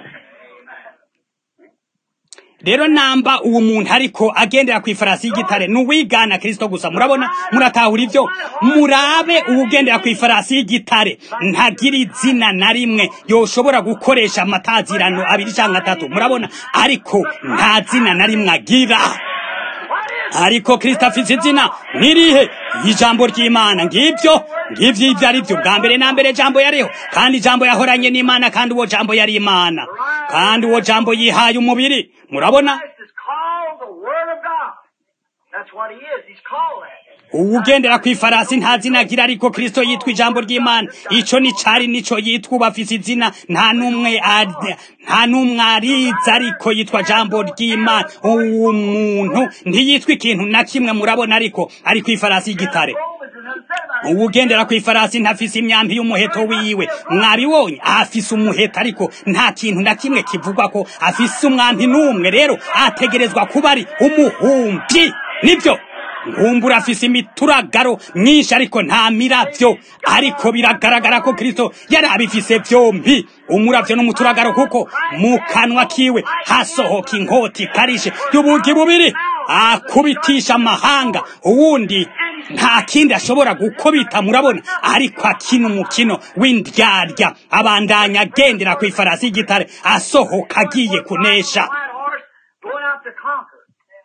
rero namba uwo muntu ariko agendera ku ifarasi y'igitare ni uwigana kristo gusa murabona muratahura ivyo murabe uwugendera ku ifarasi y'igitare ntagira izina na rimwe yoshobora gukoresha amatazirano abiri canke atatu murabona ariko nta zina na rimwe agira ariko kristo afise izina nirihe ijambo ry'imana ngivyo ngivyo ivyo ari vyo bwa mbere na mbere jambo yariho kandi jambo yahoranye n'imana kandi uwo jambo yari imana kandi uwo jambo yihaye umubiri murabona Christ is called the Word of God. That's what he is. He's called that. uwugendera ku ifarasi nta zina agira ariko kristo yitwa ijambo ry'imana ico ni cari nico yitwa ubu afise izina nta n'umwe ari- nta n'umwe arizi ariko yitwa jambo ry'imana uwo muntu ntiyitwa ikintu na kimwe murabona ariko ari ku ifarasi y'igitare Romans is unsaid about it. uwugendera ku ifarasi ntafise imyambi y'umuheto wiwe mwabibonye afise umuheto ariko nta kintu na kimwe kivugwa ko afise umwambi n'umwe rero ategerezwa kuba ari umuhumbi nibyo nkumbura afise imituragaro myinshi ariko nta miravyo ariko biragaragara ko kristo yari abifise vyombi umuravyo n'umuturagaro kuko mu kanwa kiwe hasohoka inkota ikarishe y'ubugi bubiri akubitisha amahanga uwundi nta kindi ashobora gukubita murabona ariko akina umukino w'indyarya abandanya agendera ku ifarasi y'igitare asohoka agiye kunesha white horse going out to conquer.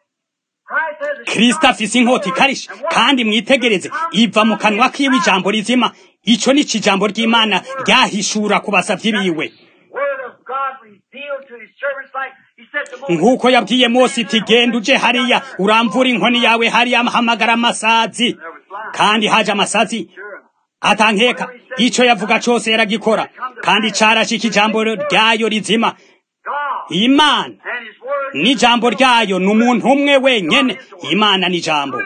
Christ has a kristo afise inkota ikarishe kandi mwitegereze iva mu kanwa kiwe ijambo rizima ico ni ijambo ry'imana ryahishura ku basavyi biwe word of God revealed to his servants like he said to Moses. nk'uko yabwiye mose iti genda uje hariya uramvura inkoni yawe hariya hamagara amasazi kandi haje amasazi atankeka ico yavuga cose yaragikora kandi carashika ijambo ryayo rizima God imana and his word n'ijambo ryayo ni umuntu umwe wenyene imana n'ijambo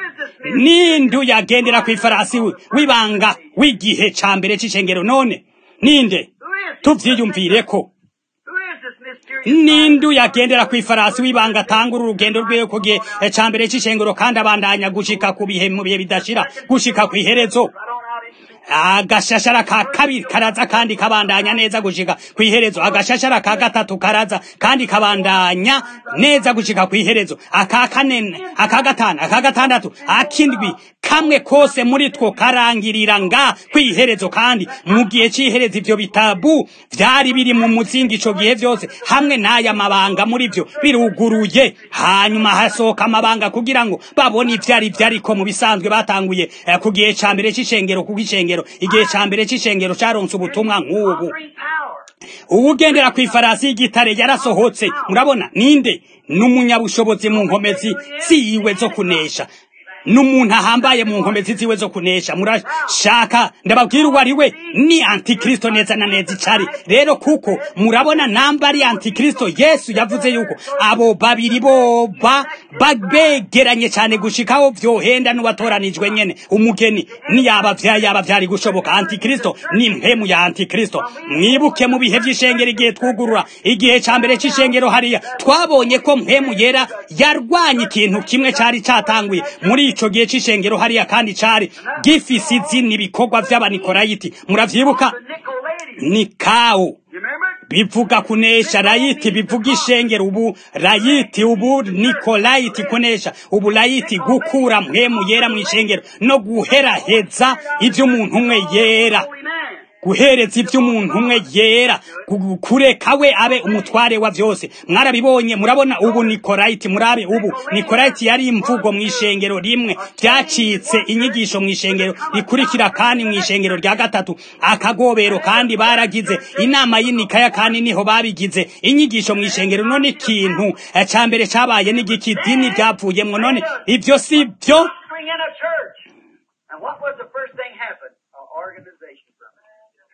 ninde yagendera ku ifarasi wi- w'ibanga w'igihe ca mbere c'icengero none ninde who is tuvyiyumvireko who is this mysterious ninde yagendera ku ifarasi w'ibanga atangura urugendo rwiwe ku gihe ca mbere c'icengero kandi abandanya gushika ku bihe mu bihe bidashira gushika ku iherezo right on out into the agashashara ka kabiri karaza kandi kabandanya neza gushika ku iherezo agashashara ka gatatu karaza kandi kabandanya neza gushika ku iherezo aka kane aka gatanu aka gatandatu akindwi kamwe kose muri two karangirira nga ku iherezo kandi mu gihe c'iherezo ivyo bitabu vyari biri mu muzingi ico gihe vyose hamwe n'aya mabanga muri vyo biruguruye hanyuma hasohoka amabanga kugira ngo babone ivyari vyariko mu bisanzwe batanguye eh, ku gihe ca mbere c'icengero kuko icengero igihe ca mbere c'icengero caronse ubutumwa nk'ubu three power. uwugendera ku ifarasi y'igitare yarasohotse murabona ninde n'umunyabushobozi mu nkomezi ziwe zo kunesha n'umuntu ahambaye mu nkomezi ziwe zo kunesha murashaka ndababwira uwo ari we ni antikristo neza na neza icari rero kuko murabona namba ari antikristo yesu yavuze yuko abo babiri boba babegeranye cyane gushikaho vyohenda n'uwatoranijwe nyene umugeni niyaba vya yaba vyari gushoboka antikristo ni mpemu ya antikristo mwibuke mu bihe vy'ishengero igihe twugurura igihe ca mbere c'ishengero hariya twabonye ko mpemu yera yarwanye ikintu kimwe cari catanguye muri ico gihe c'ishengero hariya kandi cari gifise izina ibikorwa vy'abanikorayiti muravyibuka The Nicolaitans. ni kawo You remember? bivuga kunesha rayiti bivuga ishengero ubu rayiti ubu nikolayiti kunesha ubu rayiti gukura mpemu yera mu ishengero no guheraheza ivy'umuntu umwe yera Holy man. guhereza ivy'umuntu umwe yera gu- kureka we abe umutware wa vyose mwarabibonye murabona ubu nikolayiti murabe ubu nikolayiti yari imvugo mu ishengero rimwe vyacitse inyigisho mu ishengero rikurikira kandi mu ishengero rya gatatu akagobero kandi baragize inama y'inikaya kandi niho babigize inyigisho mu ishengero none ikintu eh, ca mbere cabaye n'igiki idini ryavuyemwo none ivyo si vyo Doctrine in a church. And what was the first thing happened? An organization from it.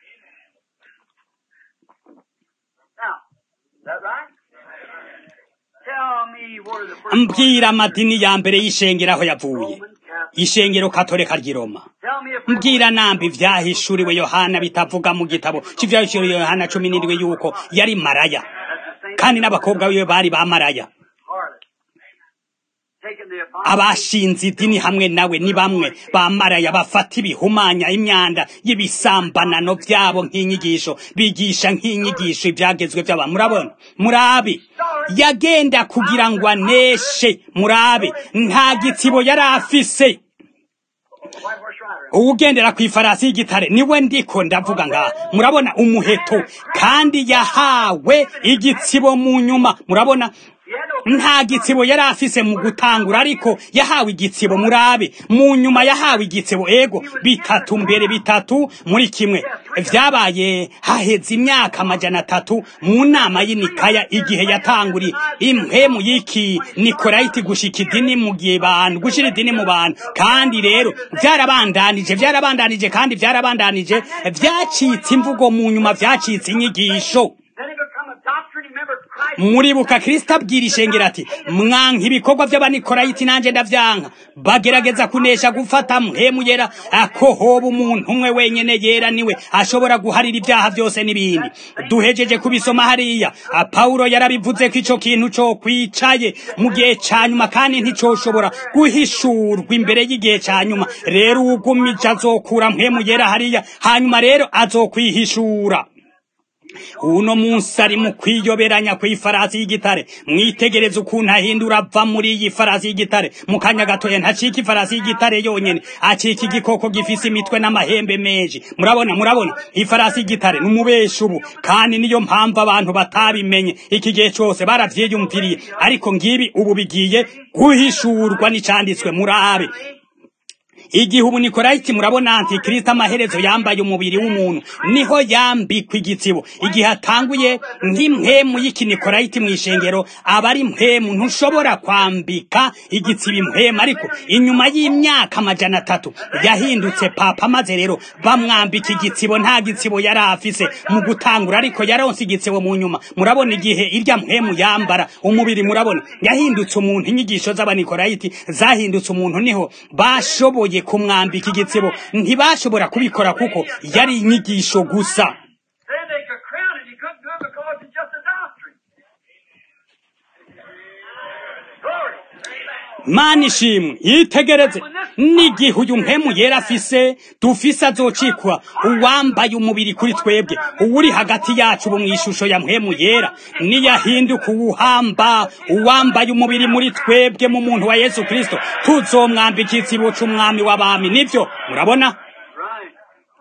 Now, is that right? Tell me where the first mbwira amadini ya mbere y'ishengero aho yavuye Roman Catholic. ishengero katolika ry'i Roma Tell me if mbwira nambi ivyahishuriwe yohana bitavuga mu gitabo c'ivyahishuriwe yohana cumi n'indwi yuko yari maraya that's the same kandi n'abakobwa biwe bari ba maraya harlot. Taking the abomination abashinze idini hamwe nawe ni bamwe ba maraya bafata ibihumanya imyanda y'ibisambanano vyabo nk'inyigisho bigisha nk'inyigisho ivyagezwe vy'aba murabona murabe yagenda kugira ngo aneshe murabe nta gitsibo yari afise white horse rider. uwugendera ku ifarasi y'igitare niwe ndiko ndavuga ngaha murabona umuheto kandi yahawe igitsibo mu nyuma murabona He had no nta gitsibo yari afise mu gutangura ariko yahawe igitsibo murabe mu nyuma yahawe igitsibo ego bitatu mbere bitatu muri kimwe vyabaye haheze imyaka amajana atatu mu nama y'inikaya igihe yatanguriye impwemu y'iki nikolayiti gushika idini mu gihe bantu gushira idini mu bantu kandi rero vyarabandanije vyarabandanije kandi vyarabandanije vyacitse imvugo mu nyuma vyacitse inyigisho Then it become a doctrine. Remember, Christ muribuka kristo abwira ishengero ati mwanka ibikorwa by'abanikorayiti nanjye ndavyanka bagerageza kunesha gufata mpemu yera ko hoba umuntu umwe wenyene yera niwe ashobora guharira ibyaha byose n'ibindi duhejeje kubisoma hariya pawulo yarabivuze ko ico kintu co kwicaye mu gihe ca nyuma kandi nticoshobora guhishurwa imbere y'igihe ca nyuma rero uwugumije azokura mpemu yera hariya hanyuma rero azokwihishura uno munsi ari mu kwiyoberanya kw'ifarasi y'igitare mwitegereze ukuntu ahindura ava muri iyi farasi y'igitare mu kanya gatoya ntacika ifarasi y'igitare yonyene acika igikoko gifise imitwe n'amahembe menshi murabona murabona ifarasi y'igitare ni umubeshi ubu kandi niyo mpamvu abantu batabimenye iki gihe cose baravyiyumviriye ariko ngibi ubu bigiye guhishurwa n'icanditswe murabe igihe ubu nikorayiti murabona antikristo amaherezo yambaye umubiri w'umuntu niho yambikwa igitsibo igihe atanguye nk'impwemu y'ikinikorayiti mu ishengero aba ari impwemu ntushobora kwambika igitsibo impwemu ariko inyuma y'imyaka amajana atatu yahindutse papa maze rero bamwambika igitsibo nta gitsibo yari afise mu gutangura ariko yaronse igitsibo mu nyuma murabona igihe irya mpwemu yambara umubiri murabona yahindutse umuntu inyigisho z'abanikorayiti zahindutse umuntu niho bashoboye kumwambika igitsibo ntibashobora kubikora kuko yari inyigisho gusa Then they could crown it. He couldn't do it because it's just a doctrine. Glory. mana ishimwe yitegereze n'igihe uyu mpemu yera afise dufise azocikwa uwambaye umubiri kuri twebwe uwuri hagati yacu ubu mu ishusho ya mpemu yera niyahinduka uwuhamba uwambaye umubiri muri twebwe mu muntu wa yesu kristo tuzomwambika ikitsibo c'umwami w'abami nivyo murabona Right.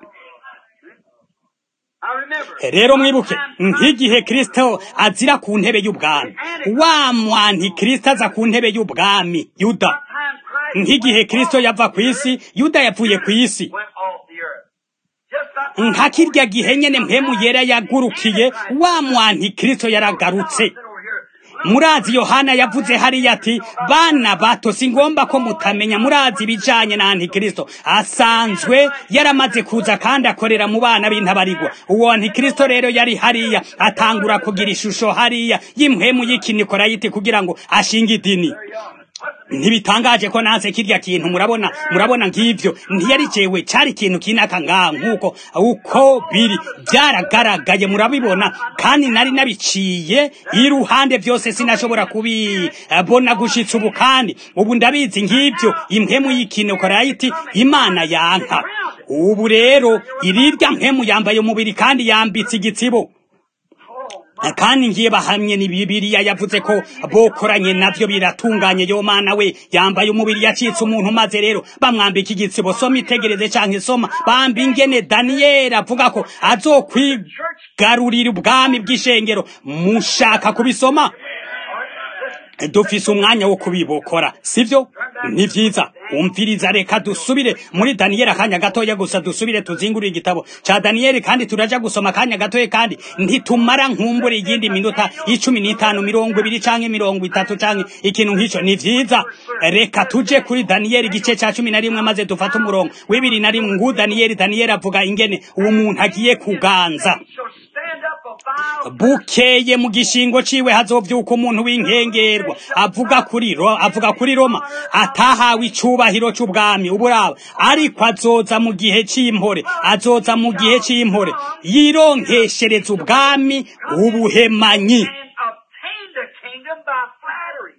I remember. rero mwibuke nk'igihe kristo azira ku ntebe y'ubwami wa mwanti kristo aza ku ntebe y'ubwami yuda Time Christ nk'igihe kristo yava ku isi yuda yavuye ku isi went off the earth. Just that time nka kirya gihe nyene mpemu yera yagurukiye wa mwanti kristo yaragarutse over here. murazi yohana yavuze hariya ati bana bato si ngomba ko mutamenya murazi ibijanye na antikristo asanzwe yaramaze kuza kandi akorera mu bana b'intabarigwa uwo antikristo rero yari hariya atangura kugira ishusho hariya y'impwemu y'ikinikorayiti kugira ngo ashinge idini ntibitangaje ko nanse kirya kintu murabona murabona ngivyo ntiyari jewe cari ikintu kinaka ngaha nk'uko uko biri byaragaragaye murabibona kandi nari nabiciye iruhande byose sinashobora kubibona gushitsa ubu kandi ubu ndabizi ngivyo impemu y'ikinokorayiti imana yanka ubu rero irirya mpemu yambaye umubiri kandi yambitse igitsibo kandi ngiye bahamye ni bibiliya yavuze ko bokoranye navyo biratunganye yo mana we yambaye umubiri yacitse umuntu maze rero bamwambika igitsibo soma itegereze canke soma bambi ingene daniyeli avuga ko azokwigarurira ubwami bw'ishengero mushaka kubisoma dufise umwanya wo kubibokora sivyo ni vyiza umviriza reka dusubire muri daniyeli akanya gatoya gusa dusubire tuzingurire igitabo ca daniyeli kandi turaja gusoma akanya gatoya kandi ntitumara nkumbure iyindi minota icumi n'itanu mirongo ibiri canke mirongo itatu canke ikintu nk'ico ni vyiza reka tuje kuri daniyeli igice ca cumi na rimwe maze dufate umurongo w'ibiri na rimwe ngu daniyeli daniyeli avuga ingene uwo muntu agiye kuganza Shall stand up a vile bukeye mu gishingo ciwe hazovyuka umuntu w'inkengerwa avuga kuri ro avuga kuri Roma atahawe icubahiro c'ubwami uburaba ariko azoza mu gihe c'impore azoza mu gihe c'impore yironkeshereza ubwami ubuhemanyi and obtained the kingdom by flattery.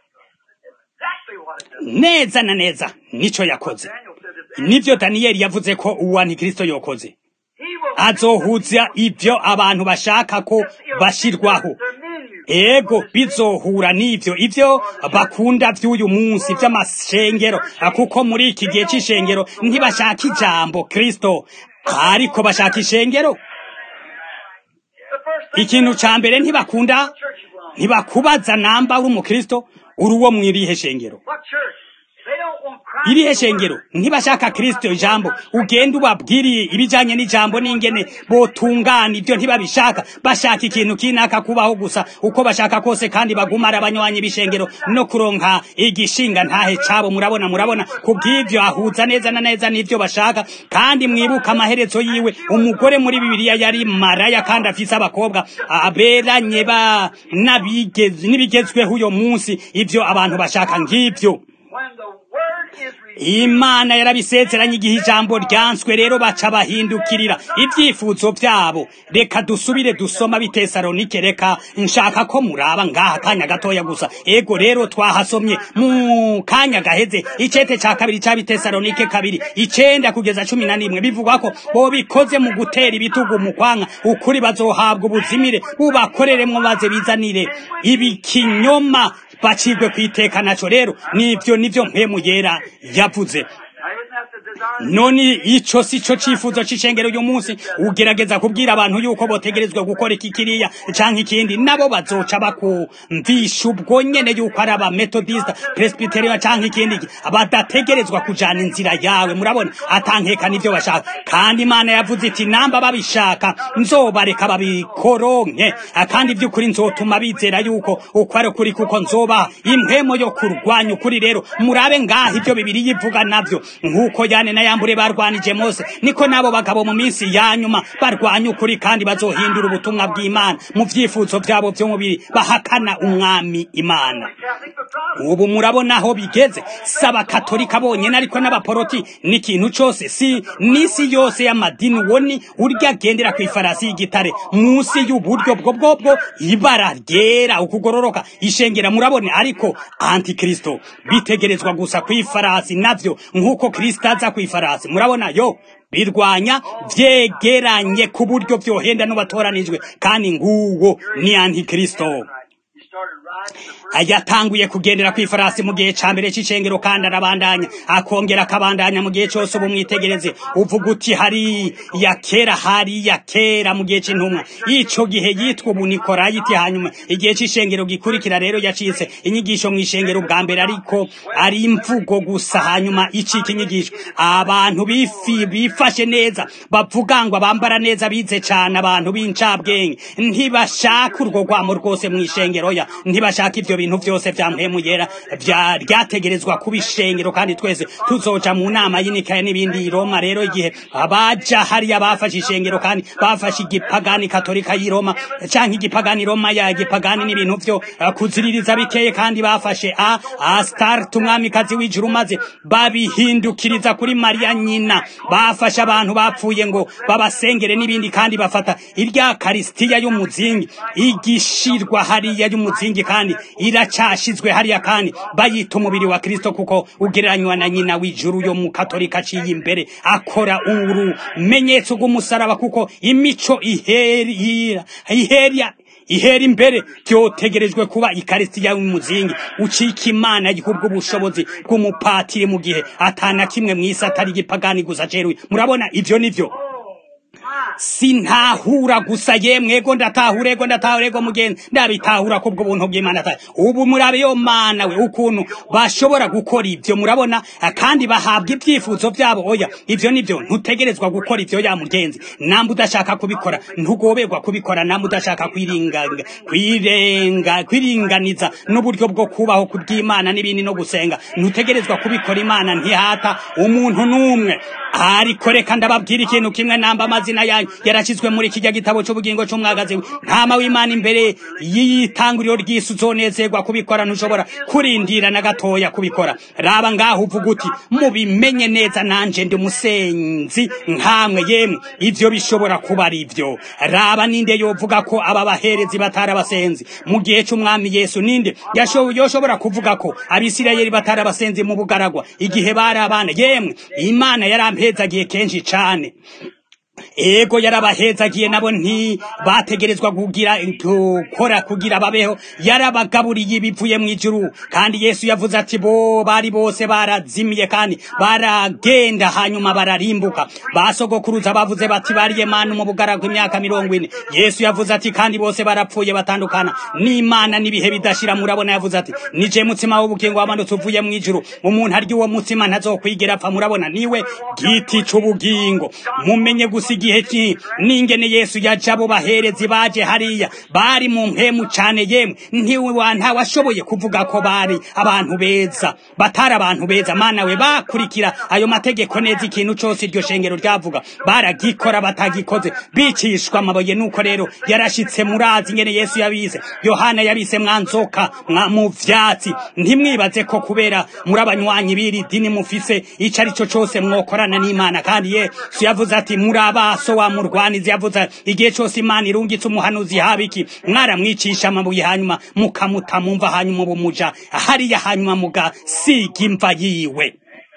Exactly what it does. neza na neza nico yakoze Daniel said this. nivyo daniyeli yavuze ko uwo antikristo yokoze He will azohuza ivyo abantu bashaka ko bashirwaho their menu. ego bizohura n'ivyo ivyo bakunda vy'uyu munsi vy'amashengero kuko muri iki gihe c'ishengero ntibashaka ijambo kristo ariko bashaka ishengero The first thing ikintu ca mbere ntibakunda church you belong. ntibakubaza namba uri umukristo uri uwo mwirihe shengero What church? They don't want Christ. irihe shengero ntibashaka kristo ijambo ugenda ubabwiriye ibijanye n'ijambo n'ingene botungana ibyo ntibabishaka bashaka ikintu kinaka kubaho gusa uko bashaka kose kandi bagumara abanywanyi b'ishengero no kuronka igishinga ntahe cabo murabona murabona kubw'ivyo ahuza neza na neza n'ivyo bashaka kandi mwibuka amaherezo yiwe umugore muri bibiliya yari maraya kandi afise abakobwa aberanye ba n'abigeze n'ibigezweho uyo munsi ivyo abantu bashaka ng'ivyo When the word is revealed, imana yarabisezeranye igihe ijambo ryanswe rero baca bahindukirira ibyifuzo byabo reka dusubire dusoma bitesalonike reka nshaka ko muraba ngaha akanya gatoya gusa ego rero twahasomye mu kanya gaheze icete ca kabiri ca bitesalonike kabiri icenda kugeza cumi na rimwe bivugwa ko bobikoze mu gutera ibitugu mu kwanga ukuri bazohabwa ubuzimire bubakoreremwo maze bizanire ibikinyoma bacirwe kwiteka naco rero nivyo nivyo mpemu yera yavuze now isn't that the desire? none ico si co cifuzo c'icengero uyu munsi ugerageza kubwira abantu yuko botegerezwa gukora iki kiriya canke ikindi nabo bazoca bakumvisha ubwo nyene yuko ari abametodista presbyterian canke ikindi iki. badategerezwa kujana inzira yawe murabona atankeka nivyo bashaka kandi imana yavuze iti namba babishaka nzobareka babikoronke kandi ivy'ukuri nzotuma bizera yuko uko ari ukuri kuko nzoba impwemo yo kurwanya ukuri rero murabe ngaho ivyo bibiri yivuga navyo nk'uko yane na yambure barwanije mose niko nabo bagabo mu minsi ya nyuma barwanya ukuri kandi bazohindura ubutumwa bw'imana mu vyifuzo vyabo vy'umubiri bahakana umwami imana Catholic but Protestant. ubu murabona aho bigeze si abakatolika bonyene ariko n'abaporoti n'ikintu cose si n'isi yose y'amadini uwo ni urya agendera ku ifarasi y'igitare munsi y'uburyo bwo bwobwo ibara ryera ukugororoka ishengera murabona ariko antikristo bitegerezwa gusa ku ifarasi navyo nk'uko kristo aza ku ifarasi murabona yo birwanya vyegeranye ku buryo vyohenda n'ubatoranijwe kandi nguwo ni antikristo He started riding the first yatanguye kugendera ku ifarasi mu gihe ca mbere c'icengero kandi arabandanya akongera akabandanya mu gihe cose ubu mwitegereze uvuga uti hari ya kera hari ya kera mu gihe c'intumwa ico gihe yitwa ubu nikorayiti hanyuma igihe c'ishengero gikurikira rero yacitse inyigisho mw'ishengero bwa mbere ariko ari imvugo gusa hanyuma icika inyigisho abantu bifi bifashe neza bavuga ngo bambara neza bize cane abantu b'incabwenge ntibashaka urwo rwamo rwose mw'ishengero ya ntibashaka ivyo bintu vyose vya mpemu yera vya ryategerezwa kuba ishengero kandi twese tuzoja mu nama y'inikaya n'ibindi i Roma rero igihe abaja hariya bafashe ishengero kandi bafashe igipagani katolika y'i Roma canke igipagani Roma ya gipagani n'ibintu vyo eh, kuziririza biteye kandi bafashe a Astarte umwamikazi w'ijuru maze babihindukiriza kuri Mariya nyina bafashe abantu bapfuye ngo babasengere n'ibindi kandi bafata irya karisitiya y'umuzingi igishirwa hariya y'umuzingi kandi iracashizwe hariya kandi bayita umubiri wa Kristo kuko ugereranywa na nyina w'ijuru yo mu katolika aciye imbere akora urumenyetso rw'umusaraba kuko imico ihera ihera ihera imbere byotegerejwe kuba ikarisiya y'umuzingi ucika imana yikubwa ubushobozi bw'umupatiri mu gihe atana kimwe mw'isi atari igipagani gusa ceruye murabona ivyo nivyo sintahura gusa yemwe ego ndatahura ego ndatahura ego mugenzi ndabitahura kubwo buntu bw'Imana tayo ubu murabe yo mana we ukuntu bashobora gukora ivyo murabona ah, kandi bahabwa ibyifuzo vyabo oya ivyo nivyo ntutegerezwa gukora ivyo ya mugenzi namba udashaka kubikora ntugoberwa kubikora namba udashaka kwiringanga kwirenga kwiringaniza n'uburyo bwo kubaho kubw'Imana n'ibindi no gusenga ntutegerezwa kubikora Imana ntihata umuntu n'umwe ariko reka ndababwira ikintu kimwe namba amazina yanyu yarashyizwe muri kijya gitabo cy'ubugingo cy'umwagazi we ntama w'imana imbere y'itanguriro ry'isi uzonezerwa kubikora ntushobora kurindira na gatoya kubikora raba ngaho uvuga uti mubimenye neza nanje ndi umusenzi nkamwe yemwe ivyo bishobora kuba ari ivyo raba ninde yovuga ko aba baherezi batari abasenzi mu gihe c'umwami yesu ninde yasho- yoshobora kuvuga ko abisirayeli batari abasenzi mu bugaragwa igihe bari abana yemwe imana yarampezagiye kenshi cane ego yarabahezagiye nabo nti bategerezwa kugira gukora kugira babeho yarabagaburiye ibivuye mu ijuru kandi yesu yavuze ati bo bari bose barazimiye kandi baragenda hanyuma bararimbuka basogokuruza bavuze bati bariye manu mu bugaragu imyaka mirongo ine yesu yavuze ati kandi bose barapfuye batandukana n'imana n'ibihe bidashira murabona yavuze ati nije mutsima w'ubugingo wamanutse uvuye mu ijuru umuntu arya uwo mutsima ntazokwigera apfa murabona niwe giti c'ubugingo mumenye gusa igihe ki n'ingene yesu yaje abo baherezi baje hariya bari mu mpemu cane yemwe ntiwa ntawashoboye kuvuga ko bari abantu beza batari abantu beza mana we bakurikira ayo mategeko neza ikintu cose iryo shengero ryavuga baragikora batagikoze bicishwa amabuye nuko rero yarashitse murazi ingene yesu yabize yohana yabise mwanzoka mwa mu vyatsi ntimwibaze ko kubera muri abanywanyi b'iri dini mufise ico ari cyo cose mwokorana n'imana kandi yesu yavuze ati muri abaso wa murwanizi yavuze igihe cose imana irungitse umuhanuzi habiki mwaramwicisha amabuye hanyuma mukamuta mumva hanyuma bumuja hariya hanyuma mugasiga imva yiwe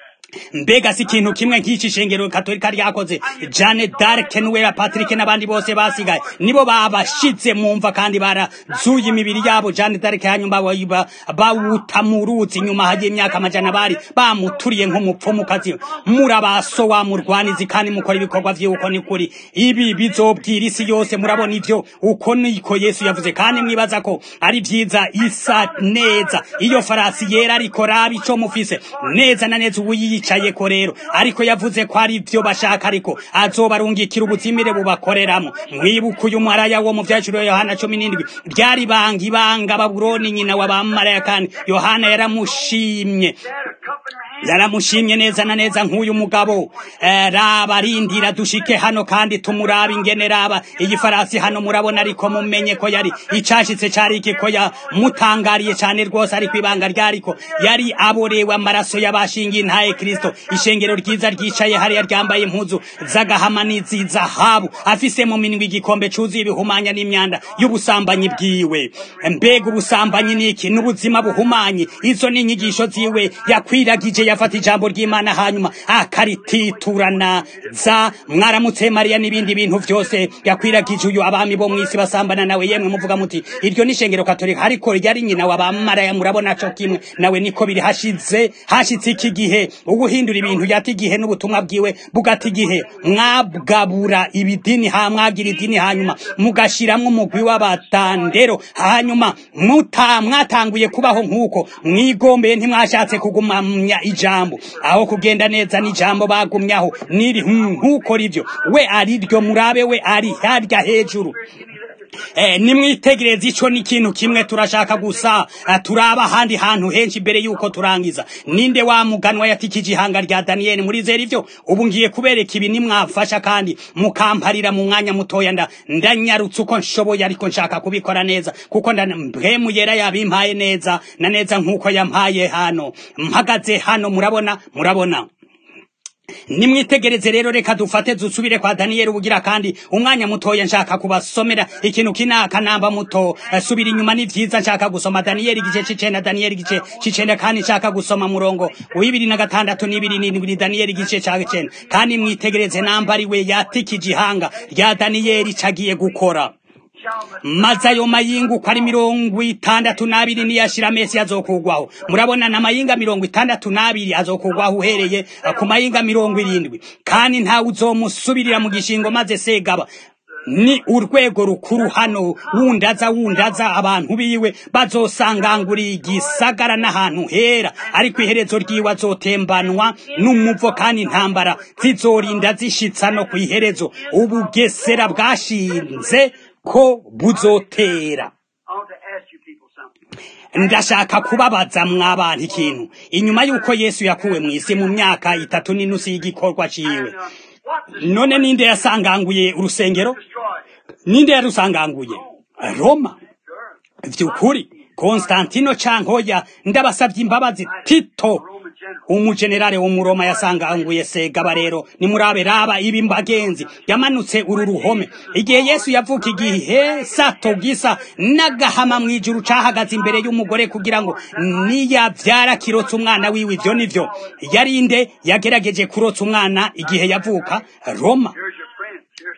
mbega si ikintu kimwe nk'iki shengero katolika ryakoze jane d'arc nuwera patrick n'abandi bose basigaye nibo babashize mu mva kandi barazuye imibiri yabo jane d'arc hanyuma bayiba- bawuta mu ruzi nyuma hagiye imyaka amajana bari bamuturiye nk'umupfumukazi murabaso wa murwanizi kandi mukora ibikorwa vy'uko ni kuri ibi bizobwira isi yose murabona ivyo uko niko yesu yavuze kandi mwibaza ko ari vyiza isa neza iyo farasi yera ariko raba ico mufise neza na neza ubu yiyicayeko rero ariko yavuze ko ari vyo bashaka ariko azobarungikira ubuzimire bubakoreramo mwibuka uyu maraya wo mu vyaciro yohana cumi n'indwi ryari banga ibanga babuloni nyina wa bamaraya kandi yohana yaramushimye yaramushimye neza na neza nk'uyu mugabo eh, raba rindira dushike hano kandi tumuraba ingene raba iyi farasi hano murabona ariko mumenye ko yari icashitse cari iki ko yamutangariye cane rwose ariko ibanga ryariko yari aborewe amaraso y'abashingiye intaye kristo ishengero ryiza ryicaye hariya ryambaye impuzu z'agahama n'izizahabu afise mu minwe igikombe cuzuye ibihumanya n'imyanda y'ubusambanyi bwiwe mbega ubusambanyi niki n'ubuzima buhumanye izo ni inyigisho ziwe yakwiragije yafata ijambo ry'imana hanyuma akarititurana za mwaramutse mariya n'ibindi bintu vyose yakwiragije uyu abami bo mw'isi basambana nawe yemwe muvuga muti iryo ni ishengero katolika ariko ryari nyina w'abamaraya murabona co kimwe nawe niko biri hashize hashitse iki gihe uguhindura ibintu yata igihe n'ubutumwa bwiwe bugata igihe mwabwabura ibidini ha mwagira idini hanyuma mugashiramwo umugwi w'abatandero hanyuma muta mwatanguye kubaho nk'uko mwigombeye ntimwashatse kugumamya ijambo aho kugenda neza n'ijambo bagumyaho niri nk'uko rivyo we ari ryo murabe we ari harya hejuru Eh, nimwitegereze ico ni ikintu kimwe turashaka gusa eh, turaba ahandi hantu henshi imbere yuko turangiza ninde wa muganwa yatikije ihanga rya daniyeli murizera ivyo ubu ngiye kubereka ibi nimwafasha kandi mukamparira mu mwanya mutoya nda ndanyarutse uko nshoboye ariko nshaka kubikora neza kuko nda mpemu yera yabimpaye neza na neza nk'uko yampaye hano mpagaze hano murabona murabona nimwitegereze rero reka dufate dusubire kwa daniyeli ubugira kandi umwanya mutoya nshaka kubasomera ikintu kinaka namba muto eh, subira inyuma ni vyiza nshaka gusoma daniyeli igice c'icenda daniyeli igice c'icenda kandi nshaka gusoma murongo w'ibiri na gatandatu n'ibiri n'indwi daniyeli igice ca cenda kandi mwitegereze namba ari we yatikije ihanga rya daniyeli cagiye gukora maze ayo mayinga uko ari mirongo itandatu n'abiri niyashira mesi azokugwaho murabona na mayinga mirongo itandatu n'abiri azokugwaho uhereye eh, ku mayinga mirongo irindwi kandi ntawe uzomusubirira mu gishingo maze segaba ni urwego rukuru hano wundaza wundaza abantu biwe bazosanganguriye igisagara n'ahantu hera ariko iherezo ryiwe azotembanwa n'umuvo kandi intambara zizorinda zishitsa no ku iherezo ubugesera bwashinze ko buzotera I want to ask you people something. ndashaka kubabaza mw'abantu ikintu inyuma y'uko yesu yakuwe mu isi mu myaka itatu n'inusu y'igikorwa ciwe And, uh, what's the none ninde yasanganguye urusengero destroyed? ninde yarusanganguye roma Sure. vy'ukuri konstantino cankoya ndabasavye imbabazi tito Roman general. umujenerale w'umuroma yasanganguye segaba rero nimurabe raba ibi mbagenzi yamanutse uru ruhome igihe yesu yavuka igihe sato gisa n'agahama mw'ijuru cahagaze imbere y'umugore kugira ngo niyavyara kirotse umwana wiwe ivyo nivyo yarinde yagerageje kurotsa umwana igihe yavuka roma Here's your friend.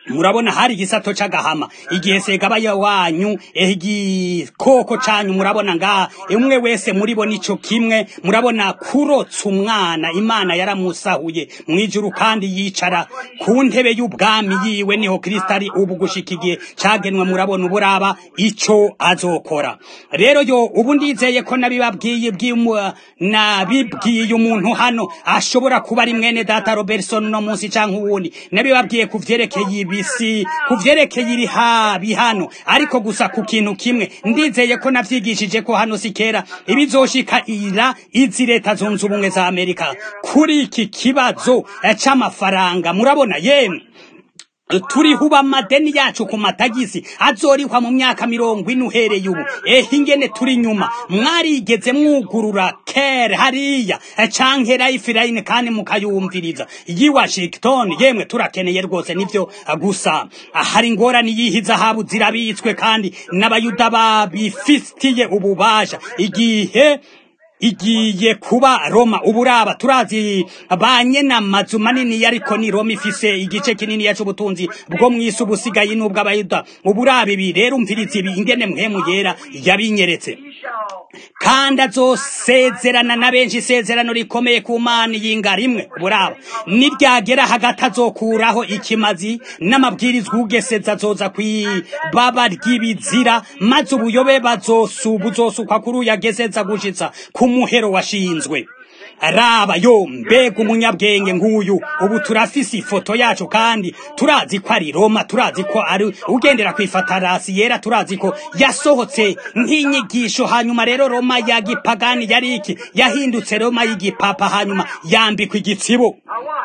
murabona hari igisato c'agahama igihe segabaya wanyu igikoko canyu murabona nga umwe wese muri bo nico kimwe murabona kurotsa umwana imana yaramusahuye mwijuru kandi yicara ku ntebe y'ubwami yiwe niho kristo ari ubu gushika igihe cagenwe murabona uburaba ico azokora rero yo ubu ndizeye ko nabibabwiye nabibwiye umuntu hano ashobora kuba ari mwene data robertson no munsi canke uwundi nabibabwiye ku vyerekeye ibisi ku vyerekeye iri habi hano ariko gusa ku kintu kimwe ndizeye ko navyigishije ko hano si kera ibizoshika ira izi leta zunze ubumwe za amerika kuri iki kibazo c'amafaranga murabona yemwe turihuba amadeni yacu ku matagisi azorihwa mu myaka mirongo ine uhereye ubu ehe ingene turi nyuma mwarigeze mwugurura kere hariya canke lifeline kandi mukayumviriza yi washington yemwe turakeneye rwose nivyo gusa hari ingorane yihi zahabu zirabitswe kandi n'abayuda babifitiye ububasha igihe igiye kuba Roma uburaba turazi banye n'amazu manini ariko ni Roma ifise igice kinini c'ubutunzi bwo mwisi ubusigaye n'ubwo abayuda uburaba ibi rero umviriza ibi ingene mpemu yera yabinyeretse kandi azosezerana na benshi isezerano rikomeye ku mana yinga rimwe buraba niryagera hagati azokuraho ikimazi n'amabwirizwa ugeseza azoza kwibaba ry'ibizira maze ubuyobe bazosuba uzosukwa kuri uyageseza gushitsa ku muhero washinzwe raba yo mbega umunyabwenge nk'uyu ubu turafise ifoto yacu kandi turazi ko ari roma turazi ko ari ugendera ku ifatarasi yera turazi ko yasohotse nk'inyigisho hanyuma rero roma ya gipagani yari iki yahindutse roma y'igipapa hanyuma yambikwa igitsibo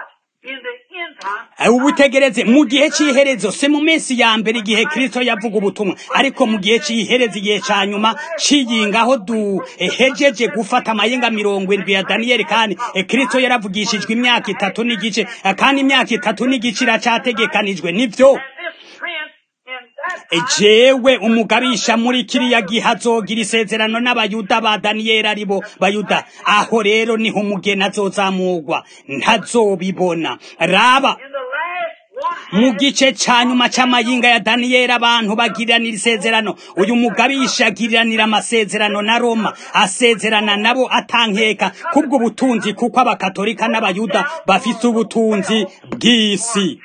ubutegereze mu gihe cy'iherezo se mu minsi ya mbere igihe kristo yavuga ubutumwa ariko mu gihe cy'iherezo igihe cya nyuma ciyinga aho duhejeje gufata amayenga mirongo indwi ya daniyeli kandi kristo yaravugishijwe imyaka itatu n'igice kandi imyaka itatu n'igice iracategekanijwe nivyo jewe umugabisha muri kiriya gihe azogira isezerano n'abayuda ba daniyeli aribo bayuda aho rero niho umugeni azozamurwa ntazobibona raba mu gice ca nyuma c'amayinga ya daniyeli abantu bagiriranira isezerano uyu mugabisha agiriranira amasezerano na roma asezerana nabo atankeka kubwo butunzi kuko abakatolika n'abayuda bafise ubutunzi bw'isi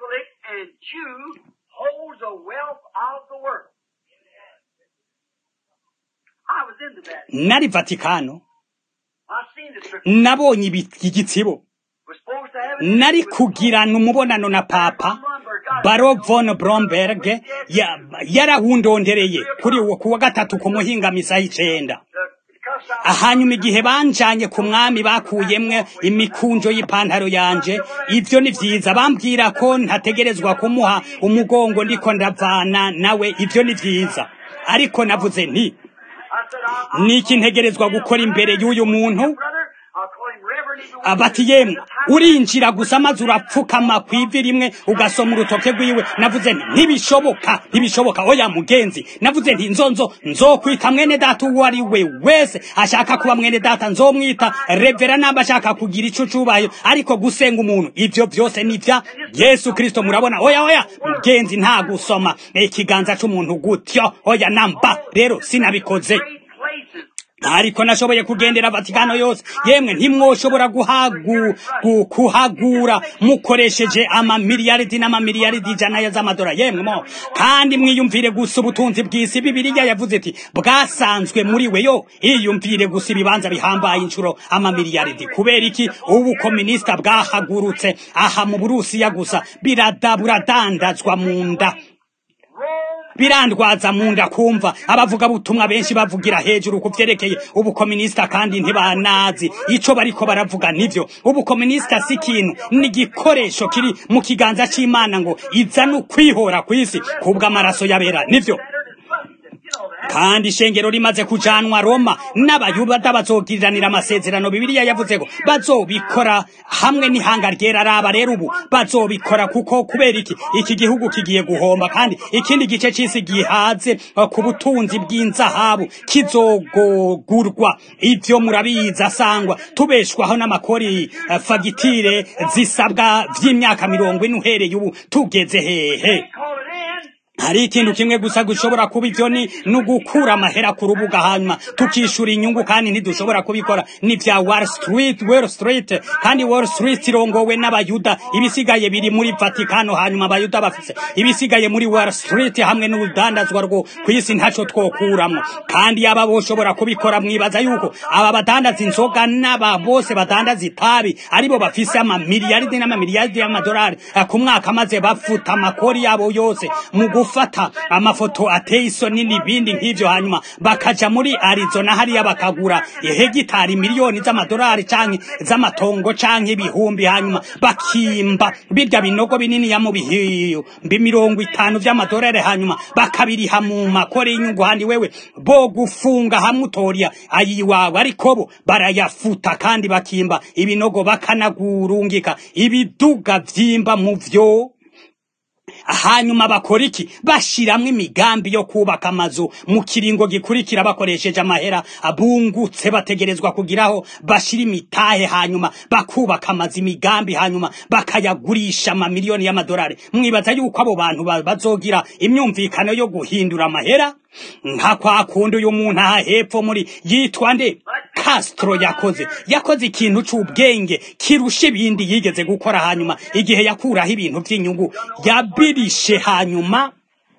nari vatikano nabonye igitsibo nari kugirana umubonano na papa baro von bromberg yarahundondereye kuri uwo kuwa gatatu ku muhingamisa y'icenda hanyuma igihe banjanye ku mwami bakuyemwe imikunjo y'ipantaro yanje ivyo ni vyiza bambwira ko ntategerezwa kumuha umugongo ndiko ndavana nawe ivyo ni vyiza ariko navuze nti niki ntegerezwa gukora imbere y'uyu muntu bati yemwe urinjira gusa maze urapfukama ku ivi rimwe ugasoma urutoke rwiwe navuze nti ntibishoboka ntibishoboka oya mugenzi navuze nti nzonzo nzokwita mwene data uwo ari we wese ashaka kuba mwene data nzomwita revera namba ashaka kugira ico cubayo ariko gusenga umuntu ivyo vyose nivya yesu kristo murabona oya oya mugenzi nta gusoma ikiganza c'umuntu gutyo oya namba rero sinabikoze ariko nashoboye kugendera vatikano yose yemwe ntimwoshobora guhagu kuhagura mukoresheje amamiliyaridi n'amamiliyaridi ijana z'amadora yemwe mo kandi mwiyumvire gusa ubutunzi bw'isi bibiliya yavuze iti bwasanzwe muri we yo iyumvire gusa ibibanza bihambaye inshuro amamiliyaridi kubera iki ubu kominisita bwahagurutse aha mu burusiya gusa birada buradandazwa mu nda birandwaza mu nda kumva abavuga butumwa benshi bavugira hejuru ku vyerekeye ubukominisita kandi ntibanazi ico bariko baravuga nivyo ubukominisita si ikintu ni igikoresho kiri mu kiganza c'imana ngo iza no kwihora kw'isi kubw'amaraso yabera nivyo kandi ishengero rimaze kujanwa roma n'abayuda bazogiriranira amasezerano bibiliya yavuze ko bazobikora hamwe n'ihanga ryera raba rero ubu bazobikora kuko kubera iki iki gihugu kigiye guhomba kandi ikindi gice c'isi gihaze uh, ku butunzi bw'inzahabu kizogogurwa ivyo murabizi asangwa tubeshwaho n'amakori uh, fagitire zisabwa vy'imyaka mirongo ine uhereye ubu tugeze hehe Call it in. hari ikintu kimwe gusa gushobora kuba ivyo ni nugukura amahera ku rubuga hanyuma tukishura inyungu kandi ntidushobora kubikora ni vya wall street wall street kandi wall street irongowe n'abayuda ibisigaye biri muri vatikano hanyuma abayuda bafise ibisigaye muri wall street hamwe n'urudandazwa rwo kw'isi ntaco twokuramwo kandi yaba boshobora kubikora mwibaza yuko aba badandaza inzoga n'aba bose badandaza itabi aribo bafise amamiliyaridi n'amamiliyaridi y'amadolari eh, ku mwaka maze bafuta amakori yabo yose mu gufata amafoto ateye isoni n'ibindi nk'ivyo hanyuma bakaja muri arizona hariya bakagura hegitari miliyoni z'amadolari canke z'amatongo canke ibihumbi hanyuma bakimba birya binogo binini ya mu bihumbi mirongo itanu vy'amadolari hanyuma bakabiriha mu makore y'inyungu handi wewe bo gufunga hamwe utoriya ayiwawe ariko bo barayafuta kandi bakimba ibinogo bakanagurungika ibiduga vyimba mu vyo hanyuma bakora iki bashiramwo imigambi yo kubaka amazu mu kiringo gikurikira bakoresheje amahera abungutse bategerezwa kugiraho bashira imitahe hanyuma bakubaka amazu imigambi hanyuma bakayagurisha amamiliyoni y'amadolari mwibaza yuko abo bantu ba- bazogira imyumvikano yo guhindura amahera nka kwa kundi uyu muntu aha hepfo muri yitwa nde Castro yakoze yakoze ikintu c'ubwenge kirusha ibindi yigeze gukora hanyuma igihe yakuraho ibintu vy'inyungu yabirishe hanyuma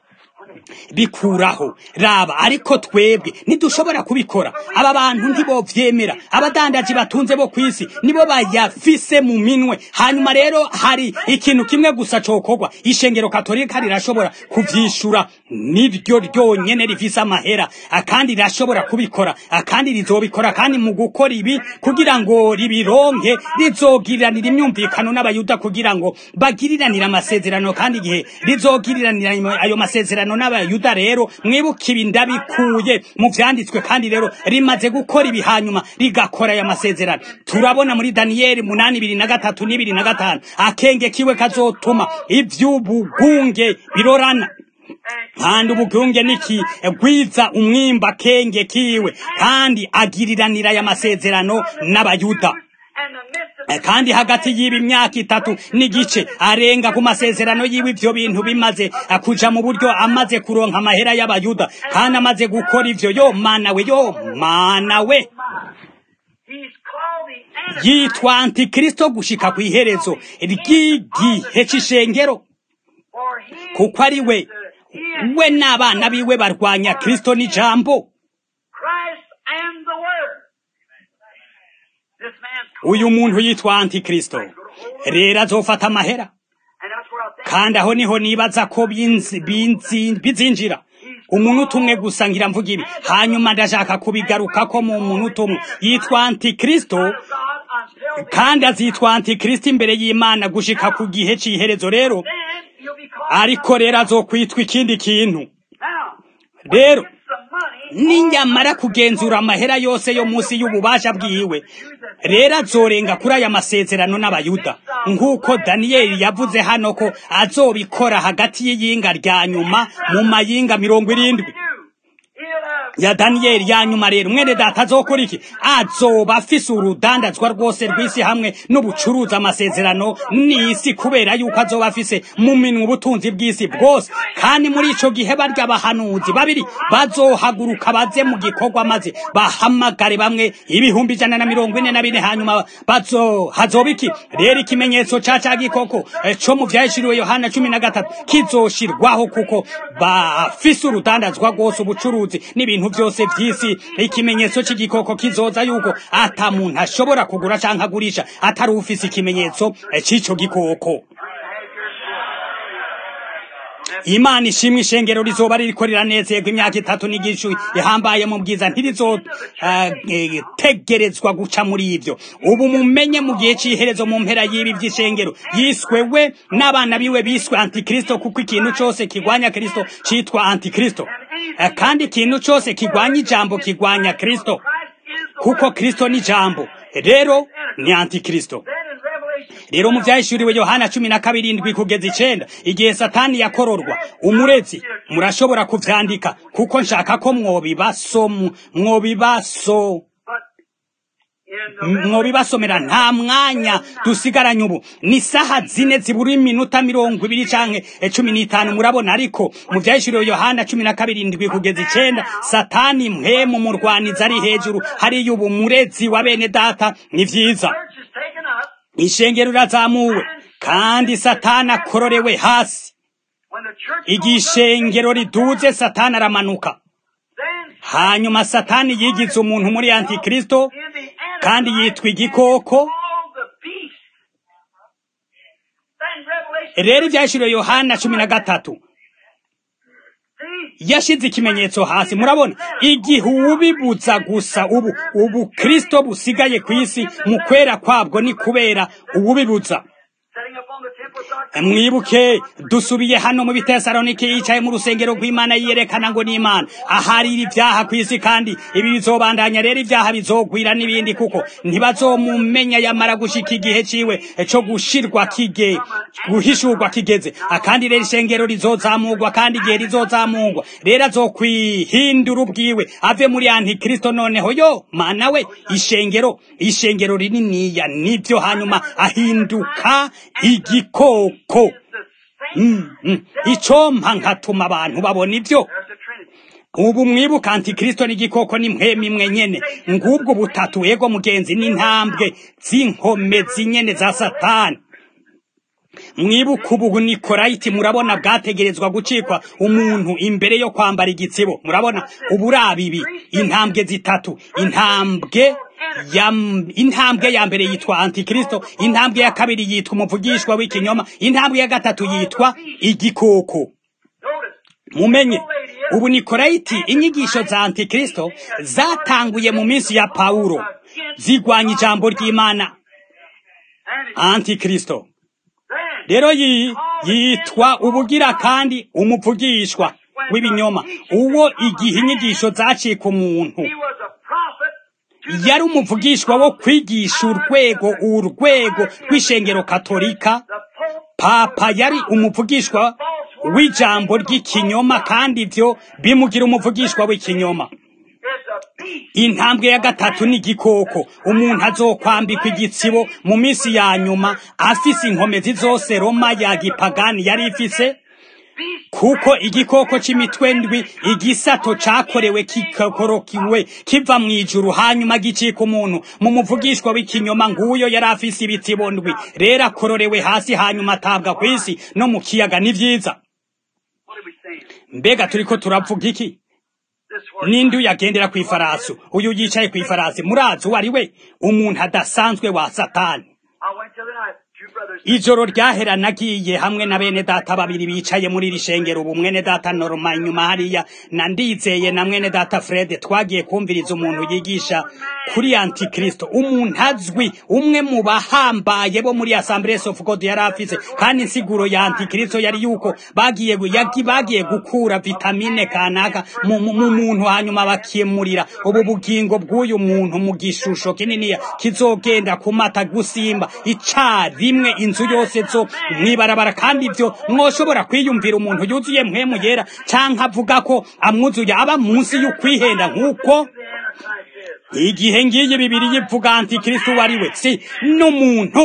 bikuraho raba ariko twebwe ntidushobora kubikora aba bantu ntibovyemera abadandaji batunze bo kwisi nibo bayafise mu minwe hanyuma rero hari ikintu kimwe gusa cokorwa ishengero katolika rirashobora kuvyishura niryo ryonyene rifise amahera akandi rirashobora kubikora akandi rizobikora kandi mu gukora ibi kugira ngo ribironke rizogiriranira imyumvikano n'abayuda kugira ngo bagiriranire amasezerano kandi igihe rizogiriranira ayo masezerano n'abayuda rero mwibuke ibi ndabikuye mu vyanditswe kandi rero rimaze gukora ibi hanyuma rigakora aya masezerano turabona muri daniyeli munani ibiri na gatatu n'ibiri na gatanu akenge kiwe kazotuma ivy'ubugunge birorana kandi ubugunge niki gwiza umwimba kenge kiwe kandi agiriranira aya masezerano n'abayuda And the midst of Eh, kandi hagati y'ibi myaka itatu n'igice arenga ku masezerano yiwe ivyo bintu bimaze eh, kuja mu buryo amaze kuronka amahera y'abayuda kandi amaze gukora ivyo yo mana we yo mana we He's called the Antichrist. yitwa antikristo gushika ku iherezo ry'igihe c'ishengero For he kuko ari we is the- he is we n'abana biwe barwanya kristo n'ijambo Christ and the Word. This man's called, uyu muntu yitwa antikristo rero azofata amahera and that's where I think kandi aho niho nibaza ko binzi- binzi- bizinjira umuntu utumwe gusa ngira mvuga ibi hanyuma ndashaka kubigarukako mu muntu utumwe yitwa antikristo of God until the kandi azitwa antikristo imbere y'imana gushika ku gihe c'iherezo rero then you'll be called. ariko rero azokwitwa ikindi kintu Now, rero it's the money. ninyamara kugenzura amahera yose yo munsi y'ububasha bwiwe rero azorenga kuri aya masezerano n'abayuda nk'uko daniyeli yavuze hano ko azobikora hagati y'iyinga rya nyuma mu mayinga mirongo irindwi do. He'll have ya daniyeli ya nyuma rero mwene data azokora iki azoba afise urudandazwa rwose rw'isi hamwe n'ubucuruzi amasezerano n'isi kubera yuko azoba afise mu minwe ubutunzi bw'isi bwose kandi muri ico gihe barya abahanuzi babiri bazohaguruka baze mu gikorwa maze bahamagare bamwe ibihumbi ijana na mirongo ine na bine hanyuma bazo hazoba iki rero ikimenyetso ca ca gikoko eh, co mu vyahishuriwe yohana cumi na gatatu kizoshirwaho kuko bafise urudandazwa rwose ubucuruzi n'ibintu vyose vy'isi ikimenyetso c'igikoko kizoza yuko ata muntu ashobora kugura canke agurisha atari ufise ikimenyetso eh, c'ico gikoko imana ishimwe ishengero rizoba ririko riranezerwa imyaka itatu n'igicu ihambaye mu bwiza ntirizotegerezwa guca muri ivyo ubu mumenye mu gihe c'iherezo mu mpera y'ibi vy'ishengero yiswe we n'abana biwe biswe antikristo kuko ikintu cose kigwanya kristo citwa antikristo Eh, kandi ikintu cose kigwanya ijambo kigwanya kristo kuko kristo ni ijambo rero ni antikristo Then in Revelation, rero mu vyahishuriwe yohana cumi na kabiri indwi kugeza icenda igihe satani yakororwa umurezi murashobora kuvyandika kuko nshaka ko mwobibaso mwobibaso but in the mwobibasomera nta mwanya dusigaranye ubu ni saha zine zibura iminota mirongo ibiri canke eh, cumi n'itanu murabona ariko mu vyahishuriwe yohana cumi na kabiri indwi kugeza icenda satani mpemu murwaniza ari hejuru hariya ubu murezi wa bene data ni vyiza church is taken up, ishengero rirazamuwe kandi satani akororewe hasi when the church igihe goes up, ishengero riduze satani aramanuka then hanyuma satani yigize umuntu muri antikristo in the kandi Antichrist yitwa igikoko all the beast. Then Revelation, rero ibyashiriwe yohana cumi na gatatu see, yashize ikimenyetso hasi murabona igihe ubibuza gusa ubu ubu kristo busigaye ku isi mu kwera kwabwo ni kubera ububibuza setting up on the temple of mwibuke dusubiye hano mu bitesalonike yicaye mu rusengero rw'imana yiyerekana ngo ni imana aharira ibyaha ku isi kandi ibi bizobandanya rero ibyaha bizogwira n'ibindi kuko ntibazomumenya yamara gushika igihe ciwe co gushirwa kige guhishurwa kigeze akandi rero ishengero rizozamurwa kandi igihe rizozamurwa rero azokwihindura ubwiwe ave muri antikristo noneho yo mana we ishengero ishengero rininiya nivyo hanyuma ahinduka igikoko the same. Mm, mm. icompa nkatuma abantu babona ivyo There's the Trinity. ubu mwibuka antikristo n'igikoko ni mpemu imwe nyene ngubwo butatu ego mugenzi n'intambwe z'inkomezi nyene za satani mwibuka ubu nikorayiti murabona bwategerezwa gucikwa umuntu imbere yo kwambara igitsibo murabona uburaba ibi intambwe zitatu intambwe ya intambwe ya mbere yitwa antikristo intambwe ya kabiri yitwa umuvugishwa w'ikinyoma intambwe ya gatatu yitwa igikoko Notice, mumenye ubu nikorayiti inyigisho za antikristo zatanguye mu minsi ya pawulo zigwanya ijambo ry'imana and it, antikristo then rero yi yitwa ubugira kandi umuvugishwa w'ibinyoma uwo igihe inyigisho zacika umuntu he was a prophet to the yari umuvugishwa wo kwigisha urwego urwego rw'ishengero katolika the Pope. papa yari umuvugishwa w'ijambo ry'ikinyoma kandi ivyo bimugira umuvugishwa w'ikinyoma It's a beast. intambwe ya gatatu ni igikoko umuntu azokwambikwa igitsibo mu minsi ya nyuma afise inkomezi zose roma ya gipagani yari ifise Beast. kuko igikoko c'imitwe ndwi igisato cakorewe kikokorokiwe kiva mu ijuru hanyuma gicika umuntu mu muvugishwa w'ikinyoma nguyo yari afise ibitsibo ndwi rero akororewe hasi hanyuma atabwa kw'isi no mu kiyaga ni vyiza What are we saying? mbega turiko turavuga iki This word. ninde uyagendera kw'ifarasi uyu yicaye kw'ifarasi murazi uwo ari we umuntu adasanzwe wa satani I went to the night. Two brothers. ijoro ryahera nagiye hamwe na bene data babiri bicaye muri iri shengero ubu mwene data norma inyuma hariya na ndizeye na mwene data fred twagiye kumviriza umuntu yigisha kuri antikristo umuntu azwi umwe mu bahambaye bo muri assemblies of god yari afise kandi insiguro ya antikristo yari yuko bagiye gu- yagi bagiye gukura vitamine kanaka mu mu- mu muntu hanyuma bakimurira ubu bugingo bw'uyu muntu mu gishusho kininiya kizogenda kumata gusimba ica rimwe inzu yose zo mwibarabara kandi ivyo mwoshobora kwiyumvira umuntu yuzuye mpwemu yera canke avuga ko amwuzuye aba munsi y'ukwihenda nk'uko The Antichrist is. igihe ngiyi bibiri yivuga antikristo uwo ari we si n'umuntu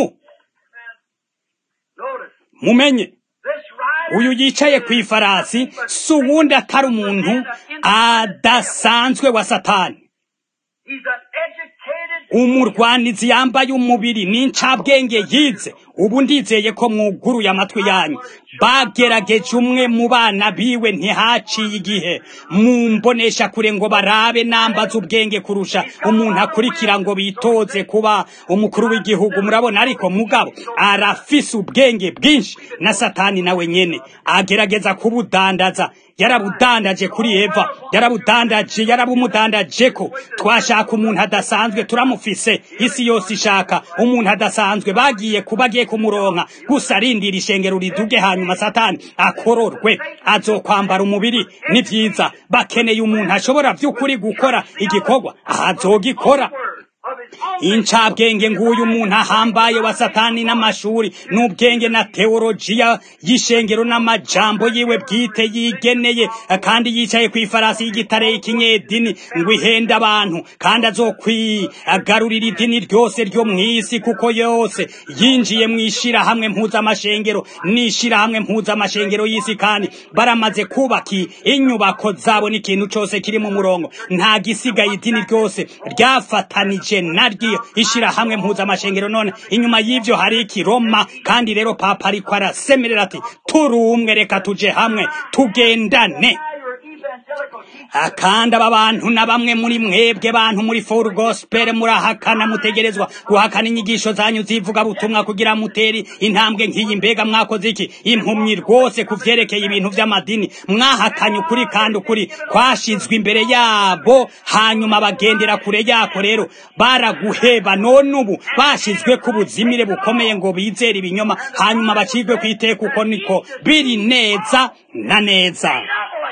Notice. mumenye This rider. uyu yicaye ku ifarasi si uwundi atari umuntu adasanzwe wa satani He's an educated umurwanizi yambaye umubiri n'incabwenge yize ubu ndizeye ko mwuguruye amatwi yanyu bagerageje umwe mu bana biwe ntihaciye igihe mumbonesha kure ngo barabe nambaza ubwenge kurusha umuntu akurikira ngo bitoze kuba umukuru w'igihugu murabona ariko mugabo arafise ubwenge bwinshi na satani nawe nyene agerageza kubudandaza yarabudandaje kuri eva yarabudandaje yarabumudandaje ko twashaka umuntu adasanzwe turamufise isi yose ishaka umuntu adasanzwe bagiye kuba agiye kumuronka gusa arindira ishengero riduge hanyuma satani akororwe azokwambara umubiri ni vyiza bakeneye umuntu ashobora vy'ukuri gukora igikorwa azogikora incabwenge nguyu umuntu ahambaye wa satani n'amashuri n'ubwenge na teolojiya y'ishengero n'amajambo yiwe bwite yigeneye kandi yicaye ku ifarasi y'igitare y'ikinyedini ngo ihenda abantu kandi azokwigarurira idini ryose ryo mu isi kuko yose yinjiye mu ishirahamwe mpuzamashengero n'ishirahamwe mpuzamashengero y'isi kandi baramaze kubaka inyubako zabo n'ikintu cose kiri mu murongo nta gisigaye idini ryose ryafatanije naryo ishirahamwe mpuzamashengero none inyuma y'ivyo hari ikiroma kandi rero papa ariko arasemerera ati turi umwe reka tuje hamwe tugendane akandi aba bantu na bamwe muri mwebwe bantu muri for gospel murahakana mutegerezwa guhakana inyigisho zanyu zivuga butumwa kugira muteri intambwe nk'iyi mbega mwakoze iki impumyi rwose ku vyerekeye ibintu vy'amadini mwahakanye ukuri kandi ukuri kwashizwe imbere yabo hanyuma bagendera kure yako rero baraguheba none ubu bashizwe ku buzimire bukomeye ngo bizere ibinyoma hanyuma bacigwe kwiteka uko niko biri neza na neza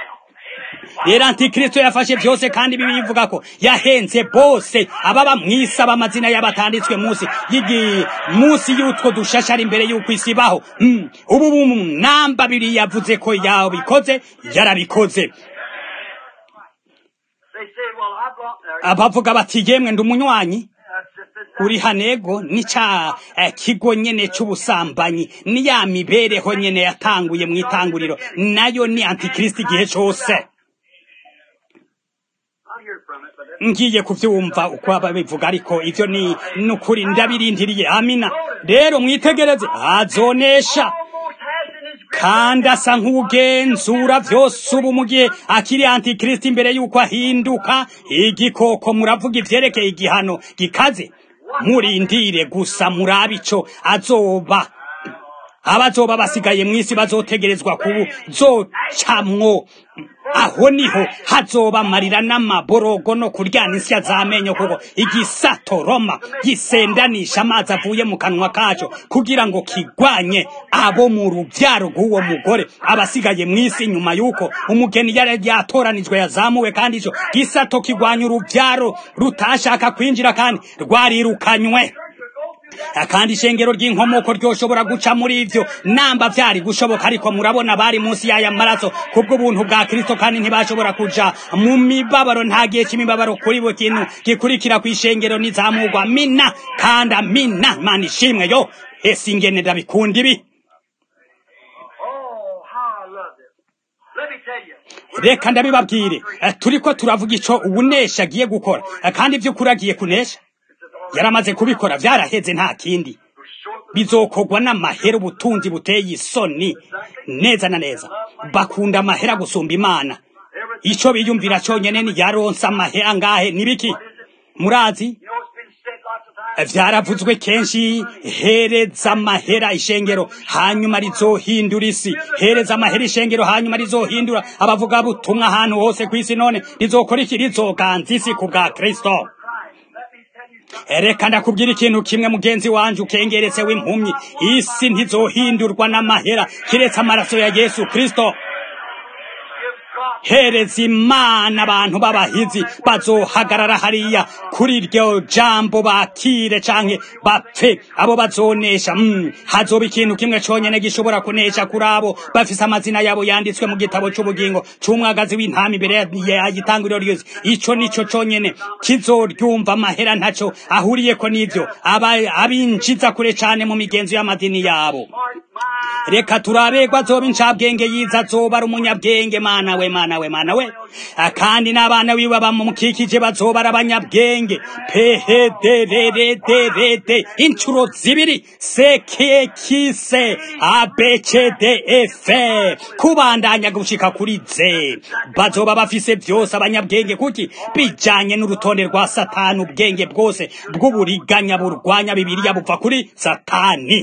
rero antikristo yafashe byose kandi bibi bivuga ko yahenze bose ababa mwisi amazina y'abatanditswe munsi y'igi munsi y'utwo dushashara imbere y'uko isi ibaho mm. ubu namba biri yavuze ko yabikoze yarabikoze abavuga bati yemwe ndi umunywanyi uri hanego ni ca eh, kigo nyene c'ubusambanyi ni ya mibereho nyene yatanguye mu itanguriro nayo ni antikristo igihe cose ngiye kuvyumva uko ababivuga ariko ivyo ni nukuri ndabirindiriye amina rero mwitegereze azonesha kandi asa nk'ugenzura vyose ubu mu gihe akiri antikristo imbere y'uko ahinduka igikoko muravuga ivyerekeye igihano gikaze murindire gusa murabe ico azoba abazoba basigaye mw'isi bazotegerezwa kuzocamwo aho niho hazoba amarira n'amaborogo no kuryana insya z'amenyo kuko igisato roma gisendanisha amazi avuye mu kanwa kaco kugira ngo kigwanye abo mu ruvyaro rw'uwo mugore abasigaye mw'isi nyuma y'uko umugeni yari yatoranijwe yazamuwe kandi ico gisato kigwanya uruvyaro rutashaka kwinjira kandi rwarirukanywe kandi ishengero ry'inkomoko ryoshobora guca muri ivyo namba vyari gushoboka ariko murabona bari munsi y'aya maraso kubwo buntu bwa Kristo kandi ntibashobora kuja mu mibabaro nta gihe c'imibabaro kuri buri kintu gikurikira ku ishengero nizamurwa mina kandi amina mana ishimwe yo ese ingene ndabikunda ibi reka ndabibabwire turiko turavuga ico uwunesha agiye gukora kandi vy'ukuri agiye kunesha yaramaze kubikora vyaraheze nta kindi bizokorwa n'amahera ubutunzi buteye isoni neza na neza bakunda amahera gusumba imana ico biyumvira conyene ni yaronse amahera ngahe nibiki murazi vyaravuzwe kenshi hereza amahera ishengero hanyuma rizohindura isi hereza amahera ishengero hanyuma rizohindura abavuga butumwa ahantu hose kw'isi none rizokora iki rizoganza isi ku bwa kristo reka ndakubwira ikintu kimwe mugenzi wanje ukengeretse w'impumyi isi ntizohindurwa n'amahera kiretse amaraso ya yesu kristo hereza imana abantu b'abahizi bazohagarara hariya kuri iryo jambo bakire canke bapfe abo bazonesha mm. hazoba ikintu kimwe conyene gishobora kunesha kuri abo bafise amazina yabo yanditswe mu gitabo c'ubugingo c'umwagazi w'intama imbere yagitanguriro ryose ico nico conyene kizoryumva amahera ntaco ahuriyeko n'ivyo abinjiza kure cane mu migenzo y'amadini yabo reka turabegwa azoba incabwenge yiza azoba ari umunyabwenge mana we mana we mana we kandi n'abana wiwe bamukikije bazoba ari abanyabwenge phederederede incuro zibiri sekekise abcdf kubandanya gushika kuri ze bazoba bafise vyose abanyabwenge kuki bijanye n'urutonde rwa satani ubwenge bwose bw'uburiganya burwanya bibiliya buva kuri satani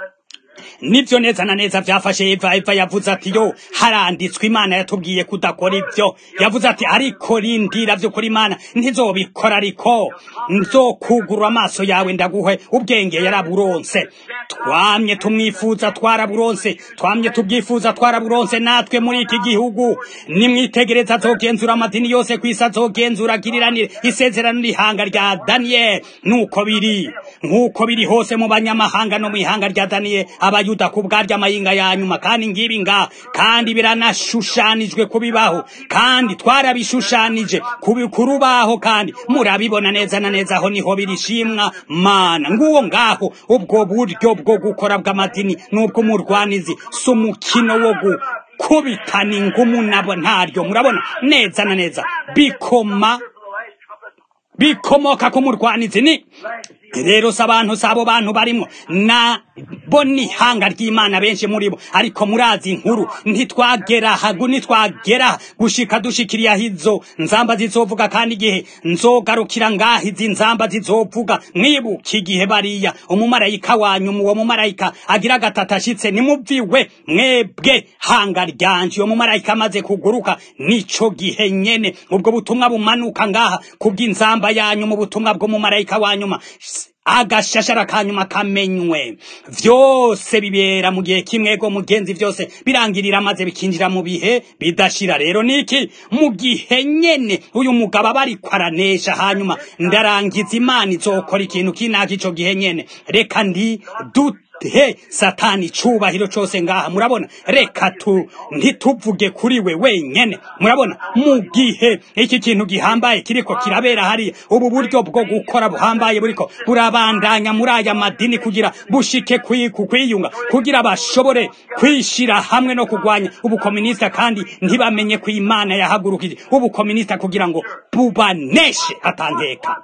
nivyo neza na neza vyafashe eva eva yavuze ati yo haranditswe imana yatubwiye kudakora ivyo yavuze ati ariko rindira vyo kuri imana ntizobikora ariko nzokugurura amaso yawe ndaguhe ubwenge yaraburonse twamye tumwifuza twaraburonse twamye tubwifuza twaraburonse natwe muri iki gihugu nimwitegereza azogenzura amadini yose kw'isi azogenzura agiriranire isezerano n'ihanga rya daniyeli nuko biri nk'uko biri hose mu banyamahanga no mu ihanga rya daniyeli abayuda ku bwaryo amayinga ya nyuma kandi ngibi nga kandi biranashushanijwe kubibaho kandi twarabishushanije kurubaho kandi murabibona neza na neza aho niho birishimwa mana nguwo ngaho ubwo buryo bwo gukora bw'amadini n'ubw'umurwanizi si umukino wo gukubitana ingumu nabo ntaryo murabona neza na neza bikoma bikomoka ku murwanizi ni rero si abantu si abo bantu barimo na bo ni ihanga ry'imana benshi muri bo ariko murazi inkuru ntitwagera hagu ntitwagera gushika dushikiriye aho izo nzamba zizovuga kandi igihe nzogarukira ngaho izi nzamba zizovuga mwibuka igihe bariya umumarayika wanyu uwo mumarayika agira gatatu ashitse nimuviwe mwebwe hanga ryanje uwo mumarayika amaze kuguruka nico gihe nyene ubwo butumwa bumanuka ngaha kubw'inzamba yanyu mu butumwa bw'umumarayika wanyuma agashashara kanyuma kamenywe vyose bibera mu gihe kimwe go mugenzi vyose birangirira maze bikinjira mu bihe bidashira rero niki mu gihe nyene uyu mugabo aba ariko aranesha hanyuma ndarangiza imana izokora ikintu kinaka ico gihe nyene reka ndi dute he satani cubahiro cose ngaha murabona reka tu ntituvuge kuri we wenyene murabona mu gihe iki kintu gihambaye kiriko kirabera hariya ubu buryo bwo gukora buhambaye buriko burabandanya muri aya madini kugira bushike ku kwiyunga kugira bashobore kwishira hamwe no kugwanya ubukominista kandi ntibamenye ko imana yahagurukije ubukominista kugira ngo bubaneshe atanteka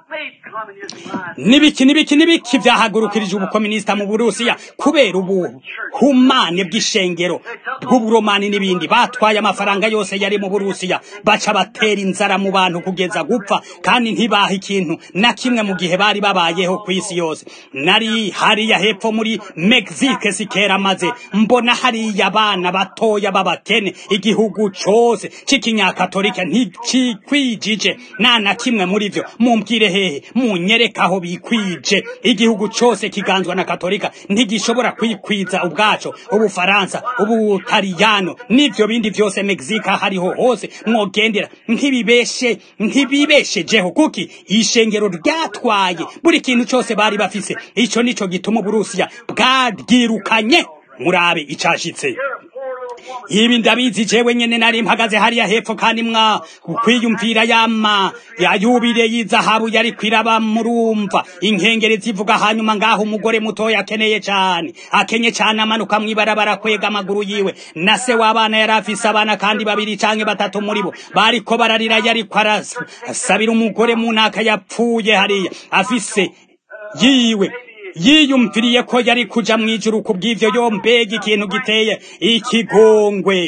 nibiki nibiki nibiki vyahagurukirije ubukominista mu burusiya kubera ubuhumane bw'ishengero bw'uburomani n'ibindi batwaye amafaranga yose yari mu burusiya baca batera inzara mu bantu kugeza gupfa kandi ntibaha ikintu na kimwe mu gihe bari babayeho ku isi yose nari hariya hepfo muri mexique sikera maze mbona hariya abana batoya b'abakene igihugu cose c'ikinyakatolika ntikikwijije nta na kimwe muri vyo mumbwire hehe munyereka aho bikwije igihugu cose kiganzwa na katolika ntigishobora kwikwiza ubwaco ubufaransa ubutaliyano n'ivyo bindi vyose mexique hariho hose mwogendera ntibibeshe ntibibeshejeho kuki ishengero ryatwaye buri kintu cose bari bafise ico nico gituma uburusiya bwaryirukanye murabe icashitse ibi ndabizi jewe nyene nari mpagaze hariya hepfo kandi mwa kwiyumvira yama yayubire y'izahabu yari kwiraba murumva inkengeri zivuga hanyuma ngaho umugore mutoya akeneye cane akenye cane amanuka mw'ibarabara kwega amaguru yiwe na se w'abana yari afise abana kandi babiri canke batatu muri bo bariko bararira yariko arasabira umugore mu ntaka yapfuye hariya afise yiwe yiyumviriye ko yari kuja mw'ijuru kubw'ivyo yo mbega ikintu giteye ikigongwe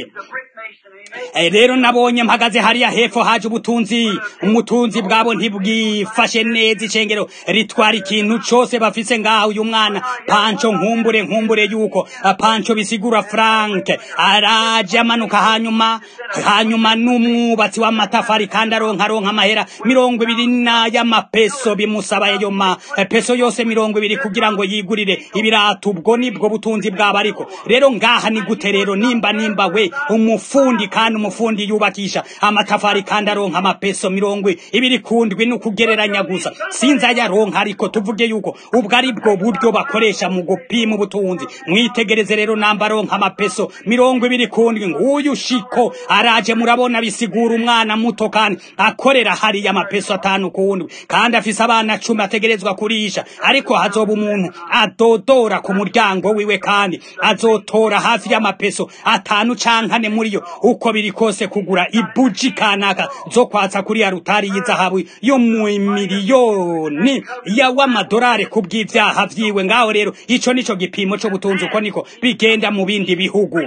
rero nabonye mpagaze hariya hepfo haje ubutunzi umutunzi bwabo ntibwifashe neza icengero ritwara ikintu cose bafise ngaho uyu mwana panco nkumbure nkumbure yuko panco bisigura frank araje amanuka hanyuma hanyuma n'umwubatsi w'amatafari kandi aronka aronka amahera mirongo ibiri n'ay'amapeso bimusaba ayo mapeso yose mirongo ibiri kugira ngo yigurire ibirato ubwo nibwo butunzi bwabo ariko rero ngaha ni gute rero nimba nimba we umufundi kandi umufundi yubakisha amatafari kandi aronka amapeso mirongo ibiri kundwi ni ukugereranya gusa sinzi ayaronka ariko tuvuge yuko ubwo ari bwo buryo bakoresha mu gupima ubutunzi mwitegereze rero namba aronka amapeso mirongo ibiri kundwi nguyu shiko araje murabona bisigura umwana muto kandi akorera hariya amapeso atanu kundwi kandi afise abana cumi ategerezwa kurisha ariko hazoba umuntu adodora ku muryango wiwe kandi azotora hafi y'amapeso atanu cankane muri yo uko biri kose kugura ibuji kanaka zo kwatsa kuri ya rutari y'izahabu yo mu miliyoni ya w'amadolari ku bw'ivyaha vyiwe ngaho rero ico nico gipimo co butunzi uko niko bigenda mu bindi bihugu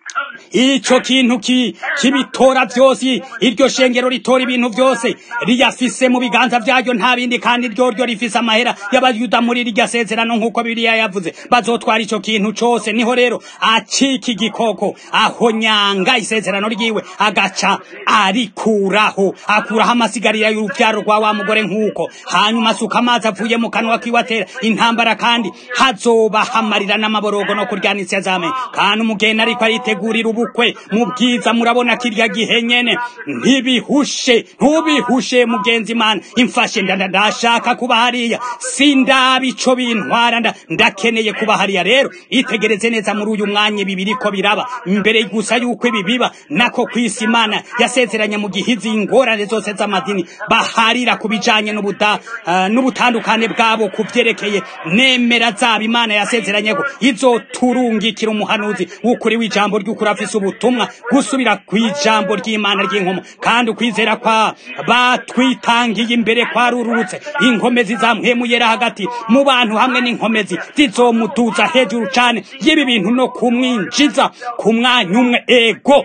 ico kintu ki kibitora vyose iryo shengero ritora ibintu vyose riyafise mu biganza vyaryo nta bindi kandi ryo ryo rifise amahera y'abayuda muri rirya sezerano nk'uko bibiliya yavuze bazotwara ico kintu cose niho rero acika igikoko aho nyanga isezerano ryiwe agaca arikuraho akuraho amasigarira y'uruvyaro rwa wa mugore nk'uko hanyuma asuka amazi avuye mu kanwa kiwe atera intambara kandi hazobahamarira n'amaborogo no kuryana isezame kandi umugeni ariko aritegurira ubukwe mu bwiza murabona kirya gihe nyene ntibihushe ntubihushe mugenzi mana imfashe ndanda ndashaka kuba hariya sindaba ico bintwara nda ndakeneye kuba hariya rero itegereze neza muri uyu mwanya ibi biriko biraba mbere gusa yuko ibi biba nako kwisi imana yasezeranye mu gihizi ingorane zose z'amadini baharira ku bijanye n'ubuda uh, n'ubutandukane bwabo ku vyerekeye nemera zaba imana yasezeranye ko izoturungikira umuhanuzi w'ukuri w'ijambo ry'ukuri afise ubutumwa gusubira kw'ijambo ry'imana ry'inkomo kandi ukwizera kwa batwitangiye imbere kwarururutse inkomezi zamwemuyera hagati mu bantu hamwe n'inkomezi zizomuduza hejuru cane y'ibi bintu no kumwinjiza ku mwanya umwe ego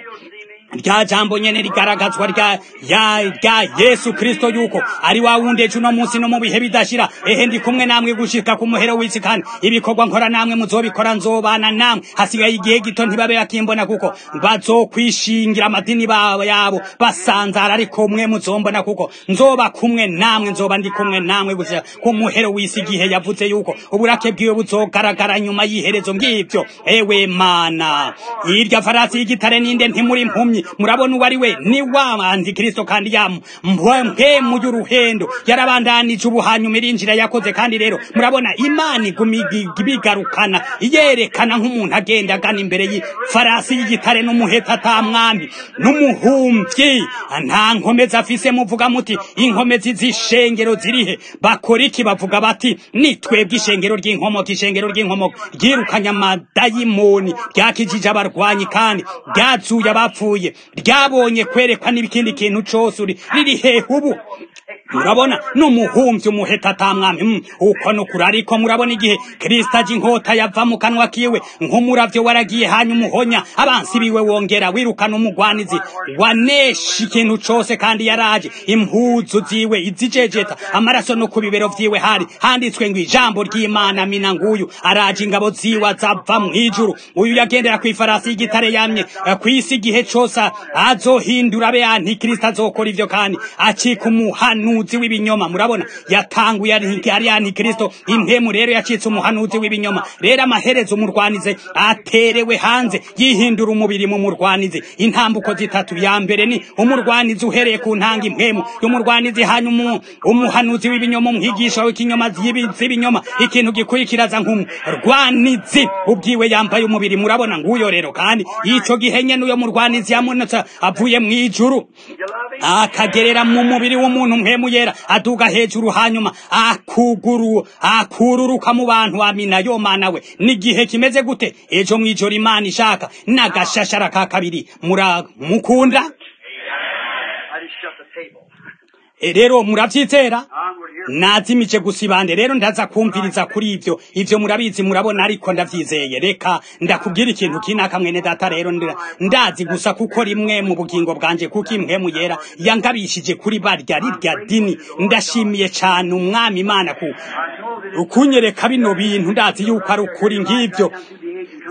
rya jambo nyene rigaragazwa rya ya rya Yesu Kristo yuko ari wa wundi ejo no munsi no mu bihe bidashira ehe ndi kumwe namwe gushika ku muhero w'isi kandi ibikorwa nkora namwe muzobikora nzobana namwe hasigaye igihe gito ntibabe bakimbona kuko bazokwishingira amadini babo yabo basanzara ariko mwe muzombona kuko nzoba kumwe namwe nzoba ndi kumwe namwe gusa ku muhero w'isi igihe yavuze yuko uburake bwiwe buzogaragara nyuma y'iherezo ngivyo ewe mana irya farasi y'igitare ninde ntimuri impumyi murabona uwo ari we ni wa antikristo kandi yamu mpemu y'uruhendo yarabandanije ubu hanyuma irinjira yakoze kandi rero murabona imana iguma ibigarukana yerekana nk'umuntu agenda agana imbere y'ifarasi y'igitare n'umuheta atamwami n'umuhumvyi nta nkomezi afise muvuga muti inkomezi z'ishengero zirihe bakora iki bavuga bati ni twebwe ishengero ry'inkomoko ishengero ry'inkomoko ryirukanye amadayimoni ryakijije abarwanyi kandi ryazuye abapfuye ryabonye kwerekwa n'ikindi kintu cose uri riri hehe ubu murabona n'umuhumvyi umuheta atamwami mm, uko nukuri ariko murabona igihe kristo aje inkota yava mu kanwa kiwe nk'umuravyo waragiye hanyuma umuhonya abansi biwe wongera wirukana umugwanizi wanesha ikintu cose kandi yaraje impuzu ziwe izijejeta amaraso no ku bibero vyiwe hari handitswe ngo ijambo ry'imana mina nguyu araje ingabo ziwe azava mw'ijuru uyu yagendera kw'ifarasi y'igitare yamye kw'isi igihe cose azohindura abe antikristo azokora ivyo kandi acika umuhanuzi w'ibinyoma murabona yatanguye ari antikristo impemu rero yacitse umuhanuzi w'ibinyoma rero amaherezo umurwanize aterewe hanze yihindura umubiri mu murwanizi intambuko zitatu ya mbere ni umurwanizi uhereye ku ntanga impemu y'umurwanizi hanyuma umuhanuzi w'ibinyoma umwigisha w'ikinyoma z'ibinyoma ikintu gikurikiraza nk'umurwanizi ubwiwe yambaye umubiri murabona nguyo rero kandi ico gihe nyene uyo murwanizi yamunutse avuye mw'ijuru akagerera mu mubiri w'umuntu mpemu yera aduga hejuru hanyuma akuguru akururuka mu bantu amina yo mana we n'igihe kimeze gute ejo mw'ijoro imana ishaka n'agashashara ka kabiri muramukunda rero muravyizera nazimije gusa ibande rero ndaza kumviriza kuri ivyo ivyo murabizi murabona ariko ndavyizeye reka ndakubwira ikintu kinaka mwene data rero ndazi gusa kuko rimwe mu bugingo bwanje kuko impwemu yera yangabishije kuri barya rirya dini ndashimiye cane umwami imana ku ukunyereka bino bintu ndazi yuko ari ukuri ng'ivyo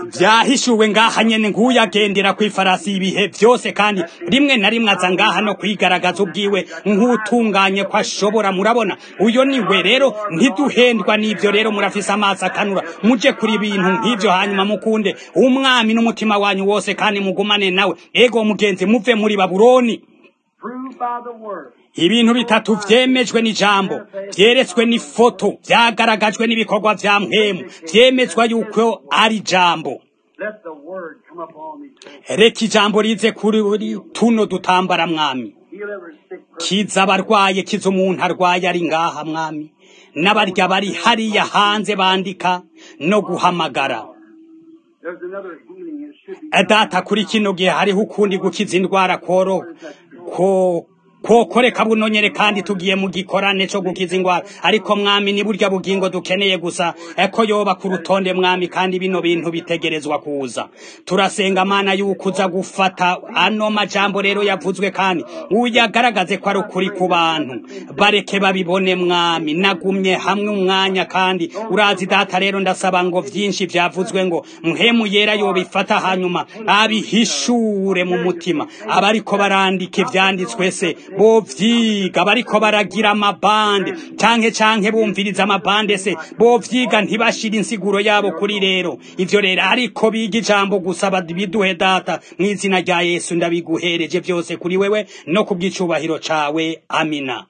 vyahishuwe ngaha nyene nguyagendera kw'ifarasi ibihe vyose kandi rimwe na rimwe aza ngaha no kwigaragaza ubwiwe nk'utunganye ko ashobora murabona uyo ni we rero ntiduhendwa n'ivyo rero murafise amaso akanura muje kuri ibintu nk'ivyo hanyuma mukunde umwami n'umutima wanyu wose kandi mugumane nawe ego mugenzi muve muri babuloni Proved by the word. ibintu bitatu vyemejwe n'ijambo vyeretswe n'ifoto vyagaragajwe n'ibikorwa vya mpemu vyemezwa yuko ari ijambo Let the word come upon these people. reka ijambo rize kuri buri tuno dutambara mwami Heal every sick person. kiza abarwaye kiza umuntu arwaye ari ngaha mwami n'abarya bari hariya hanze bandika no guhamagara There's another healing. It should be. data kuri kino gihe hariho ukundi gukiza indwara koro ko kokoreka buno nyene kandi tugiye mu gikorane co gukiza ingwara ariko mwami ni burya bugingo dukeneye gusa eko yoba ku rutonde mwami kandi bino bintu bitegerezwa kuza turasenga mana yuko uza gufata ano majambo rero yavuzwe kandi uyagaragaze ko ari ukuri ku bantu bareke babibone mwami nagumye hamwe umwanya kandi urazi data rero ndasaba ngo vyinshi vyavuzwe ngo mpemu yera yobifata hanyuma abihishure mu mutima abariko barandika ivyanditswe se bovyiga bariko baragira amabande canke canke bumviriza amabande se bovyiga ntibashira insiguro yabo kuri rero ivyo rero ariko biga ijambo gusa biduhe data mw'izina rya yesu ndabiguhereje vyose kuri wewe no kubw'icubahiro cawe amina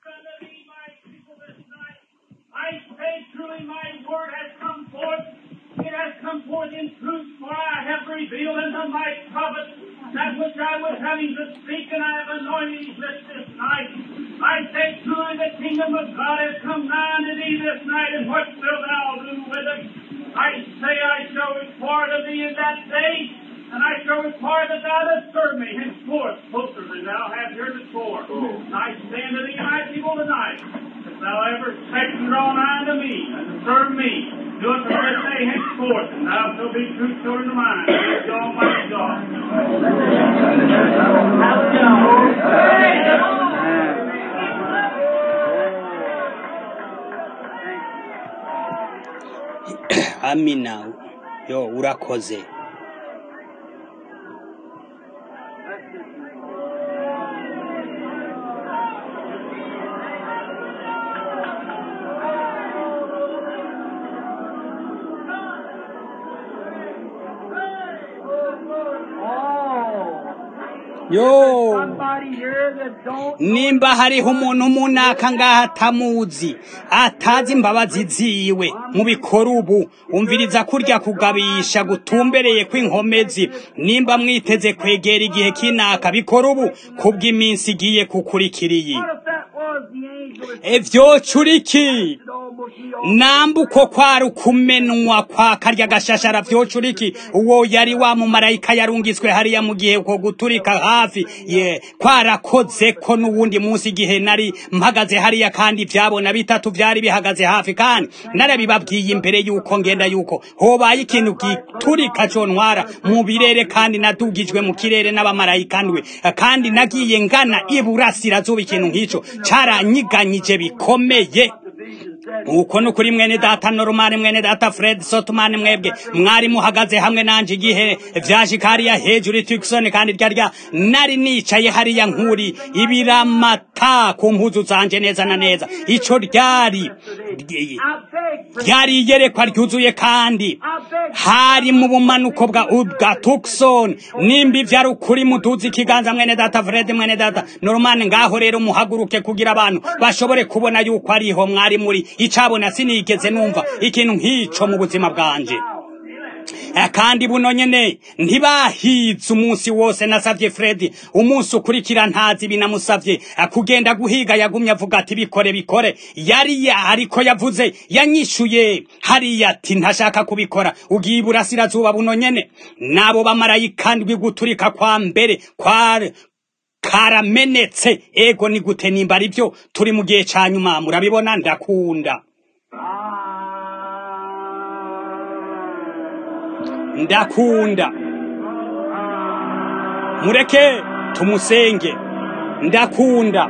I say truly my word has come forth. It has come forth in truth, for I have revealed unto my prophet that which I was having to speak, and I have anointed his lips this night. I say truly the kingdom of God has come nigh unto thee this night, and what wilt thou do with it? I say I shall require of thee in that day, and I shall require that thou dost serve me henceforth closer than thou hast heretofore. And I say unto thee, my people tonight, if thou ever expect and draw nigh unto me, and serve me, do it from this day henceforth, and thou shalt be true children of mine, saith the Almighty God. amina yo urakoze yo Somebody here that don't nimba hariho umuntu munaka ngaha atamuzi atazi imbabazi ziwe mubikora ubu umviriza kurya kugabisha gutumbereye kw'inkomezi nimba mwiteze kwegera igihe kinaka bikora ubu kubw'iminsi igiye kukurikiriye What if that was the angel that evyocura iki almost he all namba uko kwari ukumenwa kwa karya gashashara vyocura iki uwo yari wa mumarayika yarungitswe hariya mu gihe uko guturika hafi ye kwarakoze ko n'uwundi munsi igihe nari mpagaze hariya kandi vyabona bitatu vyari bihagaze hafi kandi narabibabwiye imbere yuko ngenda yuko hobaye ikintu giturika contwara mu birere kandi nadugijwe mu kirere n'abamarayika ndwe kandi nagiye ngana iburasirazuba ikintu nk'ico caranyiganyije bikomeye uko ni ukuri mwene data norumani mwene data fred sotumani mwebwe mwari muhagaze hamwe nanje igihe vyashika hariya hejuru tukisoni kandi ryarya nari nicaye hariya nkuri ibiramata ku mpuzu zanje neza na neza ico ryari I beg, ryari iyerekwa ryuzuye kandi I beg, hari mu bumanuko bwa bwa Tucson nimba ivyo ari ukuri muduzi ikiganza mwene data Fred mwene data Norman ngaho rero muhaguruke kugira abantu bashobore kubona yuko ariho mwari muri icabona sinigeze numva ikintu nk'ico mu buzima bwanje Eh, kandi buno nyene ntibahize umunsi wose nasavye Fred umunsi ukurikira ntazi binamusavye eh, kugenda guhiga yagumye avuga ati bikore bikore yari ya ariko yavuze yanyishuye hariya ati ntashaka kubikora ugiye iburasirazuba buno nyene nabo bamarayika ndwi guturika kwa mbere kwa karamenetse ego ni gute nimba ari byo turi mu gihe ca nyuma murabibona ndakunda ndakunda mureke tumusenge ndakunda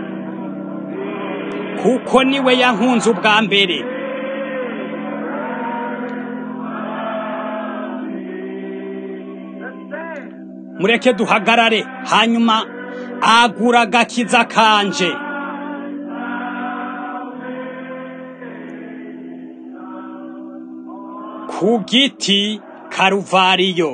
kuko niwe yankunze ubwa mbere mureke duhagarare hanyuma agura agakiza kanje ku giti karuvariyo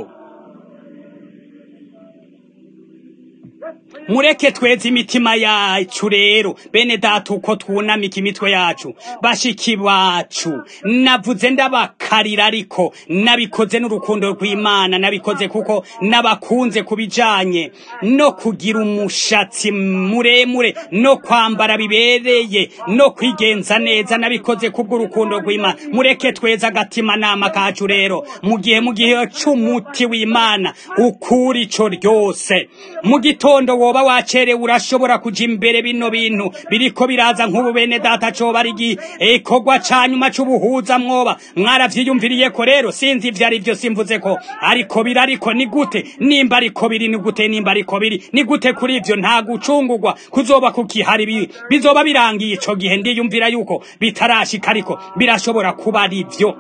mureke tweze imitima yacu rero bene data uko twunamika imitwe yacu bashiki bacu navuze ndabakarira ariko nabikoze n'urukundo rw'imana nabikoze kuko nabakunze kubijanye no kugira umushatsi muremure no kwambara bibereye no kwigenza neza nabikoze kubw'urukundo rw'imana mureke tweze agatima nama kacu rero mu gihe mu gihe c'umuti w'imana ukura ico ryose mu gitondo woba wacerewe urashobora kuja imbere bino bintu biriko biraza nk'ubu bene data coba ari igikorwa ca nyuma c'ubuhuza mwoba mwaravyiyumviriye ko rero sinzi ivyo ari vyo simvuze ko ariko biri ariko ni gute nimba ariko biri ni gute nimba ariko biri ni gute kuri ivyo nta gucungurwa kuzoba kukihari bizoba birangiye ico gihe ndiyumvira yuko bitarashika ariko birashobora kuba ari vyo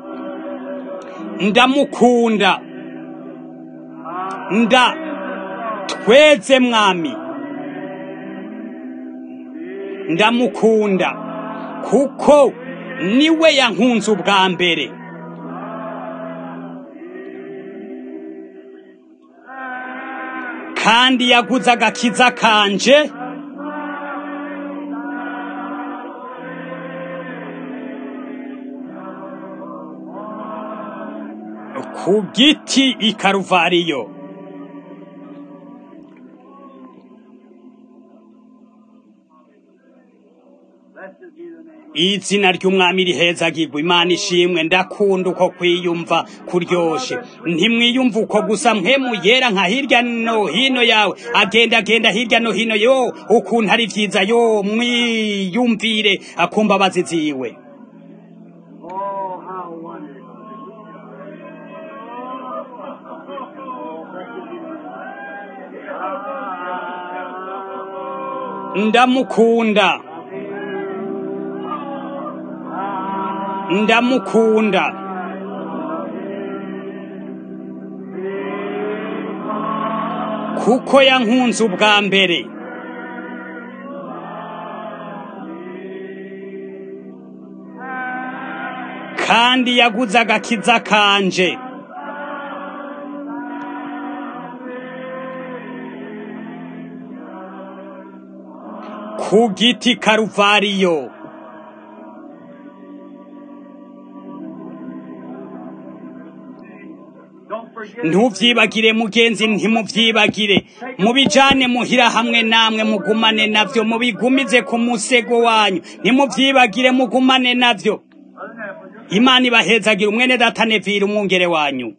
ndamukunda nda tweze mwami ndamukunda kuko niwe yankunze ubwa mbere kandi yaguze agakiza kanje ku giti i karuvariyo izina ry'umwami rihezagirwa imana ishimwe ndakunda uko kwiyumva kuryoshe ntimwiyumva uko gusa mpemu yera nka hirya no hino yawe agenda agenda hirya no hino yo ukuntu ari vyiza yo mwiyumvire akumbabazi ziwe Oh, how wonderful. ndamukunda ndamukunda kuko yankunze ubwa mbere kandi yaguze agakiza kanje ku giti karuvariyo Don't forget. ntuvyibagire mugenzi ntimuvyibagire mubijane muhira hamwe namwe mugumane navyo mubigumize ku musego wanyu ntimuvyibagire mugumane navyo imana ibahezagire umwene data nevira umwungere wanyu